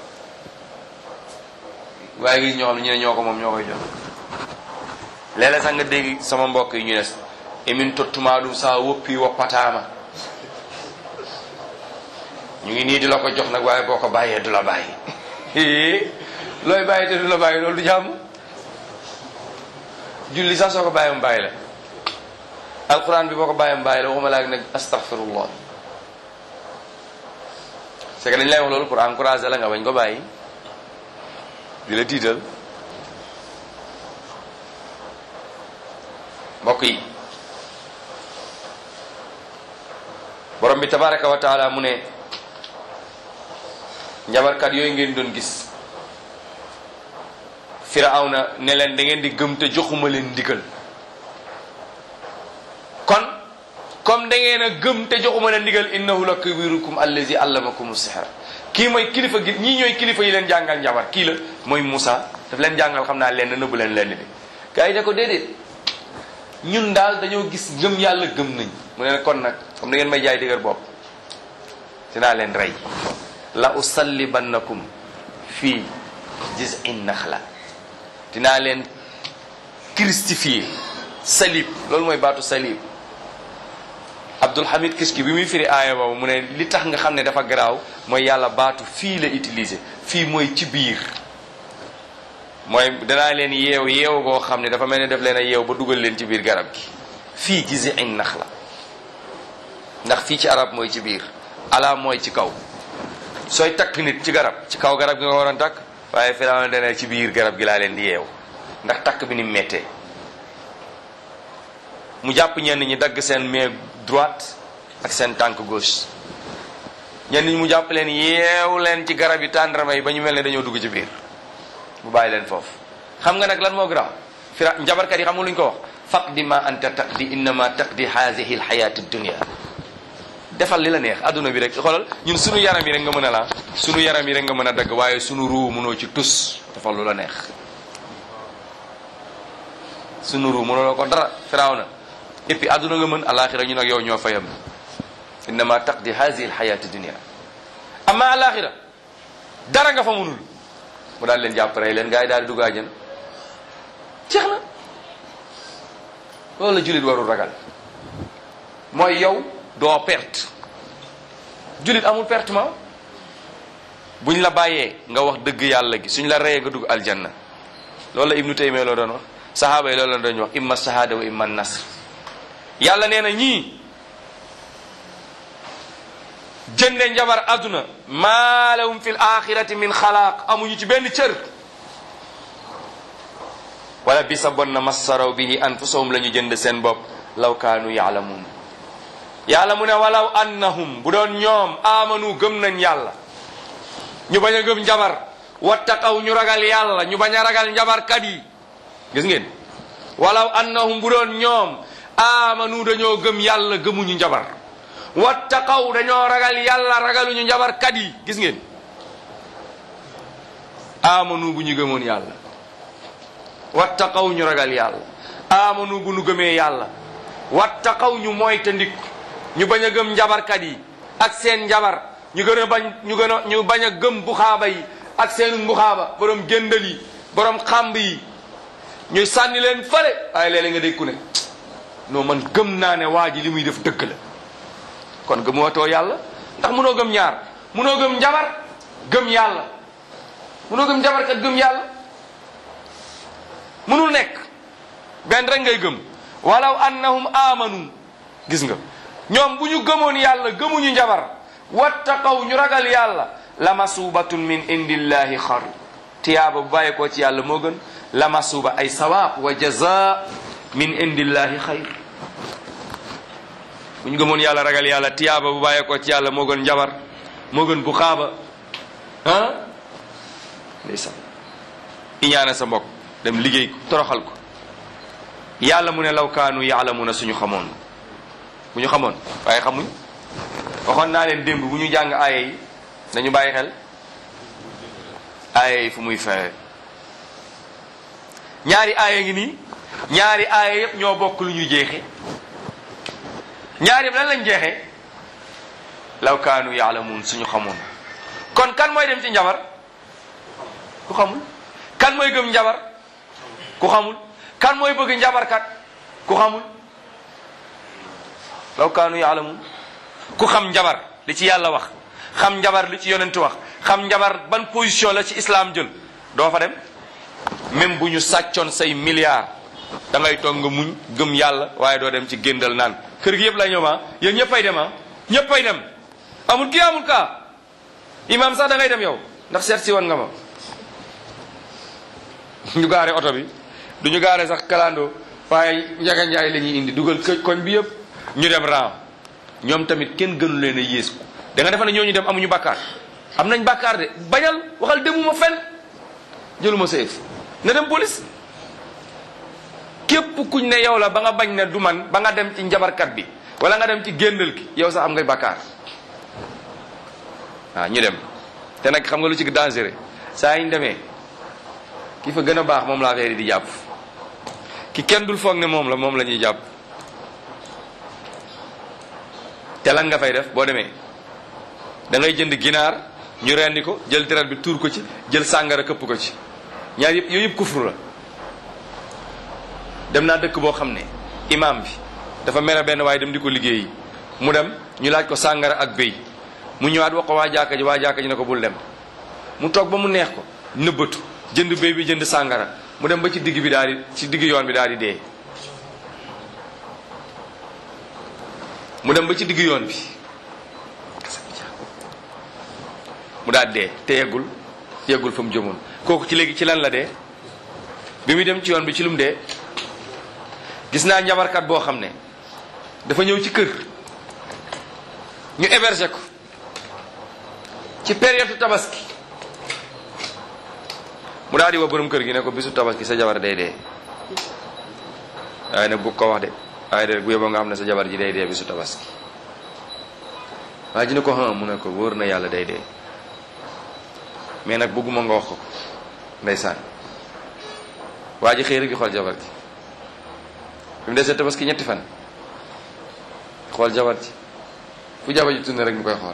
waaye gis ñoo xam ne ñu ne ñoo ko moom ñoo koy jox léeg-léeg sax nga dégg sama mbokk yi ñu ne emin tottumaɗum sa woppi woppatama ñu ngi nii di la ko jox nag waaye boo ko bàyyee du la bàyyi looy bàyyi te du la bàyyi loolu du jàmm julli sax soo ko bàyyi mu bàyyi la alquran bi boo ko bàyyi mu bàyyi la waxuma laag nag astaghfirullah c'est que dañ lay wax loolu pour encourager la nga bañ ko bàyyi di la tiital mbokk yi borom bi tabaraka wa taala mu ne njabarkat yooyu ngeen doon gis firawna ne leen da ngeen di gëm te joxuma leen ndigal kon comme da ngeen a gëm te joxuma leen ndigal innahu la kabirukum allazi allamakum sihra kii mooy kilifa gi ñii ñooy kilifa yi leen jàngal njabar kii la mooy Moussa daf leen jàngal xam naa leen nëbbu leen leen bi gars yi ne ko déedéet ñun daal dañoo gis ngëm yàlla gëm nañ mu ne kon nag comme da ngeen may jaay dëgër bopp dinaa leen rey la usallibannakum fii jiz'in naxla dinaa leen christifier salib loolu mooy baatu salib Abdul Hamid Kiski bi muy firi aaya boobu mu ne li tax nga xam ne dafa garaaw mooy yàlla baatu fii la utiliser fii mooy ci biir mooy danaa leen yeew yeew goo xam ne dafa mel ne def leen a yeew ba dugal leen ci biir garab gi fii gisi añ nax la ndax fii ci arab mooy ci biir ala mooy ci kaw sooy takk nit ci garab ci kaw garab gi nga waroon takk waaye Firawna dana ci biir garab gi laa leen di yeew ndax takk bi ni méttee mu jàpp ñenn ñi dagg seen main droite ak seen tànk gauche ñenn ñi mu jàpp leen yeew leen ci garab yi tàndarma yi ba ñu mel ne dañoo dugg ci biir mu bàyyi leen foofu xam nga nag lan moo garaaw fira njabarkat yi xam nga lu ñu ko wax faqdi ma anta taqdi innama taqdi haadihi alxayati dunia defal li la neex adduna bi rek xoolal ñun sunu yaram yi rek nga mën a la sunu yaram yi rek nga mën a dagg waaye sunu ruu mënoo ci tus defal lu la neex sunu ruu mënoo ko dara firaaw na et puis adduna nga mën alaxira ñun ak yow ñoo fayam innama taqdi haadihi alxayati dunia amma alaxira dara nga fa mënul mu daal leen jàpp rey leen gars yi daal di dugg àjjana jeex na loolu la jullit warul ragal mooy yow doo perte jullit amul pertement buñ la bàyyee nga wax dëgg yàlla gi suñ la reyee nga dugg aljanna loolu la ibnu taymiya loo doon wax sahaaba yi loolu la doon wax imma shahada wa imma nasr yàlla nee na ñii jënde njabar àdduna maa lahum fi l axirati min xalaaq amuñu ci benn cër wala bi sa bon na massaraw bihi anfusahum la ñu jënd seen bopp law kaanu yaalamuun yàlla mu ne walaw annahum bu doon ñoom amanu gëm nañ yàlla ñu bañ a gëm njabar wattaqaw ñu ragal yàlla ñu bañ a ragal njabarkat yi gis ngeen walaw annahum bu doon ñoom amanu dañoo gëm yàlla gëmuñu njabar wattaqaw dañoo ragal yàlla ragaluñu njabarkat yi gis ngeen amanu bu ñu gëmoon yàlla wattaqaw ñu ragal yàlla amanu bu ñu gëmee yàlla wattaqaw ñu moytandik ñu bañ a gëm njabarkat yi ak seen njabar ñu gën a bañ ñu gën a ñu bañ a gëm buxaaba yi ak seen mbuxaaba borom géndal yi borom xàmb yi ñu sànni leen fale waaye léeg-léeg nga dégg ku ne non man gëm naa ne waa ji li muy def dëgg la kon gëmootoo yàlla ndax munoo gëm ñaar munoo gëm njabar gëm yàlla munoo gëm njabar kat gëm yàlla munul nekk benn rek ngay gëm walaw annahum amanu gis nga ñoom bu ñu gëmoon yàlla gëmuñu njabar wattaqaw ñu ragal yàlla la masubatun min indillahi xar tiyaaba bu bàyyi koo ci yàlla moo gën la masuba ay sawaab wa jaza min indillahi xayr bu ñu gëmoon yàlla ragal yàlla tiyaaba bu bàyyi koo ci yàlla moo gën njabar moo gën bu xaaba ah ndeysaan iñaane sa mbokk dem liggéey ko toroxal ko yàlla mu ne law kaanu yaalamuna suñu xamoon bu ñu xamoon waaye xamuñ waxoon naa leen démb bu ñu jàng aaya yi nañu bàyyi xel aaya yi fu muy fexe ñaari aaya ngi nii ñaari aaya yëpp ñoo bokk lu ñu jeexe ñaari yëpp lan lañ jeexee law kaanu yaalamuun suñu xamoon kon kan mooy dem ci njabar ku xamul kan mooy gëm njabar ku xamul kan mooy bëgg njabarkat ku xamul law kaanu yaalamuun ku xam njabar li ci yàlla wax xam njabar li ci yonent wax xam njabar ban position la ci islam jël doo fa dem même bu ñu sàccoon say milliards da ngay toog nga muñ gëm yàlla waaye doo dem ci géndal naan kër gi yëpp la ñëw ma yéen ñëppay dem ah ñëppay dem amul kii amul kaa imam sax da ngay dem yow ndax seet si woon nga ma ñu gaare oto bi du ñu gaare sax kalandoo waaye njaga njaay la ñuy indi dugal kë koñ bi yëpp ñu dem raam ñoom tamit kenn gënu leen a yées ko da nga defa ne ñooñu dem amuñu bàkkaar am nañ bàkkaar de bañal waxal demuma fen jëluma seef na dem police képp kuñ ne yow la ba nga bañ ne du man ba nga dem ci njabarkat bi wala nga dem ci géndal ki yow sax am ngay bàkkaar waaw ñu dem te nag xam nga lu ci dangereux saa yi ñu demee ki fa gën a baax moom la affaire yi di jàpp ki kenn dul foog ne moom la moom la ñuy jàpp te lan nga fay def boo demee da ngay jënd ginaar ñu rendi ko jël deret bi tuur ko ci jël sàngara këpp ko ci ñaar yëpp yooyu yëpp kufru la dem naa dëkk boo xam ne imam bi dafa mere benn waaye dem di ko liggéeyi mu dem ñu laaj ko sàngara ak béy mu ñëwaat wax ko waa jàkka ji waa jàkka ji ne ko bul dem mu toog ba mu neex ko nëbbatu jënd béy bi jënd sàngara mu dem ba ci digg bi daal di ci digg yoon bi daal di dee mu dem ba ci digg yoon bi mu daal dee te yeggul yeggul fa mu jëmoon kooku ci léegi ci lan la dee bi muy dem ci yoon bi ci lu mu dee gis naa njabarkat boo xam ne dafa ñëw ci kër ñu héberger ko ci période tabaski mu daal di woo borom kër gi ne ko bisu tabaski sa jabar day dee waaye nag bu ko wax de waaye de bu yeboo nga xam ne sa jabar ji day dee bisu tabaski waaye ji ne ko ha mu ne ko wóor na yàlla day dee mais nag bëgguma nga wax ko ndeysaan waa ji xëy rek di xool jabar ji bi mu desee tabaski ñetti fan xool jabar ji fu jabar ji tourné rek mu koy xool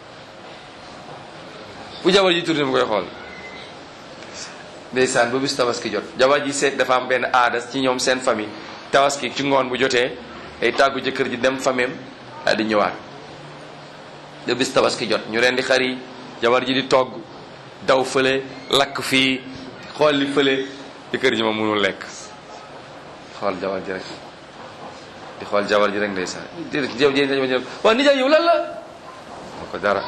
fu jabar ji tourné mu koy xool ndeysaan ba bis tabaski jot jabar ji seet dafa am benn aada ci ñoom seen famille tabaski ci ngoon bu jotee ay tàggu jëkkër ji dem fameem daal di ñëwaat ba bis tabaski jot ñu rendi xar yi jabar ji di togg daw fële lakk fii xool li fële jëkkër ji ma mënul lekk xool jabar ji rek di xool jabar ji rek ndeysaan jëw jë waaw nijaay yow lan la ma ko dara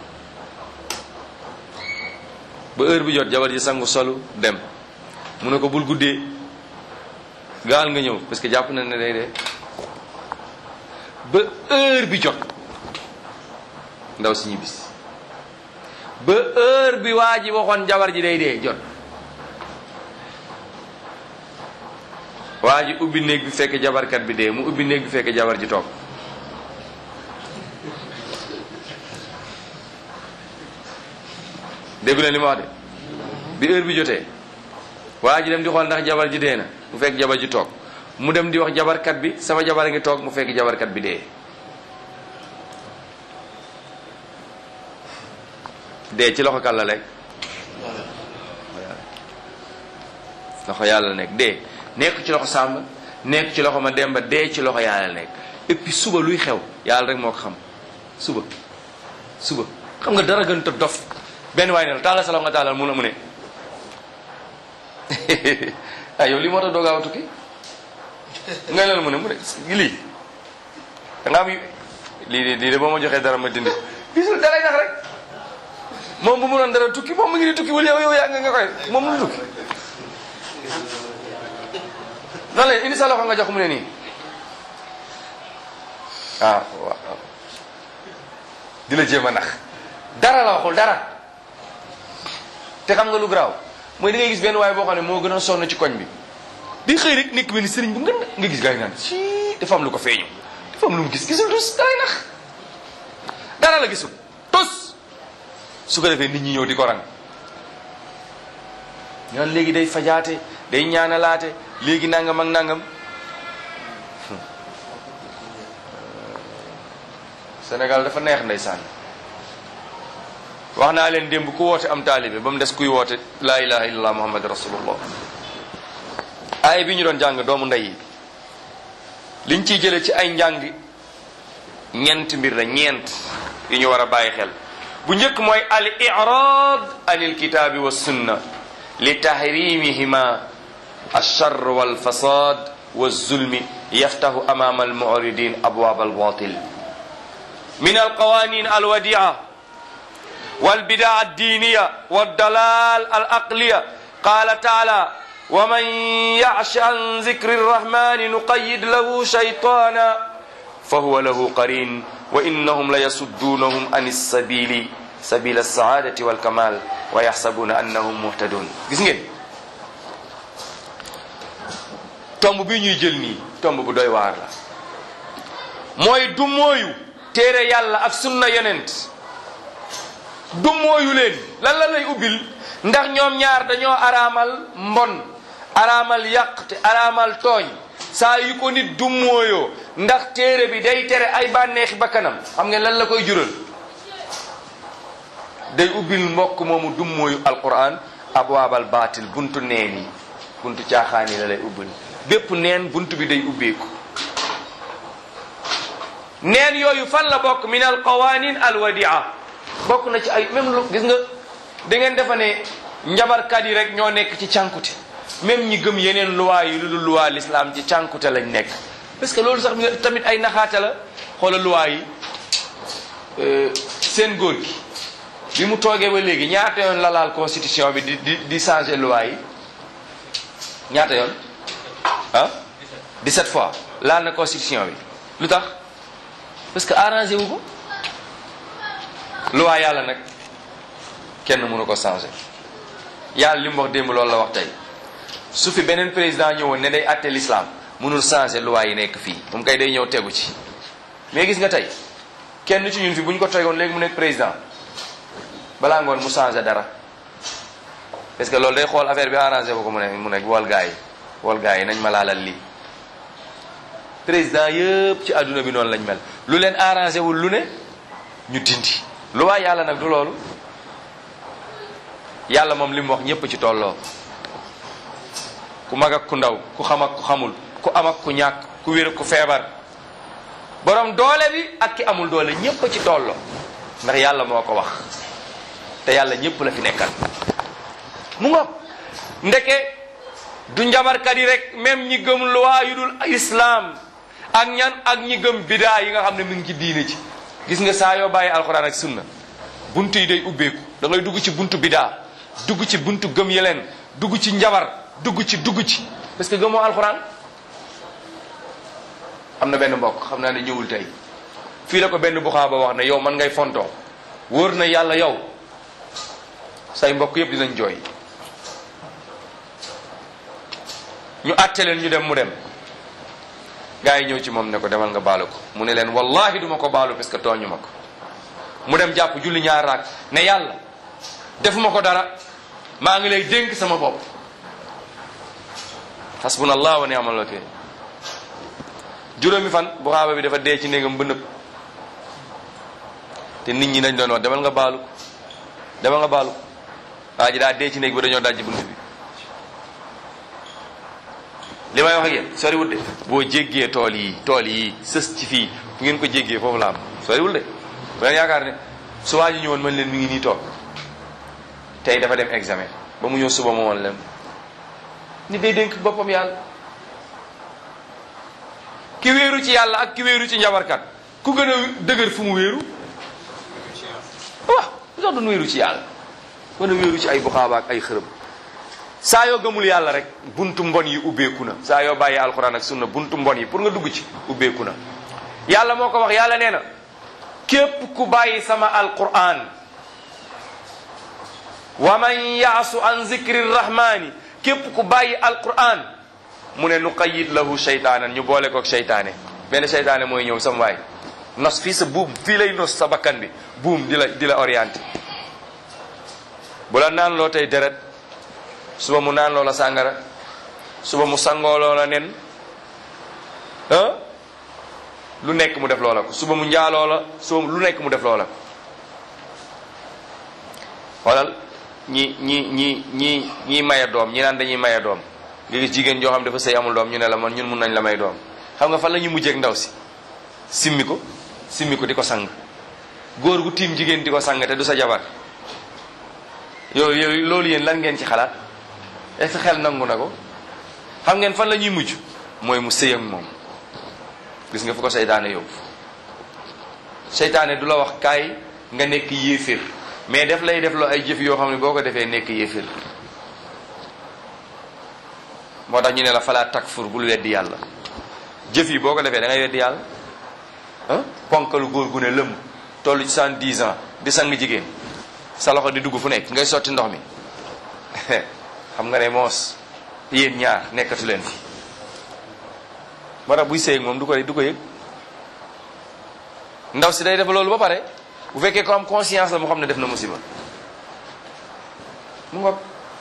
ba heure bi jot jabar ji sangu solu dem mu ne ko bul guddee gaal nga ñëw parce que jàpp na ne day dee ba heure bi jot ndaw si ñibbisi ba heure bi waa ji waxoon jabar ji day dee jot waa ji ubbi néeg bi fekk jabarkat bi dee mu ubbi néeg bi fekk jabar ji toog déggu leen li ma wax de bi heure bi jotee waa ji dem di xool ndax jabar ji dee na mu fekk jabar ji toog mu dem di wax jabarkat bi sama jabar a ngi toog mu fekk jabarkat bi dee dee ci loxo kan la lekk loxo yàlla nekk dee nekk ci loxo sàmba nekk ci loxo ma demba dee ci loxo yàlla nekk et puis suba luy xew yàlla rek moo ko xam suba suba xam nga dara gën te dof benn waay ne la taalal sa loxo nga taalal mun a mu ne ay yow lii moo tax doo gaaw a tukki nga leen mu ne mu ne lii da nga am lii lii de boo ma joxee dara ma dindi gisul dalay nax rek moom bu mu doon dara tukki moom mu ngi di tukki wala yow yow yaa nga nga koy moom mu tukki noonu la indi sa loxo nga jox mu ne nii ah waaw di la jéem a nax dara la waxul dara te xam nga lu garaaw mooy da ngay gis benn waaye boo xam ne moo gën a sonn ci koñ bi di xëy rek nekk benn sëriñ bu ngën nga gis gars yi naan si dafa am lu ko feeñu dafa am lu mu gis gisul tus dalay nax dara la gisul tus su ko defee nit ñi ñëw di ko rang ñaan léegi day fajaate day ñaanalaate léegi nangam ak nangam Sénégal dafa neex ndeysaan wax naa leen démb ku woote am taalibe ba mu des kuy woote laa ilaha illallah muhammad rasulullah aaya bi ñu doon jàng doomu ndey yi liñ ciy jële ci ay njàng ñeent mbir la ñeent yu ñu war a bàyyi xel bu njëkk mooy al irad anil kitaabi wa sunna li tahrimihima alchar walfasad walzulmi yaftahu amama almuridin abwab albatil min alqawanin alwadia والبدع الدينية والضلال العقلية قال تعالى ومن يعش عن ذكر الرحمن نقيد له شيطانا فهو له قرين وإنهم ليصدونهم عن السبيل سبيل السعادة والكمال ويحسبون أنهم مهتدون gis ngeen tomb bi ñuy jël nii tomb bu doy waar la mooy du mooyu téere yàlla ak sunna yonent du mooyu leen lan la lay ubbil ndax ñoom ñaar dañoo araamal mbon araamal yàq te araamal tooñ saa yu ko nit du mooyoo ndax téere bi day tere ay bànneexi bakkanam xam ngeen lan la koy jural day ubbil mbokk moomu du mooyu alquran abwaabal baatil buntu neen yi buntu caaxaan yi la lay ubbil bépp neen buntu bi day ubbeeku neen yooyu fan la bokk min al qawanin al wadia bokk na ci ay même lu gis nga da ngeen defa ne njabarkat yi rek ñoo nekk ci cànkute même ñi gëm yeneen luwaa yi lu dul luwaa l'islam ci cànkute lañ nekk parce que loolu sax tamit ay naxaate la xoola luwaa yi seen góor gi bi mu toogee ba léegi ñaata yoon la laal constitution bi di di di changer luwaa yi ñaata yoon ah 17 fois laal na constitution bi lu tax parce que arrangé wu ko luwaa yàlla nag kenn mënu ko changer yàlla li mu wax démb loolu la wax tey su fi beneen président ñëwoon ne day àtte l'islam mënul changer luwaa yi nekk fii moom kay day ñëw tegu ci mais gis nga tey kenn ci ñun fi bu ñu ko tegoon léegi mu nekk président balaa ngoon mu changer dara parce que loolu day xool affaire bi arrangé ko ko mu ne mu ne wol gaa yi wol gaa yi nañ ma laalal lii président yëpp ci àdduna bi noonu lañ mel lu leen arrangé wul lu ne ñu dindi lu waa yàlla nag du loolu yàlla moom li mu wax ñëpp ci tolloo ku mag ak ku ndaw ku xam ak ku xamul ku am ak ku ñàkk ku wér ku feebar borom doole bi ak ki amul doole ñëpp ci tolloo ndax yàlla moo ko wax te yàlla ñëpp la fi nekkal mu ngoog ndeke du njabarkat yi rek même ñi gëm loi yu dul islam ak ñan ak ñi gëm bidaa yi nga xam ne mu ngi ci diine ci gis nga saa yoo bàyyi alxuraan ak sunna buntu yi day ubbeeku da ngay dugg ci buntu bidaa dugg ci buntu gëm yeleen dugg ci njabar dugg ci dugg ci parce que gëmoo alxuraan am na benn mbokk xam naa ne ñëwul tey fii la ko benn buxaa ba wax ne yow man ngay fontoo wóor na yàlla yow say mbokk yëpp dinañ jooy ñu àtte leen ñu dem mu dem gaa yi ñëw ci moom ne ko demal nga baalu ko mu ne leen wallahi duma ko baalu parce que tooñu ma ko mu dem jàpp julli ñaar raak ne yàlla defuma ko dara maa ngi lay dénk sama bopp hasbunallah wa ni'mal wakil juróomi fan bu xaaba bi dafa dee ci néegam ba nëpp te nit ñi dañ doon wax demal nga baalu ko demal nga baalu ko waa ji daa dee ci néeg ba dañoo dajji bunt bi li may wax ak yéen soriwul de boo jéggee tool yi tool yi sës ci fii fu ngeen ko jéggee foofu la am soriwul de bu leen yaakaar ne su waa ji ñëwoon mën leen mi ngi nii toog tey dafa dem examen ba mu ñëw suba ma woon leen nit day dénk boppam yàlla ki wéeru ci yàlla ak ki wéeru ci njabarkat ku gën a dëgër fu mu wéeru waaw lu tax doon wéeru ci yàlla mën a wéeru ci ay buxaaba ak ay xërëm saa yoo gëmul yàlla rek buntu mbon yi ubbeeku na saa yoo bàyyi alxuraan ak sunna buntu mbon yi pour nga dugg ci ubbeeku na yàlla moo ko wax yàlla nee na képp ku bàyyi sama alquran wa man yaasu an zikri rahmani képp ku bàyyi alquran mu ne nu qayid lahu sheytaanan ñu boole koog seytaane benn seytaane mooy ñëw sam waay nos fii sa buum fii lay nos sa bakkan bi buum di la di la orienté bu la naan loo tey deret suba mu naan loola sàngara suba mu sangoo loola nen ah lu nekk mu def loola ko suba mu njaaloo la suba lu nekk mu def loola ko xoolal ñi ñi ñi ñi ñi maye doom ñi naan dañuy maye doom nga gis jigéen joo xam dafa sëy amul doom ñu ne la man ñun mun nañ la may doom xam nga fan la ñuy mujjeek ndaw si simmi ko simmi ko di ko sang góor gu tiim jigéen di ko sang te du sa jabar yooyu yooyu loolu yéen lan ngeen ci xalaat est-ce que xel nangu na ko xam ngeen fan la ñuy mujj mooy mu sëy ak moom gis nga fu ko seytaane yóbbu seytaane du la wax kaay nga nekk yéeféer mais def lay def loo ay jëf yoo xam ne boo ko defee nekk yéeféer moo tax ñu ne la falaa takfur bul weddi yàlla jëf yi boo ko defee da ngay weddi yàlla ah ponkalu góor gu ne lëm tollu ci cent dix ans di sang jigéen sa loxo di dugg fu nekk ngay sotti ndox mi xam nga ne moos yéen ñaar nekkatu leen fi moo tax buy sëy moom du ko du ko yëg ndaw si day def loolu ba pare bu fekkee ko am conscience la mu xam ne def na musiba mu ngoog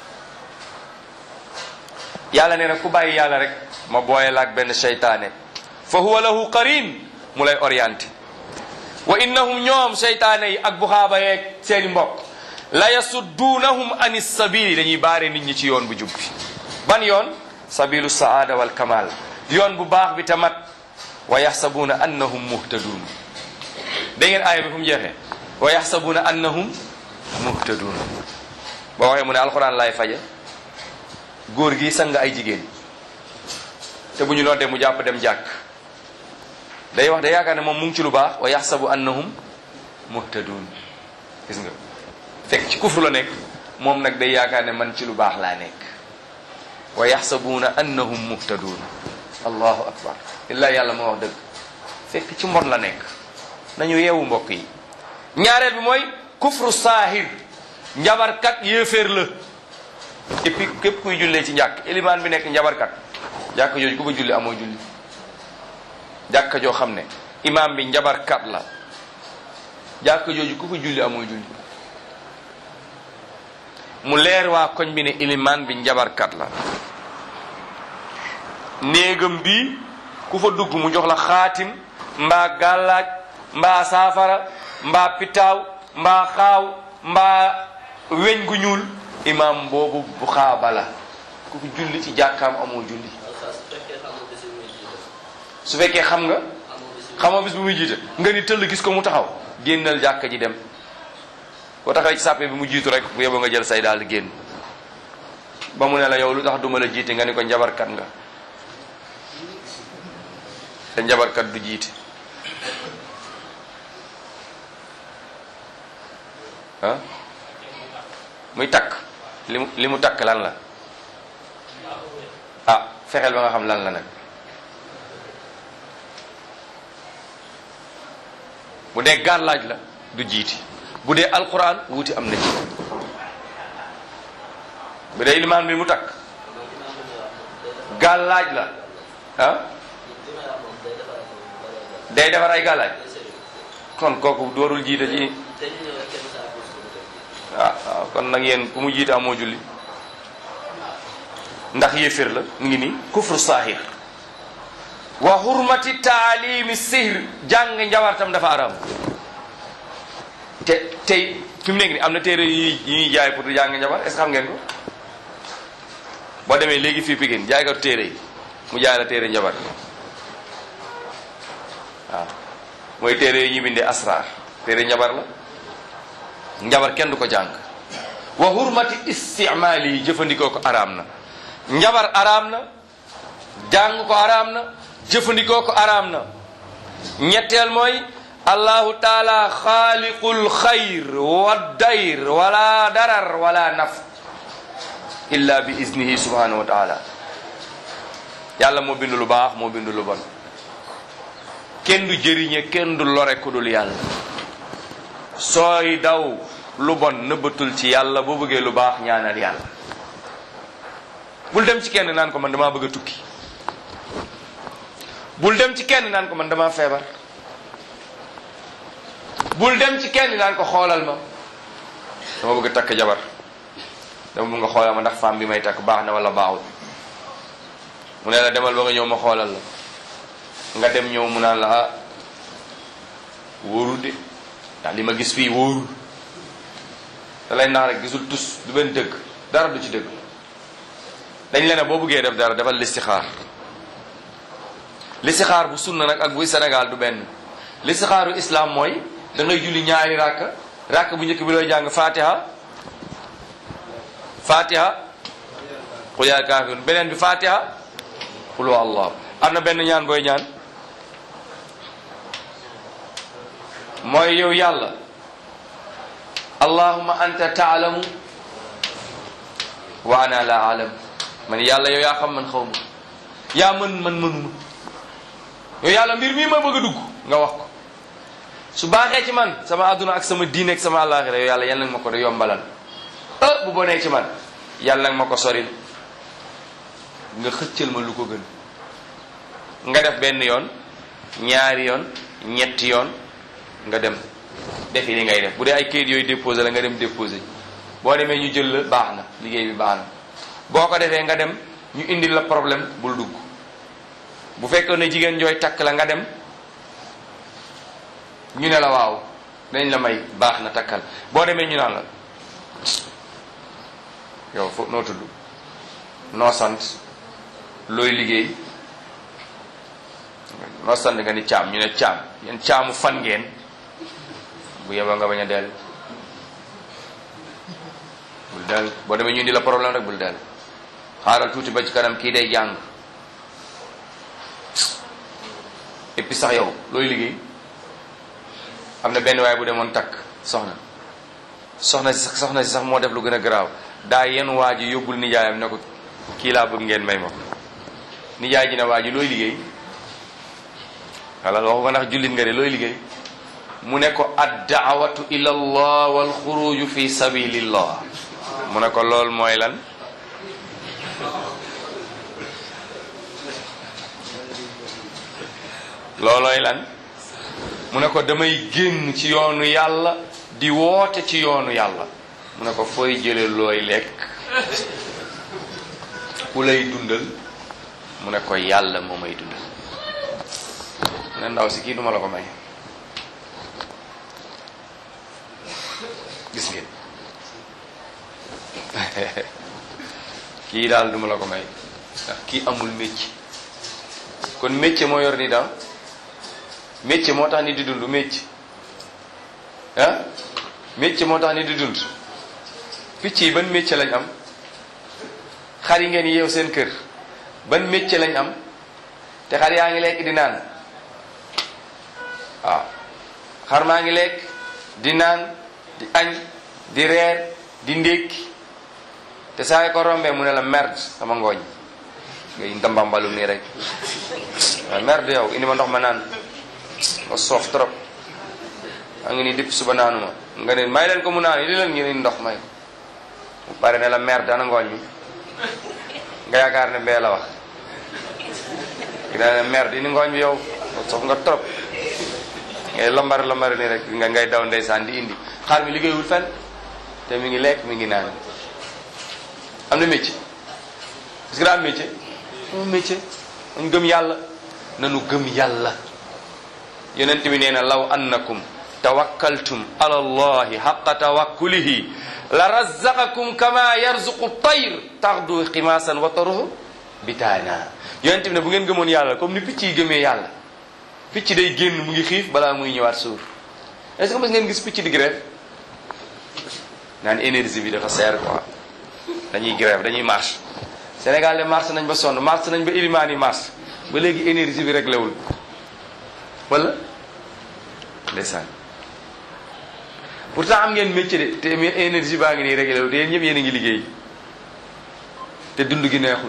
yàlla nee na ku bàyyi yàlla rek ma booye la ak benn seytaane fa huwa lahu qarin mu lay orienté wa innahum ñoom seytaane yi ak buxaaba yeeg seeni mbokk la yasudduunahum ani sabili dañuy baare nit ñi ci yoon bu jub bi ban yoon sabilu saada wal kamal yoon bu baax bi tamat wa yaxsabuuna annahum muhtadun da ngeen aaya bi fu mu jeexee wa yaxsabuuna annahum muhtadun boo waxee mu ne alxuraan laay faje góor gi sang ay jigéen te bu ñu noddee mu jàpp dem jàkk day wax da yaakaar ne moom mu ngi ci lu baax wa yaxsabu annahum muhtadun gis nga fekk ci kufru la nekk moom nag day yaakaar ne man ci lu baax laa nekk wa yaxsabuuna annahum muhtadun allahu akbar illaa yàlla moo wax dëgg fekk ci mbon la nekk nañu yeewu mbokk yi ñaareel bi mooy kufru saahir njabarkat yéeféer la et puis képp kuy jullee ci njàkk élimaan bi nekk njabarkat jàkk jooju ku fa julli amoo julli jàkka joo xam ne imaam bi njabarkat la jàkka jooju ku fa julli amoo julli mu leer waa koñ bi ne ilimaan bi njabarkat la néegam bi ku fa dugg mu jox la xaatim mbaa gàllaaj mbaa saafara mbaa pitaaw mbaa xaaw mbaa weñ gu ñuul imaam boobu bu xaaba la ku fa julli ci jàkkaam amoo julli su fekkee xam nga xamoo bis bu muy jiite nga ni tëll gis ko mu taxaw génnal jàkka ji dem boo taxawee ci sàppe bi mu jiitu rek bu yeboo nga jël say daal di génn ba mu ne la yow lu tax duma la jiite nga ni ko njabarkat nga te njabarkat du jiite ah muy takk li mu li mu takk lan la ah fexeel ba nga xam lan la nag bu dee gàllaaj la du jiiti bu dee alquran wuuti am na ci bu dee ilimaan bi mu takk gàllaaj la ah day defar ay gàllaaj kon kooku doorul jiite ci ah waaw kon nag yéen ku mu jiite amoo julli ndax yéefér la mu ngi nii kufru saahir wa hurmati taalimi sihr jàng njabartam dafa aram te tey fi mu nekk ni am na téere yi ñuy jaay pour jàng njabar est-ce que xam ngeen ko boo demee léegi fii Pikine jaay ko téere yi mu jaay la téere njabar waaw mooy téere yi ñu bindee asrar téere njabar la njabar kenn du ko jàng wa hurmati istimaali yi jëfandikoo ko araam na njabar araam na jàng ko araam na jëfandikoo ko araam na ñetteel mooy allahu taala xaaliqul xayr wa dayr wala darar wala naf illa bi iznihi subhanahu wa taala yàlla moo bindu lu baax moo bindu lu bon kenn du jëriñe kenn du lore ku dul yàlla sooy daw lu bon nëbbatul ci yàlla boo bëggee lu baax ñaanal yàlla bul dem ci kenn naan ko man damaa bëgg a tukki bul dem ci kenn naan ko man damaa feebar bul dem ci kenn naan ko xoolal ma dama bëgg a takk jabar dama bëgg nga xoolal ma ndax femme bi may takk baax na wala baaxul mu ne la demal ba nga ñëw ma xoolal la nga dem ñëw mu naan la ah wóorul de ndax li ma gis fii wóorul da lay nax rek gisul tus du benn dëgg dara du ci dëgg dañ leen ne boo bëggee def dara defal listixaar listixaar bu sunna nag ak buy Sénégal du benn listixaaru islam mooy da ngay julli ñaari ràkk ràkk bu njëkk bi looy jàng fatiha fatiha qul yaa kaafiruun beneen bi fatiha qul huwa allah am na benn ñaan booy ñaan mooy yow yàlla allahumma anta taalamu wa ana la alam man yàlla yow yaa xam man xaw ma yaa mën man mënuma yow yàlla mbir mii ma bëgg a dugg nga wax ko su baaxee ci man sama àdduna ak sama diine ak sama àllaaxira yow yàlla yal nag ma ko da yombalal ah bu bonee ci man yàlla nag ma ko soril nga xëccal ma lu ko gën nga def benn yoon ñaari yoon ñetti yoon nga dem defi li ngay def bu dee ay kayit yooyu déposé la nga dem déposé boo demee ñu jël la baax na liggéey bi baax na boo ko defee nga dem ñu indil la problème bul dugg bu fekkoon ne jigéen jooy takk la nga dem ñu ne la waaw dañ la may baax na takkal boo demee ñu naan la yow fo noo tudd noo sant looy liggéey noo sant nga ni caam ñu ne caam yéen caamu fan ngeen bu yeboo nga bañ a dellu bul dellu boo demee ñu indi la problème rek bul dellu xaaral tuuti ba ci kanam kii day jàng et puis sax yow looy liggéey am na benn waaye bu demoon takk soxna soxna si sax soxna si sax moo def lu gën a garaaw daa yenn waa ji yóbbul nijaayam ne ko kii laa bëgg ngeen may ma ko nijaay ji ne waa ji looy liggéey wala waxu ko ndax jullit nga de looy liggéey mu ne ko addaawatu ila allah wal xuruju fi sabilillah mu ne ko lool mooy lan loolooy lan mu ne ko damay génn ci yoonu yàlla di woote ci yoonu yàlla mu ne ko fooy jële looy lekk ku lay dundal mu ne ko yàlla moo may dundal mu ne ndaw si kii duma la ko may gis ngeen kii daal duma la ko may ndax kii amul métier kon métier moo yor ni daal métier moo tax nit di dund métier ah métier moo tax nit di dund picc yi ban métier lañ am xar yi ngeen yeew seen kër ban métier lañ am te xar yaa ngi lekk di naan waaw xar maa ngi lekk di naan di añ di reer di ndékki te saa yi ko rombee mu ne la merde sama ngooñ ngay ndambambalu nii rek waaw merde yow indi ma ndox ma naan nga soof trop a ngi nii depuis suba naanu ma nga ne may leen ko mu naan li leen ngeen ndox may ko mu pare ne la merde ana ngooñ mi nga yaakaar ne bee la wax ki dana ne merde ini ngooñ bi yow soof nga trop ngay lambar lambar nii rek nga ngay daw ndeysaan di indi xaar mi liggéeyul fenn te mi ngi lekk mi ngi naan am na métier est-ce que daa am métier am métier ñu gëm yàlla nanu gëm yàlla yonent bi nee na law annakum tawakkaltum ala allahi xaqa tawakkulihi la razaqakum kama yarzuqu tayr taxdu ximaasan wa taruhu bitaana yonent bi ne bu ngeen gëmoon yàlla comme ni picc yi gëmee yàlla picc day génn mu ngi xiif balaa muy ñëwaat suur est-ce que mës ngeen gis picc di grève naan énergie bi dafa seer quoi dañuy grève dañuy marche Sénégal de marche nañ ba sonn marche nañ ba ilimaan yi marche ba léegi énergie bi réglé wul wala ndeysaan pourtant am ngeen métier de te énergie baa ngi nii réglé wul te yéen ñëpp yéen a ngi liggéey te dund gi neexul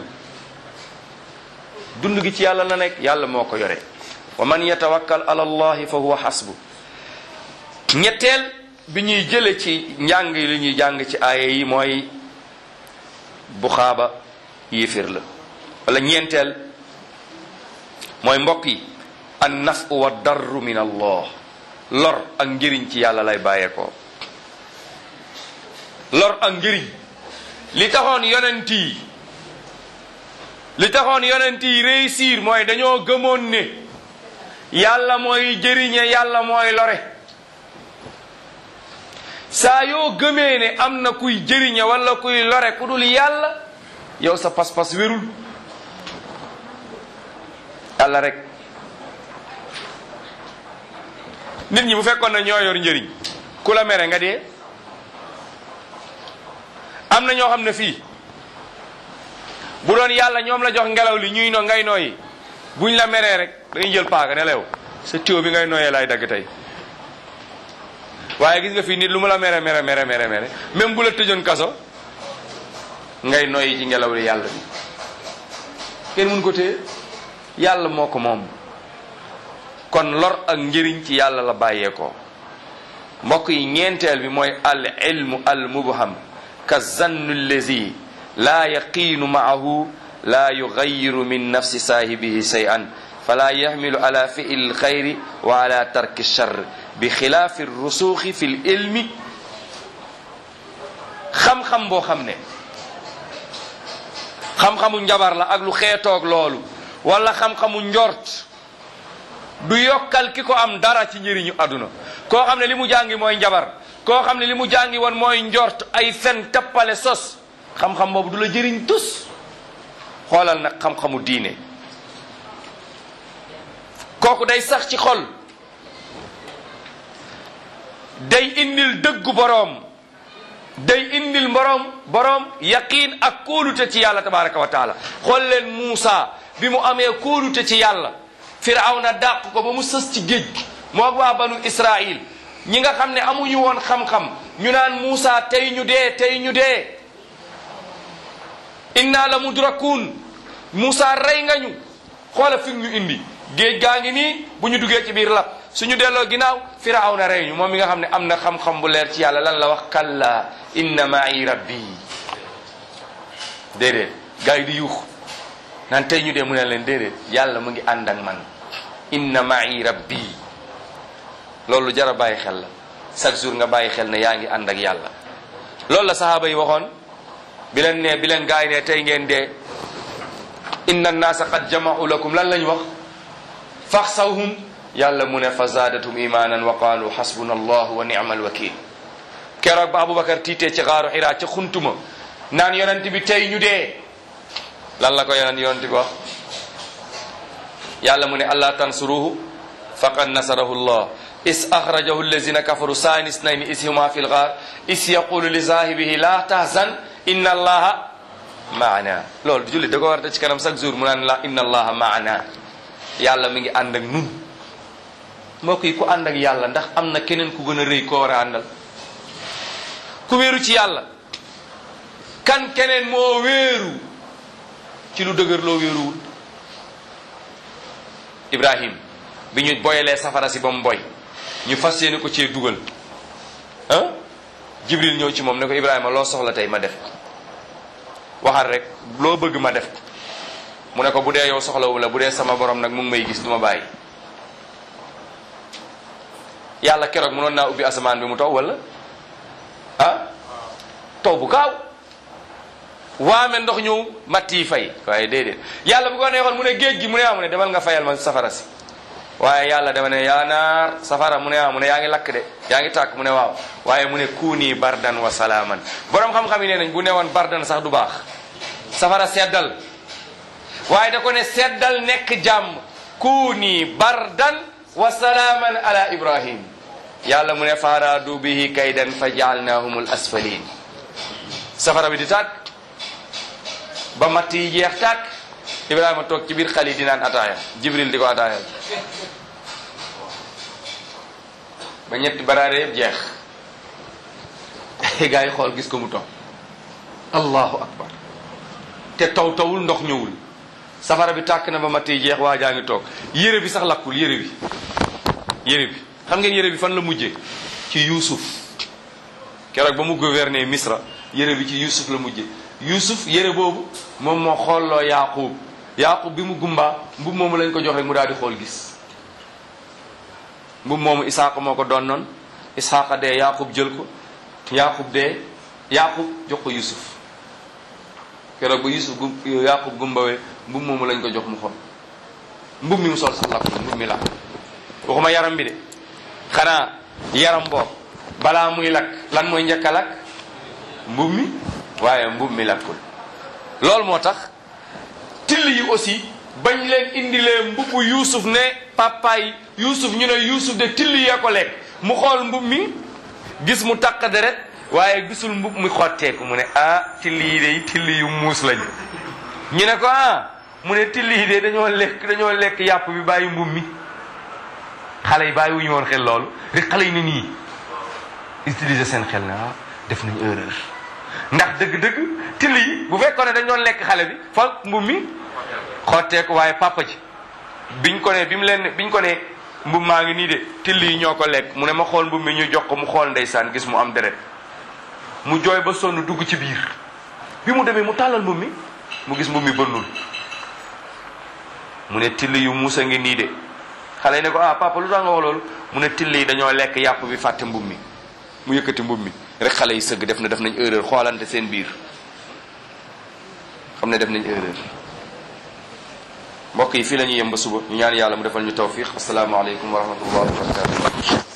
dund gi ci yàlla na nekk yàlla moo ko yore wa man yatawakkal ala allahi fa huwa hasbu ñetteel bi ñuy jële ci njàng yi li ñuy jàng ci aaya yi mooy buxaaba yéeféer la wala ñeenteel mooy mbokk yi an nafu wa darru min allah lor ak njëriñ ci yàlla lay bàyyeekoo lor ak njëriñ li taxoon yonent yi li taxoon yonent yi réussir mooy dañoo gëmoon ne yàlla mooy jëriñe yàlla mooy lore saa yoo gëmee ne am na kuy jëriñe wala kuy lore ku dul yàlla yow sa pas-pas wérul yàlla rek nit ñi bu fekkoon na ñoo yor njëriñ ku la mere nga dee am na ñoo xam ne fii bu doon yàlla ñoom la jox ngelaw li ñuy no ngay nooyi buñ la meree rek dañuy jël paaka ne la yow sa tuyau bi ngay nooyee laay dagg tey waaye gis nga fii nit lu mu la mere mere mere mere mere même bu la tëjoon kaso ngay noyyi ci ngelaw li yàlla bi kenn mun ko téye yàlla moo ko moom kon lor ak njëriñ ci yàlla la bàyyeekoo mbokk yi ñeenteel bi mooy al ilmu al mubham ka zannu allazi laa yaqiinu maahu laa yugayiru min nafsi saahibihi shay'an fala yaxmilu ala fi'li lxayri wa ala tarki lcharr bi xilaafi rusuuxi fi l ilmi xam-xam boo xam ne xam-xamu njabar la ak lu xeetoog loolu wala xam-xamu njort du yokkal ki ko am dara ci njëriñu àdduna koo xam ne li mu jàngi mooy njabar koo xam ne li mu jàngi woon mooy njort ay fen tappale sos xam-xam boobu du la jëriñ tus xoolal nag xam-xamu diine kooku day sax ci xol day indil dëggu boroom day indil boroom boroom yaqiin ak kóolute ci yàlla tabaraka wa taala xool leen Muusa bi mu amee kóolute ci yàlla firawna dàq ko ba mu sës ci géej gi moog waa banu Israil ñi nga xam ne amuñu woon xam-xam ñu naan Muusa tey ñu dee tey ñu dee inna la mudrakun Muusa rey nga ñu xoola fi ñu indi géej gaa ngi nii bu ñu duggee ci biir lab suñu delloo ginnaaw firawna rey ñu moom mi nga xam ne am na xam-xam bu leer ci yàlla lan la wax kalla inna ma'i rabbi déedéet gaa yi di yuux naan tey ñu dee mu ne leen déedéet yàlla mu ngi ànd ak man inna ma'i rabbi loolu jara bàyyi xel la chaque jour nga bàyyi xel ne yaa ngi ànd ak yàlla loolu la sahaaba yi waxoon bi leen ne bi leen gaa yi ne tey ngeen dee inna annaasa qad jama'u lakum lan lañ wax faxsawhum yàlla mu ne fa zaadatum imanan wa qaalu xasbuna allahu wa nicma alwakil keroog ba aboubacar tiitee ci xaaru xiraa ca xuntuma naan yonent bi tey ñu dee lan la ko yonent yonent bi wax yàlla mu ne allah tansuruhu faqad nasarahu llah is axrajahu allazina kafaru saani snayni is huma fi lgaar is yaqulu li saahibihi la tahzan inna allaha maana loolu jullit da ko war a ci kanam chaque jour mu naan la inna allaha maana yàlla mi ngi ànd ak nun mbokk yi ku ànd ak yàlla ndax am na keneen ku gën a rëy koo war a àndal ku wéeru ci yàlla kan keneen moo wéeru ci lu dëgër loo wéeruwul ibrahim bi ñu boyalee safara si ba mu boy ñu fas yéene ko cee dugal ah jibril ñëw ci moom ne ko ibrahima loo soxla tey ma def ko waxal rek loo bëgg ma def ko mu ne ko bu dee yow soxlawu la bu dee sama borom nag mu ngi may gis du ma bàyyi yàlla keroog mënoon naa ubbi asamaan bi mu taw wala ah taw bu gaaw waame ndox ñëw matt yi fay waaye déedéet yàlla bu ko neexoon mu ne géej gi mu ne ah mu ne demal nga fayal ma safara si waaye yàlla dama ne yaa naar safara mu ne ah mu ne yaa ngi lakk de yaa ngi tàkk mu ne waaw waaye mu ne kuuni bardan wa salaaman borom xam-xam yi nee nañ bu ne woon bardan sax du baax safara seddal waaye da ko ne seddal nekk jàmm kuuni bardan wa salaaman ala ibrahim yàlla mu ne faaraadu bihi kaydan fa jaalnaahumul asfalin safara bi di tàkk ba matt yi jeex tàkk ibrahima toog ci biir xali di naan ataaya jibril di ko ataaya ba ñetti baraare yëpp jeex gaa yi xool gis ko mu toog allahu akbar te taw tawul ndox ñëwul safara bi tàkk na ba matt yi jeex waa jaa ngi toog yére bi sax lakkul yére bi yére bi xam ngeen yére bi fan la mujjee ci yuusuf keroog ba mu gouverner misra yére bi ci yuusuf la mujjee yuusuf yére boobu moom moo xoolloo yaqub yaqub bi mu gumbaa mbub moomu lañ ko jox rek mu daal di xool gis mbub moomu isaaqa moo ko doon noon isaaqa dee yaqub jël ko yaqub dee yaqub jox ko yusuf keroog ba yusuf gu yaqub gumbawee mbub moomu lañ ko jox mu xool mbub mi mu sol sax lakk mbub mi lakk waxuma yaram bi de xanaa yaram boobu balaa muy lakk lan mooy njëkk a lakk mbub mi waaye mbub mi lakkul loolu moo tax till yi aussi bañ leen indilee mbubbu yuusuf ne papaay yuusuf ñu ne yuusuf de till yee ko lekk mu xool mbub mi gis mu taq deret waaye gisul mbub mi xotteeku mu ne ah till yi de till yu muus lañu ñu ne ko ah mu ne till yi de dañoo lekk dañoo lekk yàpp bi bàyyi mbub mi xale yi bàyyi wu ñu woon xel loolu rek xale yi ne nii utiliser seen xel ne ah def nañ erreur ndax dëgg-dëgg till yi bu fekkoon ne dañ doon lekk xale bi fa mbub mi xotteeku waaye papa ji biñ ko ne bi mu leen biñ ko ne mbub maa ngi nii de till yi ñoo ko lekk mu ne ma xool mbub mi ñu jox ko mu xool ndeysaan gis mu am deret mu jooy ba sonn dugg ci biir bi mu demee mu tàllal mbub mi mu gis mbub mi bënnul mu ne till yu muusa ngi nii de xale yi ne ko ah papa lu tax nga wax loolu mu ne till yi dañoo lekk yàpp bi fàtte mbub mi mu yëkkati mbub mi rek xale yi sëgg def na def nañ erreur xoolante seen biir xam ne def nañ erreur mbokk yi fii la ñuy yem ba suba ñu ñaan yàlla mu defal ñu tawfiq asalaamaaleykum wa rahmatullahi wa barakatuh